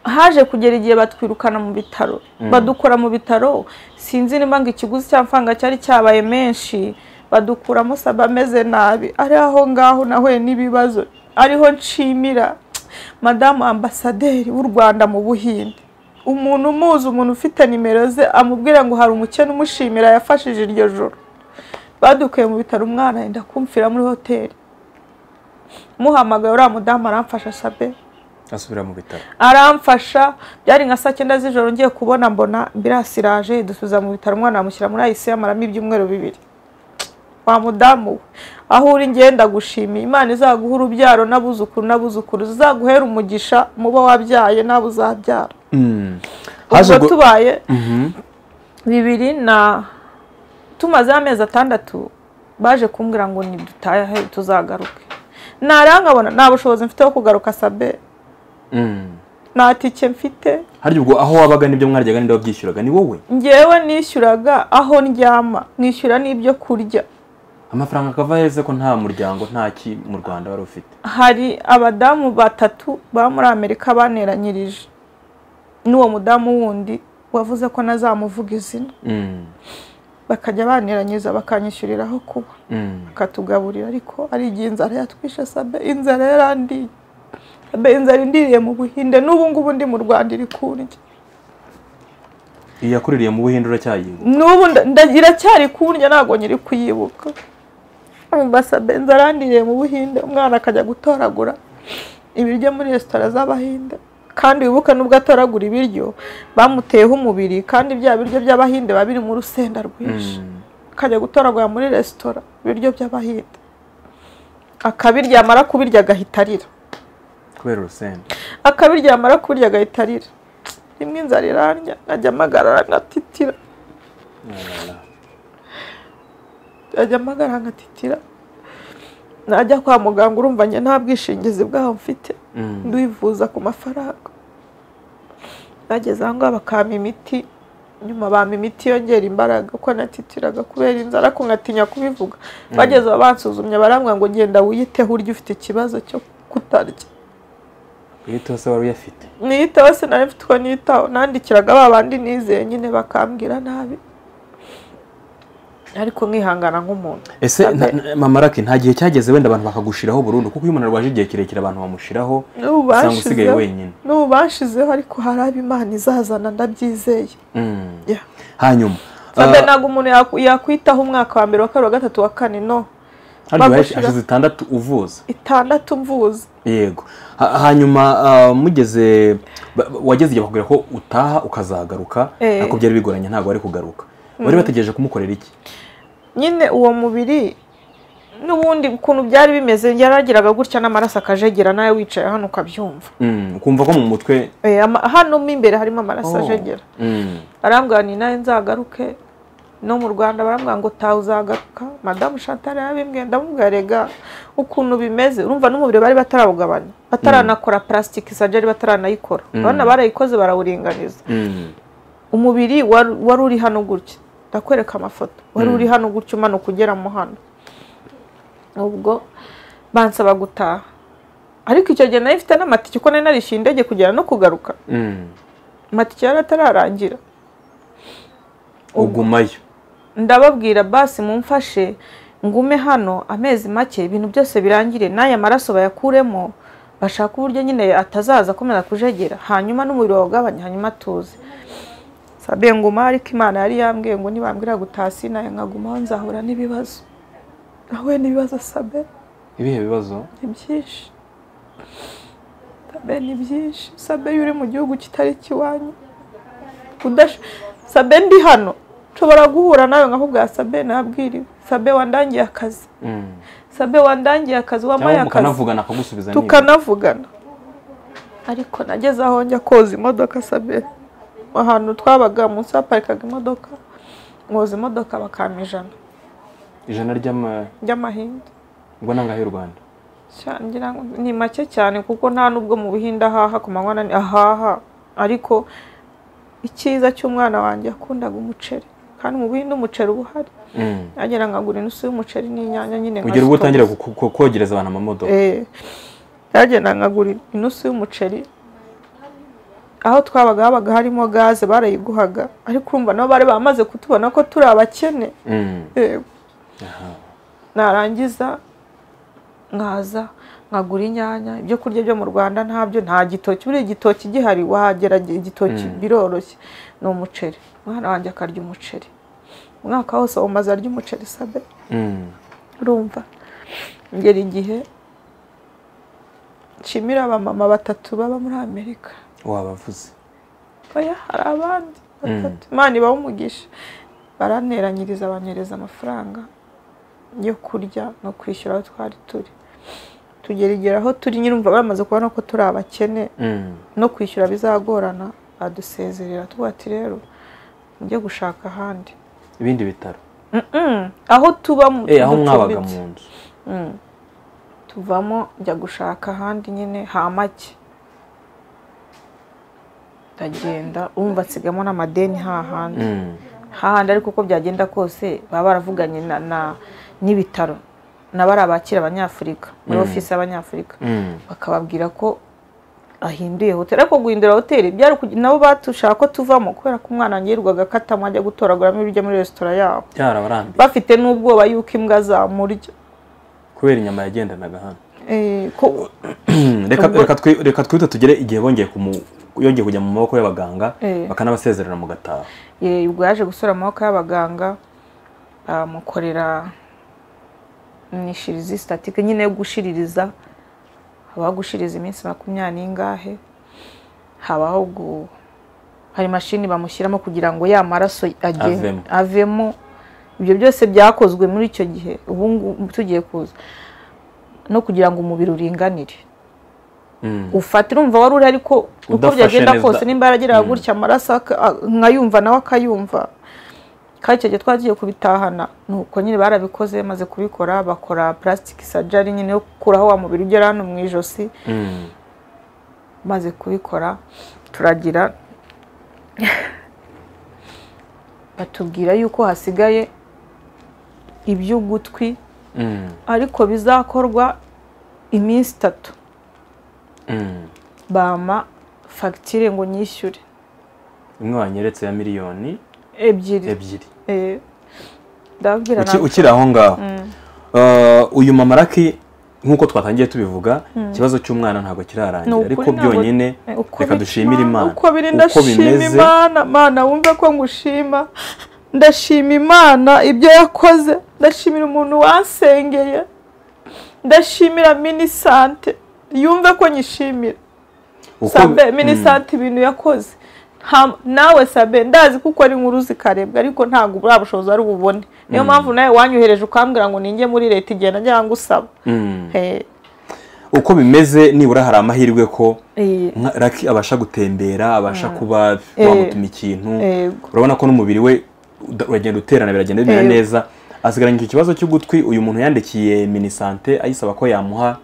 haje kugera igihe batwirukana mu bitaro badukura mu bitaro sinzi niba ngo ikiguzi cy'amafaranga cyari cyabaye menshi badukuramo saba ameze nabi ari aho ngaho nahuye n'ibibazo ariho nshimira madamu ambasaderi w'u rwanda mu buhinde umuntu umuzi umuntu ufite nimero ze amubwira ngo hari umukene umushimira yafashije iryo joro badukuye mu bitaro umwana yenda kumvira muri hoteli muhamagaye uriya mudamu aramfasha sabe asubira mu bitaro aramfasha byari nka saa cyenda z'ijoro ngiye kubona mbona ambirasi iraje dusubiza mu bitaro umwana bamushyira muri ayisi amaramo ibyumweru bibiri wa mudamu we aho uri ngenda gushimira imana izaguha urubyaro n'abuzukuru n'abuzukuru zizaguhera umugisha muba wabyaye n'abo uzabyara Mm. Haje ubwo gu- tubaye Mhm. bibiri na tumazeho amezi atandatu baje kumbwira ngo nidutahe tuzagaruke ntarangabona nta bushobozi mfite bwo kugaruka sabe Mm. nta tike mfite harya ubwo aho wabaga n'ibyo mwaryaga n'ibyo wabyishyuraga ni wowe njyewe nishyuraga aho ndyama nishyura n'ibyo kurya amafaranga akava heza ko nta muryango nta ki mu rwanda wari ufite hari abadamu batatu ba muri amerika baneranyirije n'uwo mudamu wundi wavuze ko nazamuvuga izina Mm. bakajya baneranyiriza bakanyishyurira aho kuba Mm. bakatugaburira ariko ari igihe inzara yatwishe sabe inzara yarandiye sabe inzara indiriye mu buhinde n'ubu ngubu ndi mu rwanda iri kundya iyi yakuririye mu buhinde uracyayibuka n'ubu nda- nda- iracyari kundya ntabwo nyiri kuyibuka ambasabe nzarandiriye mu buhinde umwana akajya gutoragura ibiryo muri resitora z'abahinde kandi wibuke n'ubwo atoragura ibiryo bamuteyeho umubiri kandi bya biryo by'abahinde biba biri mu rusenda rwinshi Mm. akajya gutoragura muri resitora ibiryo by'abahinde akabirya amara kubirya agahita arira kubera urusenda akabirya yamara kubirya agahita arira rimwe inzara irandya nkajya mpagarara ngatitira ajya amagara agatitira najya kwa muganga urumva njye nta bwishingizi bwaho mfite ndivuza ku mafaranga bageze aho ngaho bakampa imiti nyuma bampa imiti yongera imbaraga ko natitiraga kubera inzara ko nkatinya kubivuga bageze aho bansuzumye barambwira ngo genda wiyiteho urya ufite ikibazo cyo kutarya iyo se wari uyafite niyitaho se nari mfite uko niyitaho nandikiraga ba bandi nizeye nyine bakambwira nabi ariko nkihangana nk'umuntu ese nta- nta- mama raki nta gihe cyageze wenda abantu bakagushiraho burundu kuko iyo umuntu arwaje igihe kirekire abantu bamushiraho n'ubu usanga usigaye bashizeho wenyine n'ubu bashizeho ariko hari abo imana izazana ndabyizeye Mm. Yeah. hanyuma Sabe ntabwo umuntu yaku- yakwitaho umwaka wa mbere wa kabiri wa gatatu wa kane no bagushira- hashize itandatu uvuza itandatu mvuze yego Ha- hanyuma ah, mugeze ba- ba- wageze igihe bakubwira ko utaha ukazagaruka Eh. ariko byari bigoranye ntabwo wari kugaruka wari bategereje kumukorera iki nyine uwo mubiri n'ubundi ukuntu byari bimeze yaragiraga gutya n'amaraso akajegera nawe wicaye hano ukabyumva Mm, ukumva ko mu mutwe Eh, ama- hano mo imbere harimo amaraso Oh. ajegera Mm. barambwira ni nawe nzagaruke no mu rwanda barambwira ngo tawe uzagaruka madamu chantal yabimbwiye ndamubwira rega ukuntu bimeze urumva n'umubiri bari batarawugabanya bataranakora plastic surgery bataranayikora urabona barayikoze barawuringaniza Mm. umubiri wari wari uri hano gutya ndakwereka amafoto wari uri hano gutya umanuka ugera mu hano ubwo bansaba gutaha ariko icyo gihe nari mfite n'amatike kuko nari narishyuye indege kugera no kugaruka Mm. amatike yari atararangira ugumayo ndababwira basi mumfashe ngume hano amezi make ibintu byose birangire n'aya maraso bayakuremo bashaka uburyo nyine atazaza akomeza kujegera hanyuma n'umubiri wawugabanya hanyuma atuze sabe nguma ariko imana yari yambwiye ngo nibambwira gutaha sinaye nkagumaho nzahura n'ibibazo nawe n'ibibazo sabe ibihe bibazo ni byinshi sabe ni byinshi sabe iyo uri mu gihugu kitari ikiwanyu udash- sabe ndi hano nshobora guhura nawe nkakubwira sabe nabwiriwe sabe wandangiye akazi Mm. sabe wandangiye akazi wampaye cyangwa akazi mukanavugana akagusubiza niba. tukanavugana ariko nageze aho njya koza imodoka sabe ahantu twabaga munsi haparikaga imodoka mwoza imodoka bakampa ijana ijana ry'ama- ry'amahinde ubwo nangahe y'u rwanda Sha- ngira ngo ni make cyane kuko nta nubwo mu buhinde ahaha ku manywa na ni- ahaha ariko icyiza cy'umwana wanjye yakundaga umuceri kandi mu buhinde umuceri uba uhari Mm. yagera nkagura inusu y'umuceri n'inyanya nyine ugera ubwo utangira nkazitonza. ku- ku- kogereza abantu amamodoka Eh, yagenda nkagura inusu y'umuceri aho twabaga habaga harimo gaze barayiguhaga ariko urumva nabo bari bamaze kutubona ko turi abakene Mm. yego Aha. narangiza nkaza nkagura inyanya ibyo kurya byo mu rwanda ntabyo nta gitoki buriya igitoki gihari wagera igitoki biroroshye ni umuceri umwana wanjye akarya umuceri umwaka wose awumaze arya umuceri sabe Mm. urumva ngera igihe nshimira abamama batatu baba muri amerika wabavuze oya hari abandi batatu imana ibaha umugisha baraneranyiriza banyereza amafaranga yo kurya no kwishyura aho twari turi tugera igihe aho turi nyirumva bamaze kubona ko turi abakene Mm. no kwishyura bizagorana badusezerera tuvuga ati rero mujye gushaka ahandi ibindi bitaro Mm-mm. aho tuba mu Eh, aho mwabaga ducumbitse. mu nzu Mm. tuvamo njya gushaka ahandi nyine ha make ndagenda umva nsigamo n'amadeni hahandi Mm. hahandi ariko uko byagenda kose baba baravuganye na- na- n'ibitaro n'abari abakira abanyafurika muri ofisi y'abanyafurika Mm. bakababwira ko ahinduye hoteli ariko guhindura hoteli byari kugi- nabo batushaka ko tuvamo kubera ko umwana wanjye yirirwaga akatamo ajya gutoraguramo ibiryo muri resitora yabo byarabarambiye bafite n'ubwoba y'uko imbwa zamurya kubera inyama yagendanaga hano Eh, ko reka Ubwo- reka twi- reka twihute tugere igihe bongeye kumu- yongeye kujya mu maboko y'abaganga Eh. bakanabasezerera mu gataha Ye, ubwo yaje gusura amaboko y'abaganga bamukorera nishirizi sitatike nyine yo gushiririza habaho gushiriza iminsi makumyabiri n'ingahe habaho gu hari imashini bamushyiramo kugira ngo ya maraso age- Avemo. avemo ibyo byose byakozwe muri icyo gihe ubu ngubu tugiye kuza no kugira ngo umubiri uringanire Mm. ufata urumva wari uri ariko uko Udafashe byagenda neza. kose nimba yarageraga gutya amaraso aka- a- nkayumva nawe akayumva kandi icyo gihe twagiye kubitahana nuko nyine barabikoze bamaze kubikora bakora purasitiki sajari nyine yo gukuraho wa mubiri ugera hano mu ijosi maze kubikora turagira batubwira yuko hasigaye iby'ugutwi ariko bizakorwa iminsi itatu bampa fagitire ngo nyishyure imwe wanyeretse ya miliyoni ebyiri ebyiri Eh, ndababwira Uki- nawe. ukiri aho ngaho Mm, Uh, uyu mama Lucky nk'uko twatangiye tubivuga ikibazo cy'umwana ntabwo ni kirarangira ukuri ariko ntabwo- byonyine eh, uko reka biri- dushimire Imana uko biri ndashima bimeze imana mana wumve ko ngushima ndashima imana ibyo yakoze ndashimira umuntu wansengeye ndashimira minisante yumve ko nyishimira uko- sabe Mm. minisante ibintu yakoze Nta- nawe sabe ndazi kuko ari inkuru zikarebwa ariko ntabwo buriya bushobozi ari bubone niyo mpamvu nawe wanyohereje ukambwira ngo ninjye muri leta igihe najyaga ngusaba Mm. Eh, uko bimeze nibura hari amahirwe ko eh, nka- Lucky abasha gutembera abasha kuba Eh. wamutuma ikintu Yego. urabona ko n'umubiri we uda- uragenda uterana biragenda bimera Yego. neza asigaranye iki kibazo cy'ugutwi uyu muntu yandikiye minisante ayisaba ko yamuha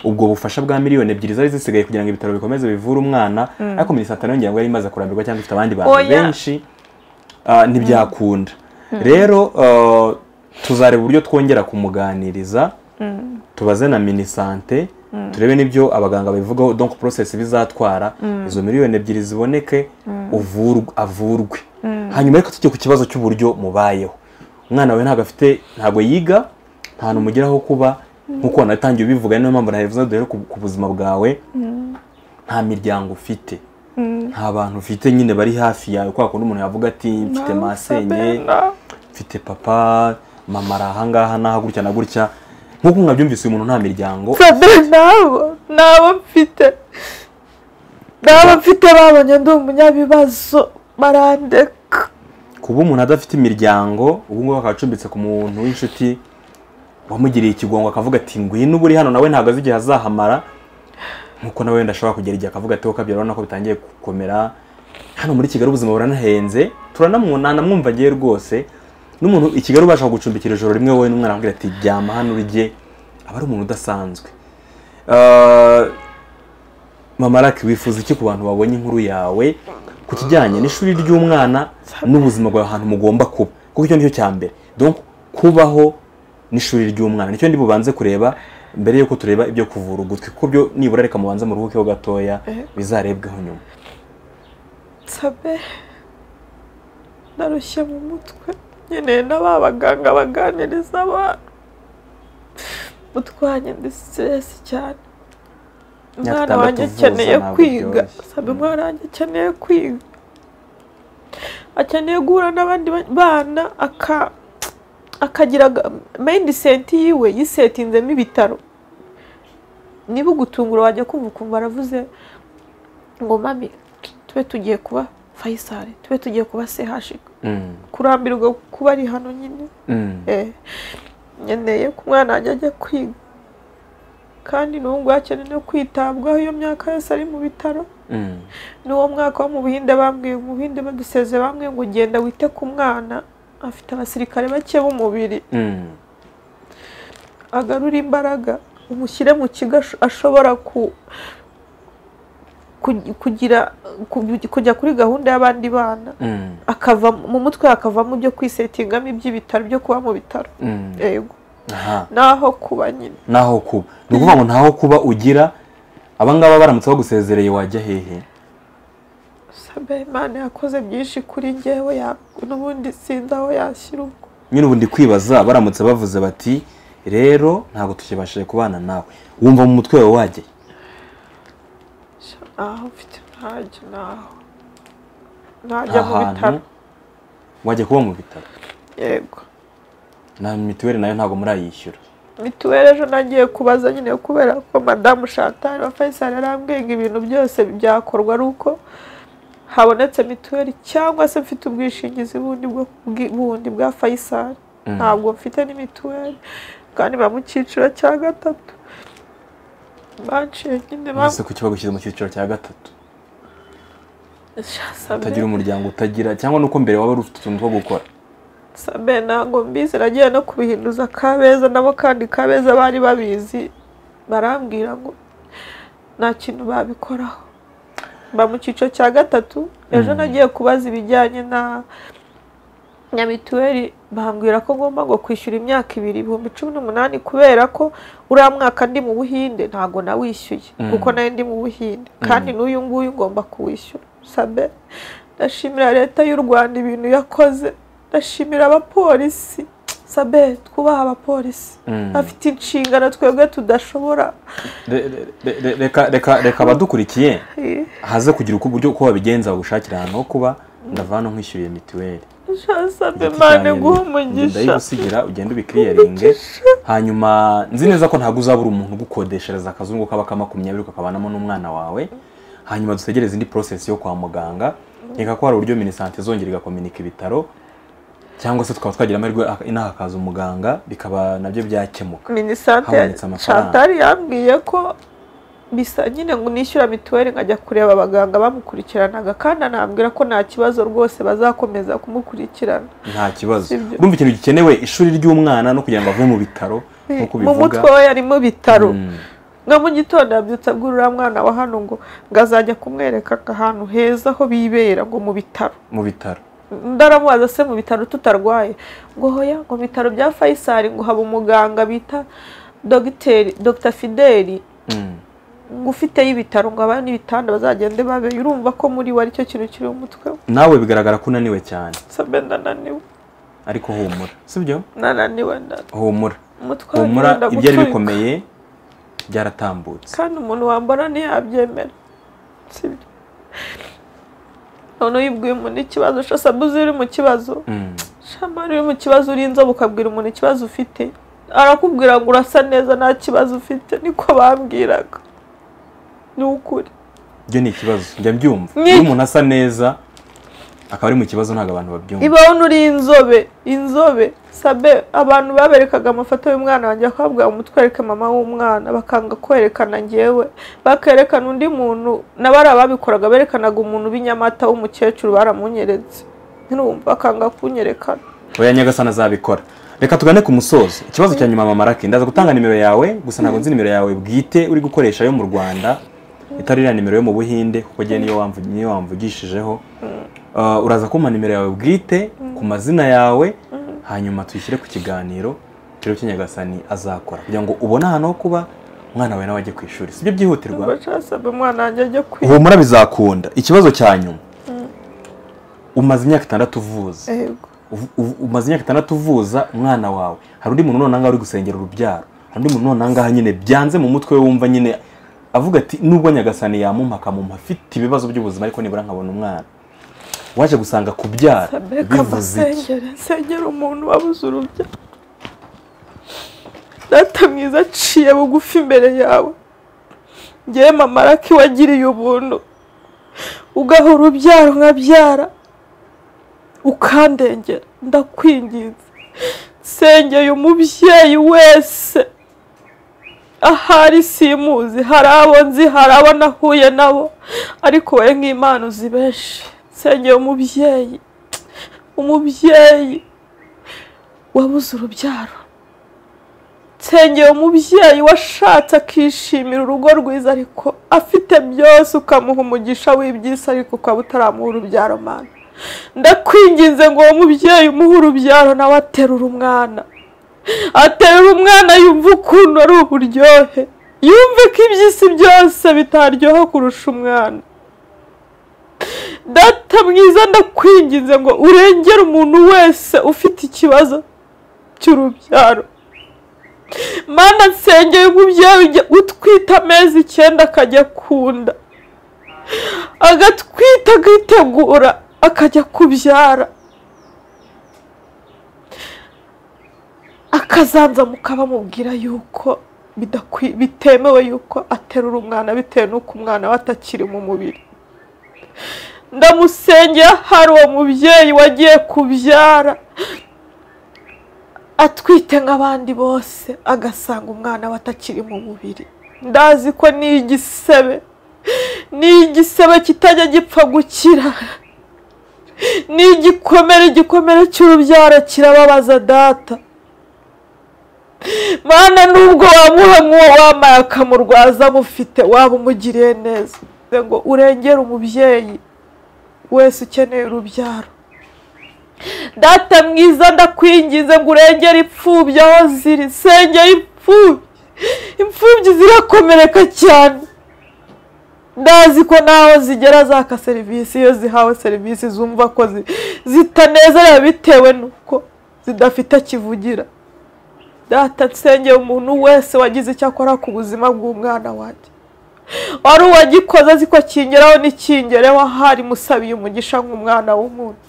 ubwo bufasha bwa miliyoni ebyiri zari zisigaye kugira ngo ibitaro bikomeze bivure umwana ariko minisante nayo ngira ngo yari imaze kurambirwa cyangwa ifite abandi bantu Oya. benshi ah, ntibyakunda rero ah, tuzareba uburyo twongera kumuganiriza tubaze na minisante turebe n'ibyo abaganga babivugaho donc process bizatwara izo miliyoni ebyiri ziboneke uvurwe- avurwe hanyuma reka tujye ku kibazo cy'uburyo mubayeho umwana wawe ntabwo afite ntabwo yiga nta hantu umugeraho kuba nk'uko wanatangiye ubivuga niyo mpamvu nabivuze duhere ku ku buzima bwawe nta miryango ufite nta bantu ufite nyine bari hafi yawe kwa kundi umuntu yavuga ati mfite Nawe masenye Sabe, na- mfite papa mama ari ahangaha n'aha gutya na gutya nk'uko mwabyumvise uyu muntu nta miryango sabe nabo nabo mfite nabo mfite babonye ndi umunyabibazo barandeka kuba umuntu adafite imiryango ubu ngubu akaba acumbitse ku muntu w'inshuti wamugiriye ikigongo akavuga ati ngwino uba uri hano nawe ntabwo azi igihe azahamara nk'uko nawe wenda ashobora kugera igihe akavuga ati wowe ukabyara urabona ko bitangiye gukomera hano muri kigali ubuzima buranahenze turanamwunana mwumva agiye rwose n'umuntu i kigali ubasha kugucumbikira ijoro rimwe wowe n'umwana avuga ati ryama hano urye aba ari umuntu udasanzwe Ah, mama Lucky wifuza iki ku bantu babonye inkuru yawe ku kijyanye n'ishuri ry'umwana n'ubuzima bwawe ahantu mugomba kuba kuko icyo nicyo cya mbere donc kubaho n'ishuri ry'umwana nicyo ndi bubanze kureba mbere y'uko tureba ibyo kuvura ugutwi kuko byo nibura reka mubanze muruhukeho gatoya bizarebweho nyuma sabe narushye mu mutwe nkeneye na ba baganga baganiriza abana mutwanye ndi siteresi cyane umwana tandatu wanjye uvuza akeneye ntabwo kwiga byoroshye. sabe umwana wanjye akeneye kwiga akeneye guhura n'abandi ba- bana aka akagira aga- mayindi senti yiwe yisetinzemo ibitaro niba ugutungura wajya kumva ukumva aravuze ngo mami tube tugiye kuba fayisari tube tugiye kuba sehashika Mm, kurambirwa kuba ari hano nyine mm, eh, nkeneye ko umwana wanjye ajya kwiga kandi n'ubu ngubu akeneye no kwitabwaho iyo myaka yose ari mu bitaro mm, n'uwo mwaka wo mu buhinde bambwiye mu buhinde baduseze bambwiye ngo genda wite ku mwana afite abasirikare bake b'umubiri mm, agarure imbaraga umushyire mu kigo ash- ashobora ku ku- kugira ku- kujya kuri gahunda y'abandi bana mm, akava mu mutwe hakavamo ibyo kwisetingamo iby'ibitaro byo kuba mu bitaro mm. yego Aha. naho kuba nyine naho kuba ni ukuvuga ngo ntaho kuba ugira abangaba baramutse bagusezereye wajya hehe sabe imana yakoze byinshi kuri ngewe ya- n'ubundi sinzi aho yashyira ubwo nyine ubu ndi kwibaza baramutse bavuze bati rero ntabwo tukibashije kubana nawe wumva mu mutwe wawe wajya Sha, naho mfite ntajya naho najya mu bitaro ahantu wajya kuba mu bitaro yego na mituweli nayo ntabwo murayishyura mituweli ejo nagiye kubaza nyine kubera ko madamu shantal wa faisal yarambwiye ngo ibintu byose byakorwa ari uko habonetse mituweli cyangwa se mfite ubwishingizi bundi bwo bwi- bundi bwa faisal ntabwo mfite ni mituweli kandi ba mu cyiciro cya gatatu banciye nyine ba- mbese kuki bagushyize mu cyiciro cya gatatu Sha, sabe. utagira umuryango utagira cyangwa nuko mbere waba uri ufite utuntu two gukora sabe ntabwo mbizi nagiye no kubihinduza kabeza nabo kandi kabeza bari babizi barambwira ngo nta kintu babikoraho mba mu cyiciro cya gatatu ejo nagiye kubaza ibijyanye na na mituweli bambwira ko ngomba ngo kwishyura imyaka ibiri ibihumbi cumi n'umunani kubera ko uriya mwaka ndi mu buhinde ntabwo nawishyuye kuko nawe ndi mu buhinde kandi n'uyu nguyu ngomba kuwishyura sabe ndashimira leta y'u rwanda ibintu yakoze ndashimira abapolisi sabe twubaha abapolisi bafite inshingano twebwe tudashobora reka abadukurikiye haze kugira uko uburyo uko babigenza bagushakira ahantu ho kuba ndavana nkwishyuriye mituweli sabe mane guha umugisha ndayigusigira ugenda ubikiriyaringe hanyuma nzi neza ko ntabwo uzabura umuntu ugukodeshereza akazungu kaba ka makumyabiri ukakabanamo n'umwana wawe hanyuma dutegereze indi porosesi yo kwa muganga reka ko hari uburyo minisante izongera igakominika ibitaro cyangwa se tukaba twagira amahirwe inaha hakaza umuganga bikaba nabyo byakemuka minisante habonetse amafaranga. chantal yambwiye ko bisa nyine ngo nishyura mituweli nkajya kureba abaganga bamukurikiranaga kandi anambwira ko nta kibazo rwose bazakomeza kumukurikirana nta kibazo Sibyo. urumva ikintu gikenewe ishuri ry'umwana no kugira ngo ave mu bitaro nk'uko mu bivuga mutwe we yari mu bitaro Mm. nka mu gitondo yabyutse abwira uriya mwana wa hano ngo ngo azajya kumwereka ahantu heza ho bibera ngo mu bitaro mu bitaro ndaramubaza se mu bitaro tutarwaye ngo hoya ngo mu bitaro bya fayisari ngo haba umuganga bita dogiteri dogita fideli Mm. ngo ufiteyo ibitaro ngo abane n'ibitanda bazagende babe urumva ko muri we aricyo kintu kiri mu mutwe we nawe bigaragara ko unaniwe cyane sabe ndananiwe ariko humura sibyo ndananiwe nda- humura umutwe wanjye humura wenda ibyari guturika. bikomeye byaratambutse kandi umuntu wambona ntiyabyemera sibyo none uyibwiye umuntu ikibazo shasabuze uri mu kibazo Mm. shamari uri mu kibazo uri inzobe ukabwira umuntu ikibazo ufite arakubwira ngo urasa neza nta kibazo ufite niko bambwiraga ni ukuri ibyo ni ikibazo njya mbyumva Ni- iyo umuntu asa neza akaba ari mu kibazo ntabwo abantu babyumva ibaho uri inzobe inzobe sabe abantu baberekaga amafoto y'umwana wanjye bakabwira mutwereke mama w'umwana bakanga kwerekana njyewe bakerekana undi muntu na bariya babikoraga berekanaga umuntu w'inyamata w'umukecuru baramunyeretse ntirumva bakanga kunyerekana oya nyagasana azabikora reka tugane ku musozo ikibazo cya nyuma mama raki ndaza gutanga nimero yawe gusa ntabwo nzi nimero yawe bwite uri gukoresha yo mu rwanda itari iriya nimero yo mu buhinde kuko njye niyo wamvu- niyo wamvugishijeho Uh, uraza kumpa nimero yawe bwite ku mazina yawe hanyuma tuyishyire ku kiganiro rero kinyagasani azakora kugira ngo ubone ahantu ho kuba umwana wawe nawe ajye ku ishuri sibyo byihutirwa bacasabe umwana wanjye ajya kwiga humura bizakunda ikibazo cya nyuma umaze imyaka itandatu uvuza Yego. uv- uv- umaze imyaka itandatu uvuza umwana wawe hari undi muntu none aha ngaha uri gusengera urubyaro hari undi muntu none aha ngaha nyine byanze mu mutwe we wumva nyine avuga ati nubwo nyagasani yamumpa akamumpa afite ibibazo by'ubuzima ariko nibura nkabona umwana waje gusanga kubyara sabe bivuze iki kamusengere nsengere umuntu wabuze urubyaro data mwiza aciye bugufi imbere yawe ngewe mama raki wagiriye ubuntu ugaha urubyaro nkabyara ukandengera ndakwinginze nsengeye umubyeyi wese ahari simuzi hari abo nzi hari abo nahuye nabo ariko wowe nk'imana uzi benshi nsengeye umubyeyi umubyeyi wabuze urubyaro nsengeye umubyeyi washatse akishimira urugo rwiza ariko afite byose ukamuha umugisha w'ibyisi ariko ukaba utaramuha urubyaro mana ndakwinginze ngo uwo mubyeyi umuhe urubyaro nawe aterura umwana aterura umwana yumva ukuntu ari uburyohe yumve ko iby'isi byose bitaryoha kurusha umwana data mwiza ndakwinginze ngo urengere umuntu wese ufite ikibazo cy'urubyaro mana nsengeye umubyeyi ujya utwita amezi icyenda akajya kunda agatwita akitegura akajya kubyara akazanza mukaba mubwira yuko bidakwi- bitemewe yuko aterura umwana bitewe n'uko umwana we atakiri mu mubiri ndamusengera hari uwo mubyeyi wagiye kubyara atwite nk'abandi bose agasanga umwana we atakiri mu mubiri ndazi ko ni igisebe ni igisebe kitajya gipfa gukira ni igikomere igikomere cy'urubyaro kirababaza data mana nubwo wamuha nk'uwo wambaye akamurwaza amufite waba umugiriye neza ngo urengere umubyeyi wese ukeneye urubyaro data mwiza ndakwingize ngo urengere imfubyi aho ziri sengera imfubyi imfubyi zirakomereka cyane ndazi ko naho zigera zaka serivisi iyo zihawe serivisi zumva ko zitanezera bitewe n'uko zidafite kivugira data nsengeye umuntu wese wagize icyo akora ku buzima bw'umwana wanjye wari uwagikoze azi ko akingeraho ntikingereho ahari musabiye umugisha nk'umwana w'umuntu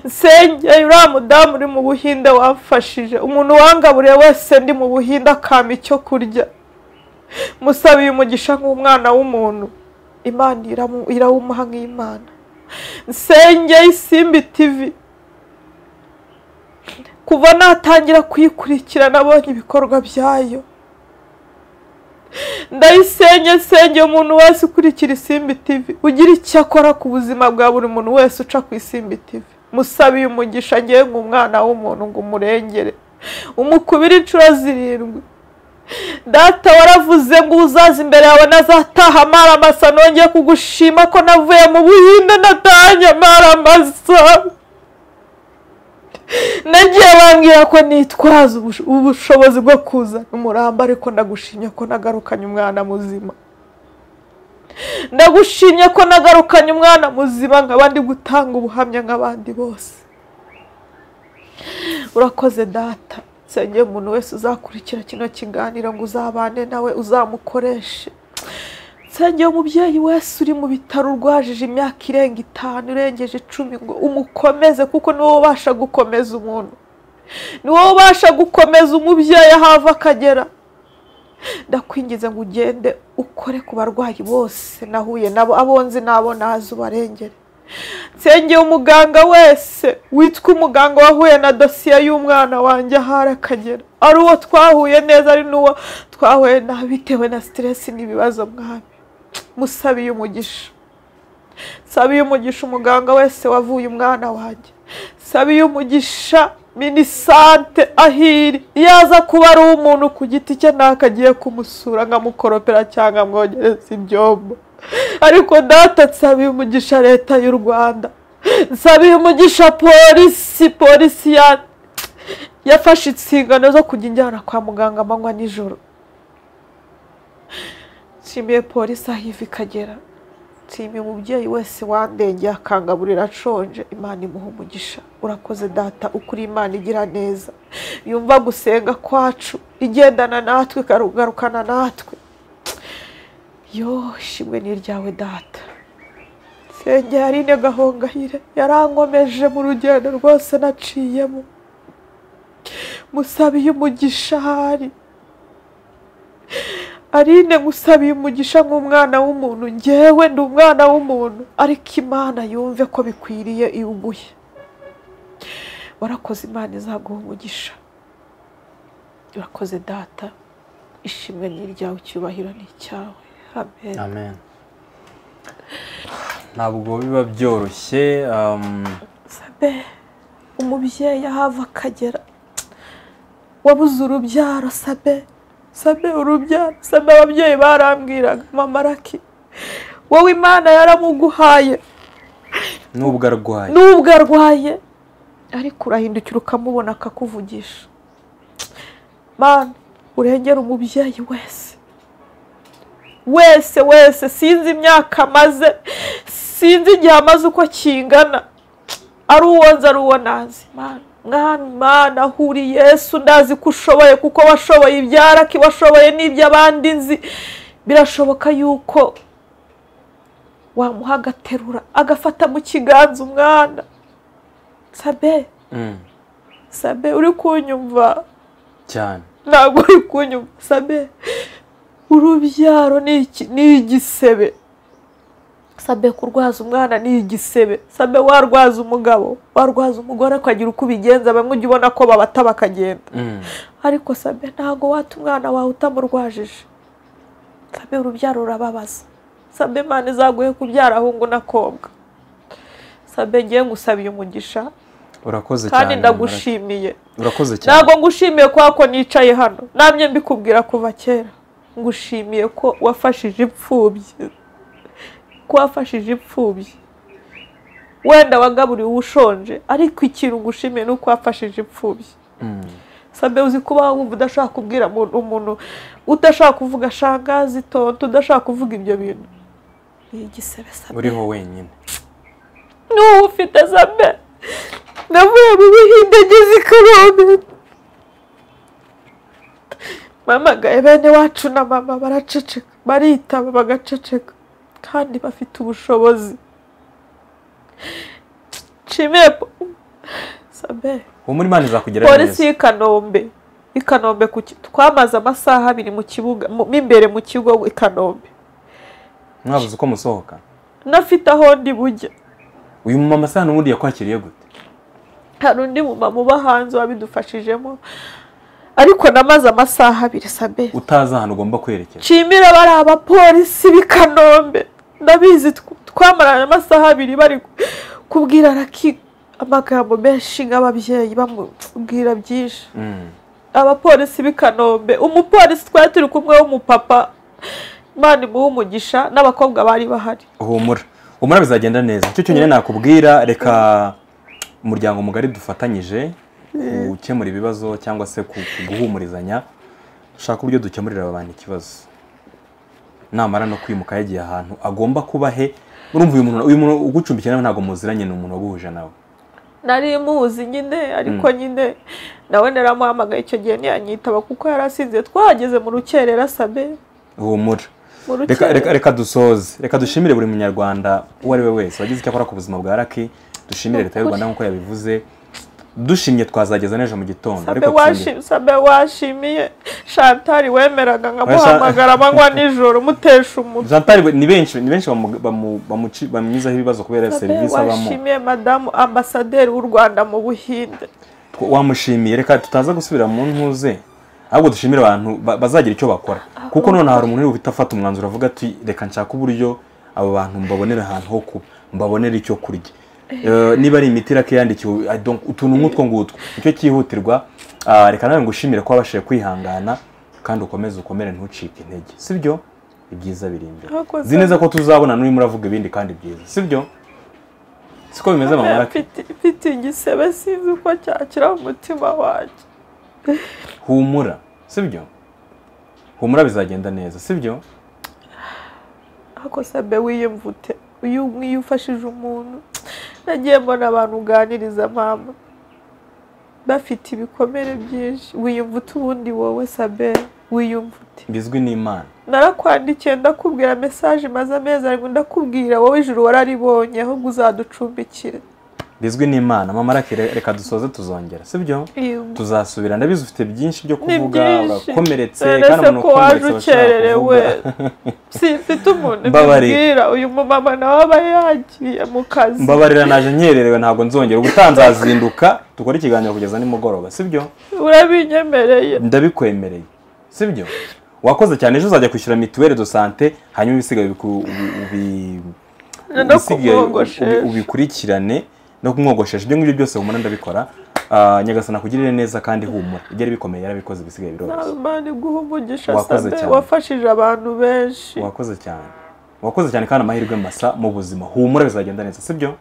nsengeye uriya mudamu uri mu buhinde wamfashije umuntu wangaburiye wese ndi mu buhinde akampa icyo kurya musabiye umugisha nk'umwana w'umuntu imana irawumuha nk'imana nsenge isimbi tivi kuva natangira kuyikurikira nabonye ibikorwa byayo ndayisenge nsenge umuntu wese ukurikira isimbi tivi ugira icyo akora ku buzima bwa buri muntu wese uca ku isimbi tivi musabiye umugisha ngewe nk'umwana w'umuntu ngo umurengere umukubire inshuro zirindwi data waravuze ngo uzaza imbere yawe nazataha amaramasa nongeye kugushima ko navuye mu buhinde natahanye amaramasa nagiye bambwira ko nitwaza ubushobozi bwo kuzana umuramba ariko ndagushimye ko nagarukanye umwana muzima ndagushimye ko nagarukanye umwana muzima nkaba ndi gutanga ubuhamya nk'abandi bose urakoze data nsengeye umuntu wese uzakurikira kino kiganiro ngo uzabane nawe uzamukoreshe nsengeye umubyeyi wese uri mu bitaro urwajije imyaka irenga itanu irengeje icumi ngo umukomeze kuko niwo ubasha gukomeza umuntu niwo ubasha gukomeza umubyeyi aho ava akagera ndakwingiza ngo ugende ukore ku barwayi bose nahuye nabo abo nzi n'abo nazi ubarengere nsengeye umuganga wese witwa umuganga wahuye na dosiye y'umwana wanjye ahari akagera ari uwo twahuye neza ari n'uwo twahuye nabi bitewe na siteresi n'ibibazo mwami musabiye umugisha sabiye umugisha umuganga wese wavuye umwana wanjye sabiye umugisha minisante ahiri yaza kuba ari umuntu ku giti cye ntakagiye kumusura nkamukoropera cyangwa amwogereza ibyombo ariko data nsabiye umugisha leta y'u rwanda nsabiye umugisha polisi polisi yafashe inshingano zo kujya injyana kwa muganga amanywa nijoro nshimiye polisi aho iva ikagera nshimiye umubyeyi wese wandengeye akangaburira ashonje imana imuha umugisha urakoze data ukuri imana igira neza yumva gusenga kwacu igendana natwe ikarugarukana natwe yo ishimwe ni iryawe data nsenge yarine gahongayire yarankomeje mu rugendo rwose naciyemo musabiye umugisha ahari arine ngusabiye umugisha nk'umwana w'umuntu ngewe ndi umwana w'umuntu ariko imana yumve ko bikwiriye iwuguye warakoze imana izaguha umugisha urakoze data ishimwe ni iryawe icyubahiro ni icyawe amen ntabwo biba byoroshye umubyeyi ahava akagera wabuze urubyaro sabe sabe urubyaro sabe ababyeyi barambwiraga mama raki wowe imana yaramuguhaye nubwo arwaye nubwo arwaye ariko urahindukira ukamubona akakuvugisha mana urengera umubyeyi wese wese wese sinzi imyaka amaze sinzi igihe amaze uko kingana ari uwo nzi ari uwo nazi mwana mwana ahuri yesu ndazi ko ushoboye kuko washoboye ibyaraki washoboye n'iby'abandi nzi birashoboka yuko wamuha agaterura agafata mu kiganza umwana sabe sabe uri kunyumva cyane ntabwo uri kunyumva sabe urubyaro ni igisebe sabe kurwaza umwana ni igisebe sabe warwaza umugabo warwaza umugore ukagira uko ubigenza bamwe ujya ubona ko babata bakagenda ariko sabe ntabwo wata umwana wawe utamurwajije sabe urubyaro rurababaza sabe imana izaguhe kubyara ahungu n'akobwa sabe ngiye ngusabiye umugisha urakoze cyane kandi ndagushimiye urakoze cyane ntabwo ngushimiye kubera ko nicaye hano namye mbikubwira kuva kera ngushimiye ko wafashije imfubyi ko wafashije imfubyi wenda wagaburiwe ushonje ariko ikintu ngushimiye ni uko wafashije imfubyi Mm. sabe uzi kuba wumva udashaka kubwira umuntu umuntu udashaka kuvuga shangazi tonto udashaka kuvuga ibyo bintu ni igisebe sabe uriho wenyine n'ubu ufite sabe navuye mu buhinde ngeze i kanombe mpamagaye bene wacu na mama baraceceka baritaba bagaceceka kandi bafite ubushobozi nshimiye po- sabe humura imana izakugira polisi y'i kanombe i kanombe ku ki- twamaze amasaha abiri mu kibuga mu mo imbere mu kigo i kanombe mwabuze uko musohoka nafite aho ndi bujye uyu mumama se hano ubundi yakwakiriye gute hari undi mumama uba hanze wabidufashijemo ariko namaze amasaha abiri sabe utazi ahantu ugomba kwerekeza nshimira bari abapolisi b'i kanombe ndabizi tw- twamaranye amasaha abiri bari kubwira raki amagambo menshi nk'ababyeyi bamubwira byinshi Mm. abapolisi b'i kanombe umupolisi twari turi kumwe w'umupapa imana imuha umugisha n'abakobwa bari bahari humura humura bizagenda neza icyo cyonyine nakubwira reka umuryango mugari dufatanyije gukemura ibibazo cyangwa se ku- ku guhumurizanya dushaka uburyo dukemurira aba bantu ikibazo namara no kwimuka yagiye ahantu agomba kuba he urumva uyu muntu uyu muntu ugucumbikiye nawe ntabwo muziranye ni umuntu waguhuje nawe nari muzi nyine ariko nyine nawe naramuhamagaye icyo gihe ntiyanyitaba kuko yari asinze twahageze mu rukerera sabe humura mu reka rukerera reka reka dusoze reka dushimire buri munyarwanda uwo ari we wese wagize icyo akora ku buzima bwa raki dushimire leta y'u rwanda nk'uko yabivuze dushimye twazageza n'ejo mu gitondo sabe tushimire- washi- sabe washimiye shantari wemeraga Oya, Sha- nkamuhamagara amanywa nijoro mutesha umutwe Zantari ni benshi ni benshi bamu- bamu- bamuci- bamunyuzaho ibibazo kubera sabe serivisi abamo washimiye madamu ambasaderi w'u rwanda mu buhinde Tw- wamushimiye reka tutaza gusubira mu ntuze ahubwo dushimire abantu ba- bazagira icyo bakora kuko none hari umuntu uhita afata umwanzuro avuga ati reka nshaka uburyo abo bantu mbabonera ahantu ho kuba mbabonera icyo kurya Eh, niba ari imiti irake yandikiwe I don't- utuntu nk'utwo ngutwo nicyo cyihutirwa Ah, reka nawe ngushimire ko wabashije kwihangana kandi ukomeze ukomere ntucike intege sibyo ibyiza biri imbere Urakoze. Nzi neza ko tuzabona n'urimo uravuga ibindi kandi byiza sibyo siko bimeze mama Lucky? Mfite- mfite igisebe sinzi uko cyakira umutima wanjye humura sibyo humura bizagenda neza sibyo ariko sabe wiyemvute uyu nk'iyo ufashije umuntu nagiye mbona abantu uganiriza mama bafite ibikomere byinshi wiyumvute ubundi wowe sabe wiyumvute bizwi n'imana narakwandikiye ndakubwira mesaje maze amezi ariko ndakubwira wowe ijuru wararibonye ahubwo uzaducumbikire bizwi n'imana mama Lucky, re- reka dusoze tuzongera sibyo Yego. tuzasubira ndabizi ufite byinshi byo ni kuvuga byinshi urakomeretse None se ko waje ukomeretse ukererewe urashobora kuvuga. si mfite umuntu Mbabarira. mbibwira uyu mumama nawe aba yagiye mu kazi mbabarira naje nkererewe ntabwo nzongera ubutaha nzazinduka dukore ikiganiro kugeza nimugoroba sibyo urabinyemereye ndabikwemereye sibyo wakoze cyane ejo uzajya kwishyura mituweli do sante hanyuma ibisigaye ubiku- ubi- ubi- No ibisigaye kumwogoshesha. ubi- ubikurikirane no kumwogoshesha ibyo ngibyo byose humura ndabikora Ah, nyagasani akugirire neza kandi humura ibyari bikomeye yarabikoze ibisigaye biroroshye imana iguha umugisha Wakoze sabe cyane. wafashije abantu benshi wakoze cyane wakoze cyane kandi amahirwe masa mu buzima humura bizagenda neza sibyo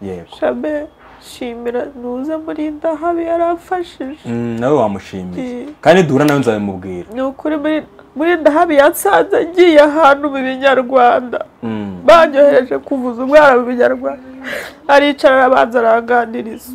yego shabe shimira ntuze muri ndahabi yaramfashije Mm, nawe wamushimiye Eh. kandi duhura nawe nzabimubwira ni ukuri muri- muri ndahabi yansanze ngiye ahantu mu binyarwanda Mm, banyohereje kuvuza umwana mu binyarwanda aricara arabanza aranganiriza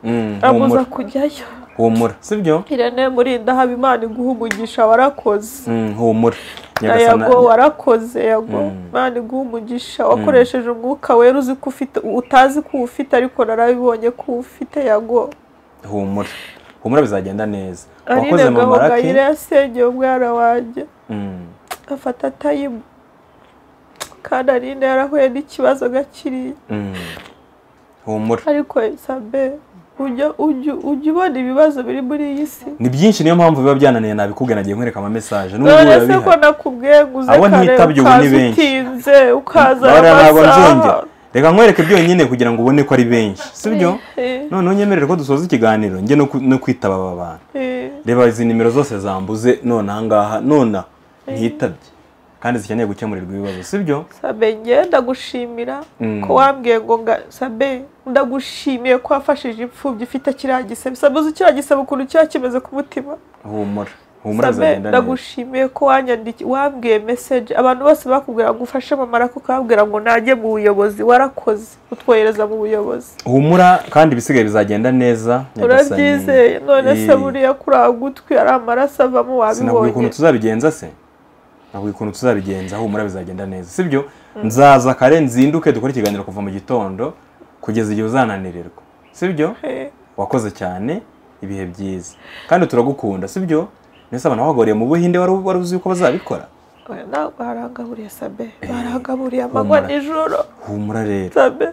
mm, amuza humura kujyayo humura sibyo irene muri ndahabi imana iguha umugisha warakoze Mm, humura Na Nyagasani- yago warakoze yago Mm. imana iguha umugisha wakoresheje umwuka wera uzi ko ufite utazi ko ufite ariko narabibonye ko ufite yago humura humura bizagenda neza wakoze arine mama gahogayire raki yasengeye umwana wanjye Mm, afata tayimu kandi arine yarahuye n'ikibazo gakiriya mm. humura ariko sabe ujya ujya ujya ubona ibibazo biri muri iyi si ni byinshi niyo mpamvu biba byananiye nabikubwira nagiye nkwereka ama message n'ubu none se ko urabihari nakubwiye ngo uze Abo kare ntitabye ubu ni ukaza benshi. utinze ukaza Bara ntabwo amasaha nzongera reka nkwereke byonyine kugira ngo ubone ko ari benshi sibyo noneho unyemerere ko dusoza ikiganiro njye no ku- no kwitaba aba bantu reba izi nimero zose zambuze none ahangaha nona ntitabye kandi zikeneye gukemurirwa ibibazo sibyo sabe njye ndagushimira Mm. ko wambwiye ngo nga sabe ndagushimiye ko wafashije imfubyi ifite kiriya gisebe sabe uzi kiriya gisebe ukuntu kiba kimeze ku mutima humura sabe humura bizagenda neza ndagushimiye ko wanyandiki wambwiye meseje abantu bose bakubwira ngo ufashe mama ariko ukababwira ngo najye mu buyobozi warakoze utwohereza mu buyobozi humura kandi ibisigaye bizagenda neza nyagasani. urabyizeye none se Eh, buriya kuri aho gutwi ari amaraso avamo sinabwiye wabibonye ukuntu tuzabigenza se nabwiye ukuntu tuzabigenza humura bizagenda neza sibyo nzaza kare nzinduke dukore ikiganiro kuva mu gitondo kugeza igihe uzananirirwa sibyo Eh, wakoze cyane ibihe byiza kandi turagukunda sibyo mbese abantu bahagoriye mu buhinde wari wari uzi ko bazabikora oya, na- barangaburiye sabe Eh, barangaburiye amanywa humura. nijoro humura rero sabe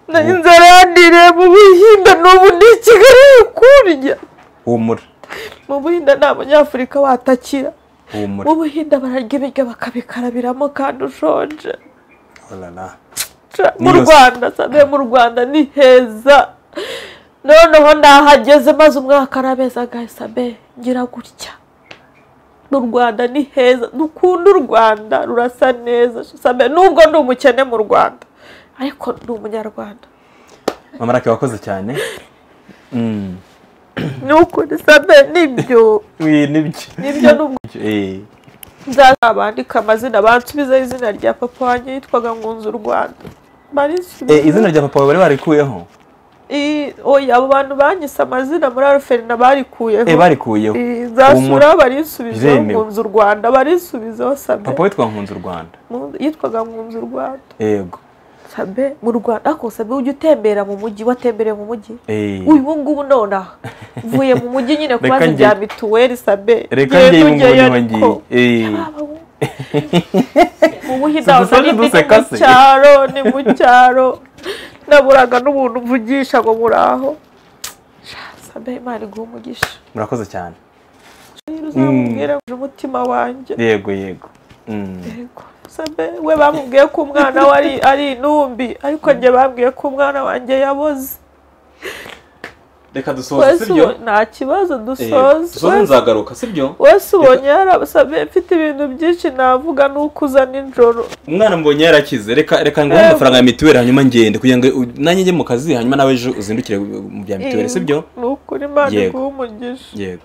na inzara yandiriye mu buhinde n'ubu ndi i kigali kurya humura mu buhinde nta munyafurika watakira humura mu buhinde bararya ibiryo bakabikarabiramo kandi ushonje orara Ca- mu Niyose. rwanda sabe mu rwanda ni heza noneho ndahageze maze umwaka arabeza agahise abe ngira gutya mu rwanda ni heza dukunda u rwanda rurasa neza sabe nubwo ndi umukene mu rwanda ariko ndi umunyarwanda mama rake wakoze cyane Mm. ni ukuri sabe nibyo Wi, nibyo nibyo nubwo Eh, nzabandika amazina bansubizeho izina rya papa wanjye yitwaga ngunze u rwanda eh, barisubiza izina rya papa wawe bari barikuyeho I- oya abo bantu banyise amazina muri aruferina barikuyeho Eh, barikuyeho I- nzasura barisubizeho biremewe. nkunze u rwanda barisubizeho sabe papa witwa nkunze u rwanda Mu- yitwaga nkunze u rwanda yego sabe mu rwanda ariko sabe ujya utembera mu mujyi watembereye mu mujyi Eh, uyu ngubu nonaha mvuye mu mujyi nyine Reka kubaza njye- ibya mituweli sabe reka Ngenda ngewe ngo ujyayo niho ngiye ariko- Eh, ubuhinzi Si ntabwo dusanzwe ari duseka mu se? cyaro ni mu cyaro naburaga n'umuntu mvugisha ngo muraho sabe imana iguha umugisha murakoze cyane Niba uzamubwira ngo uje umutima wanjye yego yego Mm. Yego. sabe we bamubwiye ko umwana we ari ari intumbi ariko njye bambwiye ko umwana wanjye yaboze reka dusoze wese sibyo ubo- nta kibazo Eh, dusoze dusoze Wese- nzagaruka sibyo wese ubonye yarasabe mfite ibintu byinshi navuga nuko uza nijoro umwana mbonye yarakize reka reka nguhe Yego. amafaranga ya mituweli hanyuma ngende kugira ngo u- nanjye njye mu kazi hanyuma nawe ejo uzindukire mu bya mituweli Eh, sibyo ni ukuri imana Yego. iguha umugisha yego